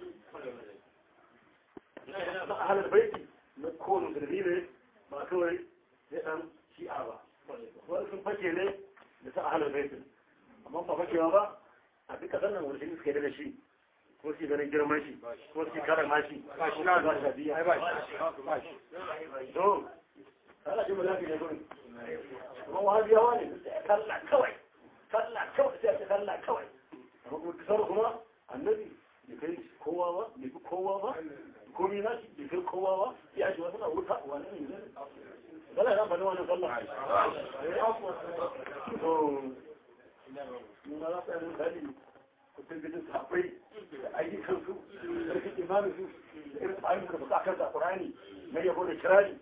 B: أهل البيت نكون مدربين ما كوري لأن شيء أبا وإذن فكي لي لسا أهل البيت أما ما فكي أبا أبي كذلنا ورسين سكيري لشي كورسي بني جرم ماشي كورسي كارم ماشي باش لا باش هدية باش باش دوم هلا شو ملاكي يقول هو هذه هواني كلا كوي كلا كوي كلا كوي هو كسرهما النبي يكيش كوا ba bai kowa ba komi na shi bai kai kowa ba ya shi wasu na wuta wani ne ne bala ya bani wani sallah to nuna za su yi misali kusan gajin safai da ayyukan su da rikin imanin su da irin tsarin da suka kan zakurani na yabo da kirari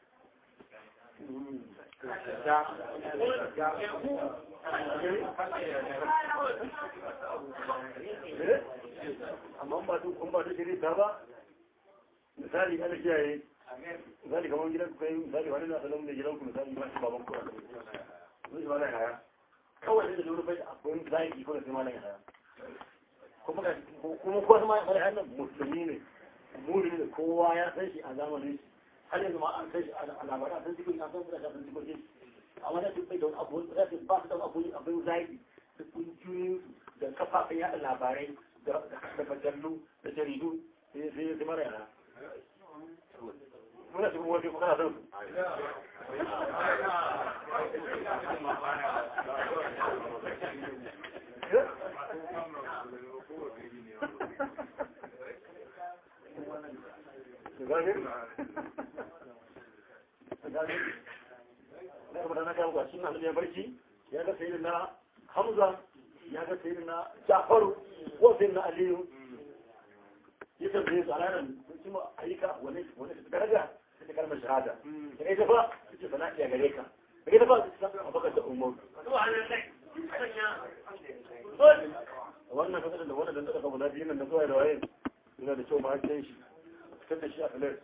B: amma ba duk kun ba duk shiri ta ba misali ana kiyaye misali kamar gidan ku kai misali wani na salon da gidan ku misali ba shi baban ku a kan shi malan haya kawai da lura bai akwai zaki ko da sai malan haya kuma ga kuma ko kuma malan haya nan musulmi ne mu'mini ne kowa ya san shi a zamanin shi har yanzu ma an san shi a labarai an san cikin an san da kan cikin shi amma da duk bai da abu da ba su da abu abin zaki da kungiyoyin da kafafen yaɗa labarai da majallu da jaridu sai sai sai mara yana muna cikin wani kuma kana son su gane gane na kuma na kawo kwashi na hanyar barci ya ga sayi na hamza ya ga sayi na jafaru ko sayi na aliyu ya tambaye su a ranar sun ma ayyuka wani wani daraja ta kalmar shahada da ita ba su ce sana iya gare ka da ita ba su san abakar da umar wannan kasar da wannan da suka guda biyu nan da zuwa da waye yana da kyau ma hakin shi fitar da shi a filar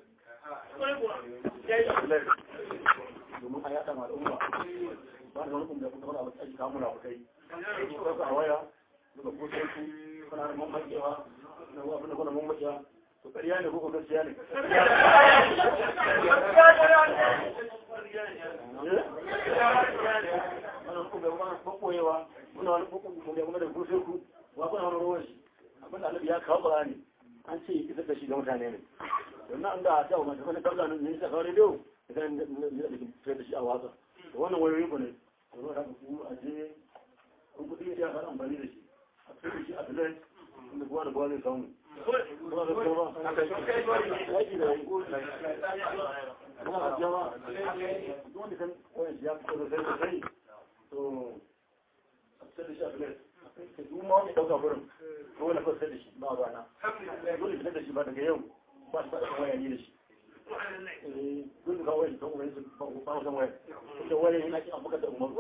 B: domin a yada ma al'umma ba da wani kuma da kuma abu aji kamuna a kai ko a waya daga kusan su kana da mamakewa na wa abin da kuna mamakewa to ƙarya ne ko gaskiya ne wannan kuma ba ba koyewa muna wani kuma kuma da kusan ku wa kuna wani ruwan shi abin da annabi ya kawo Qur'ani an ce isar da shi ga mutane ne don an da ta wani wani kabla ne ne sai rediyo idan da fitar da shi a watsa wannan wayoyin ku ne kuma da ku a je kun kudi ya fara amfani da shi a fitar da shi a fitar inda kowa da kowa zai samu kuma da kuma yaki da yi kuma da jawa wanda kan koyan shi ya fito da sai da sai to a fitar da shi a fitar ka duk ma wani dauka gurin ko wani fasa da shi ba ba na dole fitar da shi ba daga yau ba su faɗa waya ni da shi dole ka wani don wani su ba wasan waya da wani yana kin abuka da umar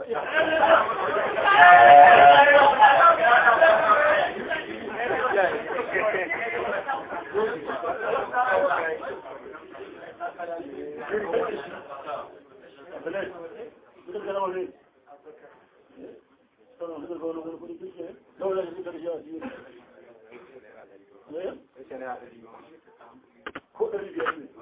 B: ko ɗari biyar ne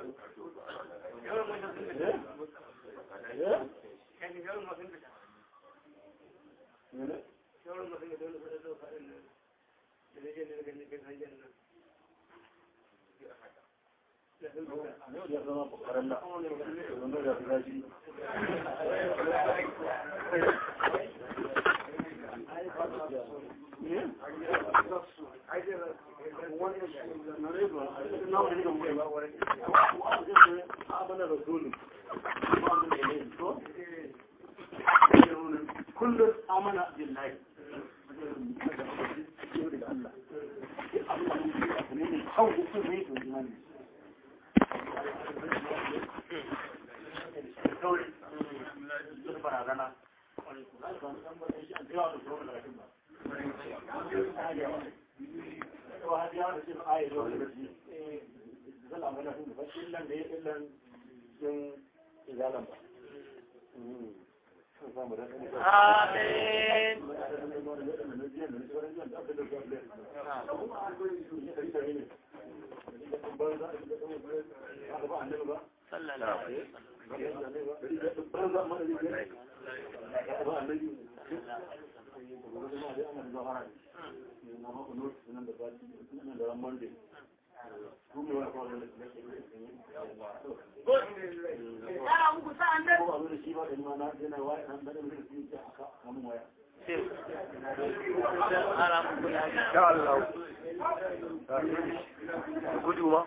B: ya zama bukarar da wanda da su gashi kullum amana billahi
C: Amin. Sallallahu alaihi
B: gudu ma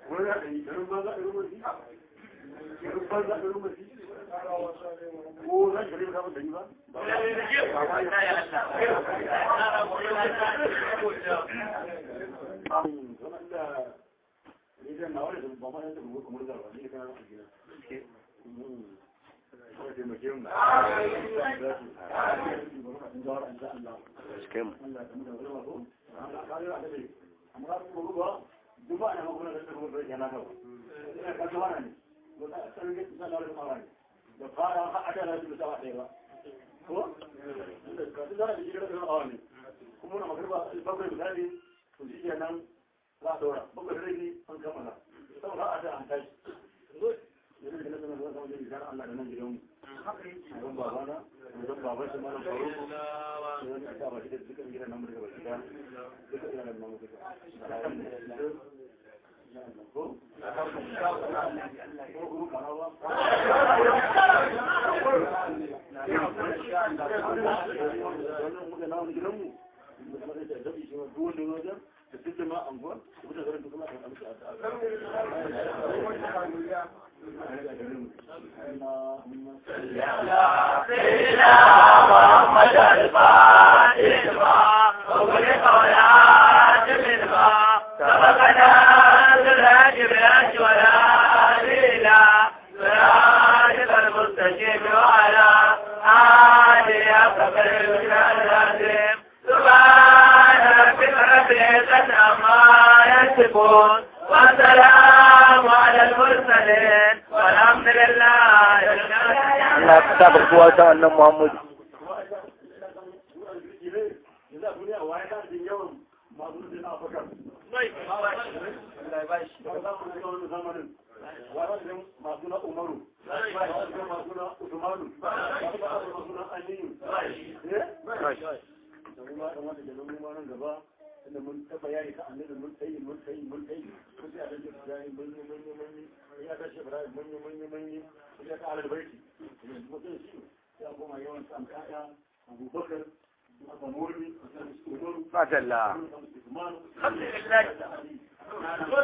B: ko za ka rika da yi ba zaman da rigar na wani da ba ma yadda mu kuma da ba ne kana a gida ko da mu kiyon amma ko ruwa duba na magana da kuma da yana da ina ka zuwa ne ko da sanin da sanar da mawani da fara ha ada na su sawa ɗaya ba ko da ka zuwa da jirar da mawani kuma na magarba bakwai misali to shi nan za a dora bakwai rai an kammala saboda a da an tashi yanzu da na sanar da wani wani Allah da nan gidanmu don babana don baban shi malam faru don ka ba shi da dukkan gidan nan daga baki da dukkan gidan nan mu duka ko
C: والسلام على المرسلين والحمد لله
E: Allah ka sa barkuwa ta wannan Muhammadu
B: masu na umaru masu na usmanu masu na aliyu da kuma da wanda da nan nan gaba inda mun ta bayani ka annabi mun tayi mun tayi mun tayi mun sai a dace bayani mun yi mun yi mun yi ya tashi ibrahim mun yi mun yi mun yi ya ta alal baiti yanzu mutum shi ya koma yawan san kaya abubakar aka murmi umaru
E: Fadalla
B: usman
C: alhamdulillah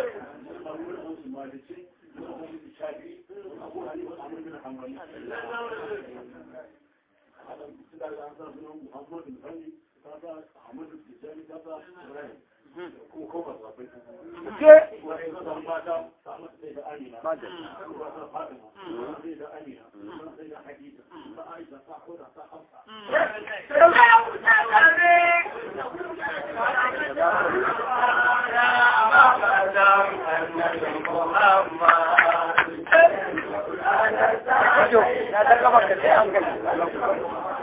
E: na ta gaba ka sai an gani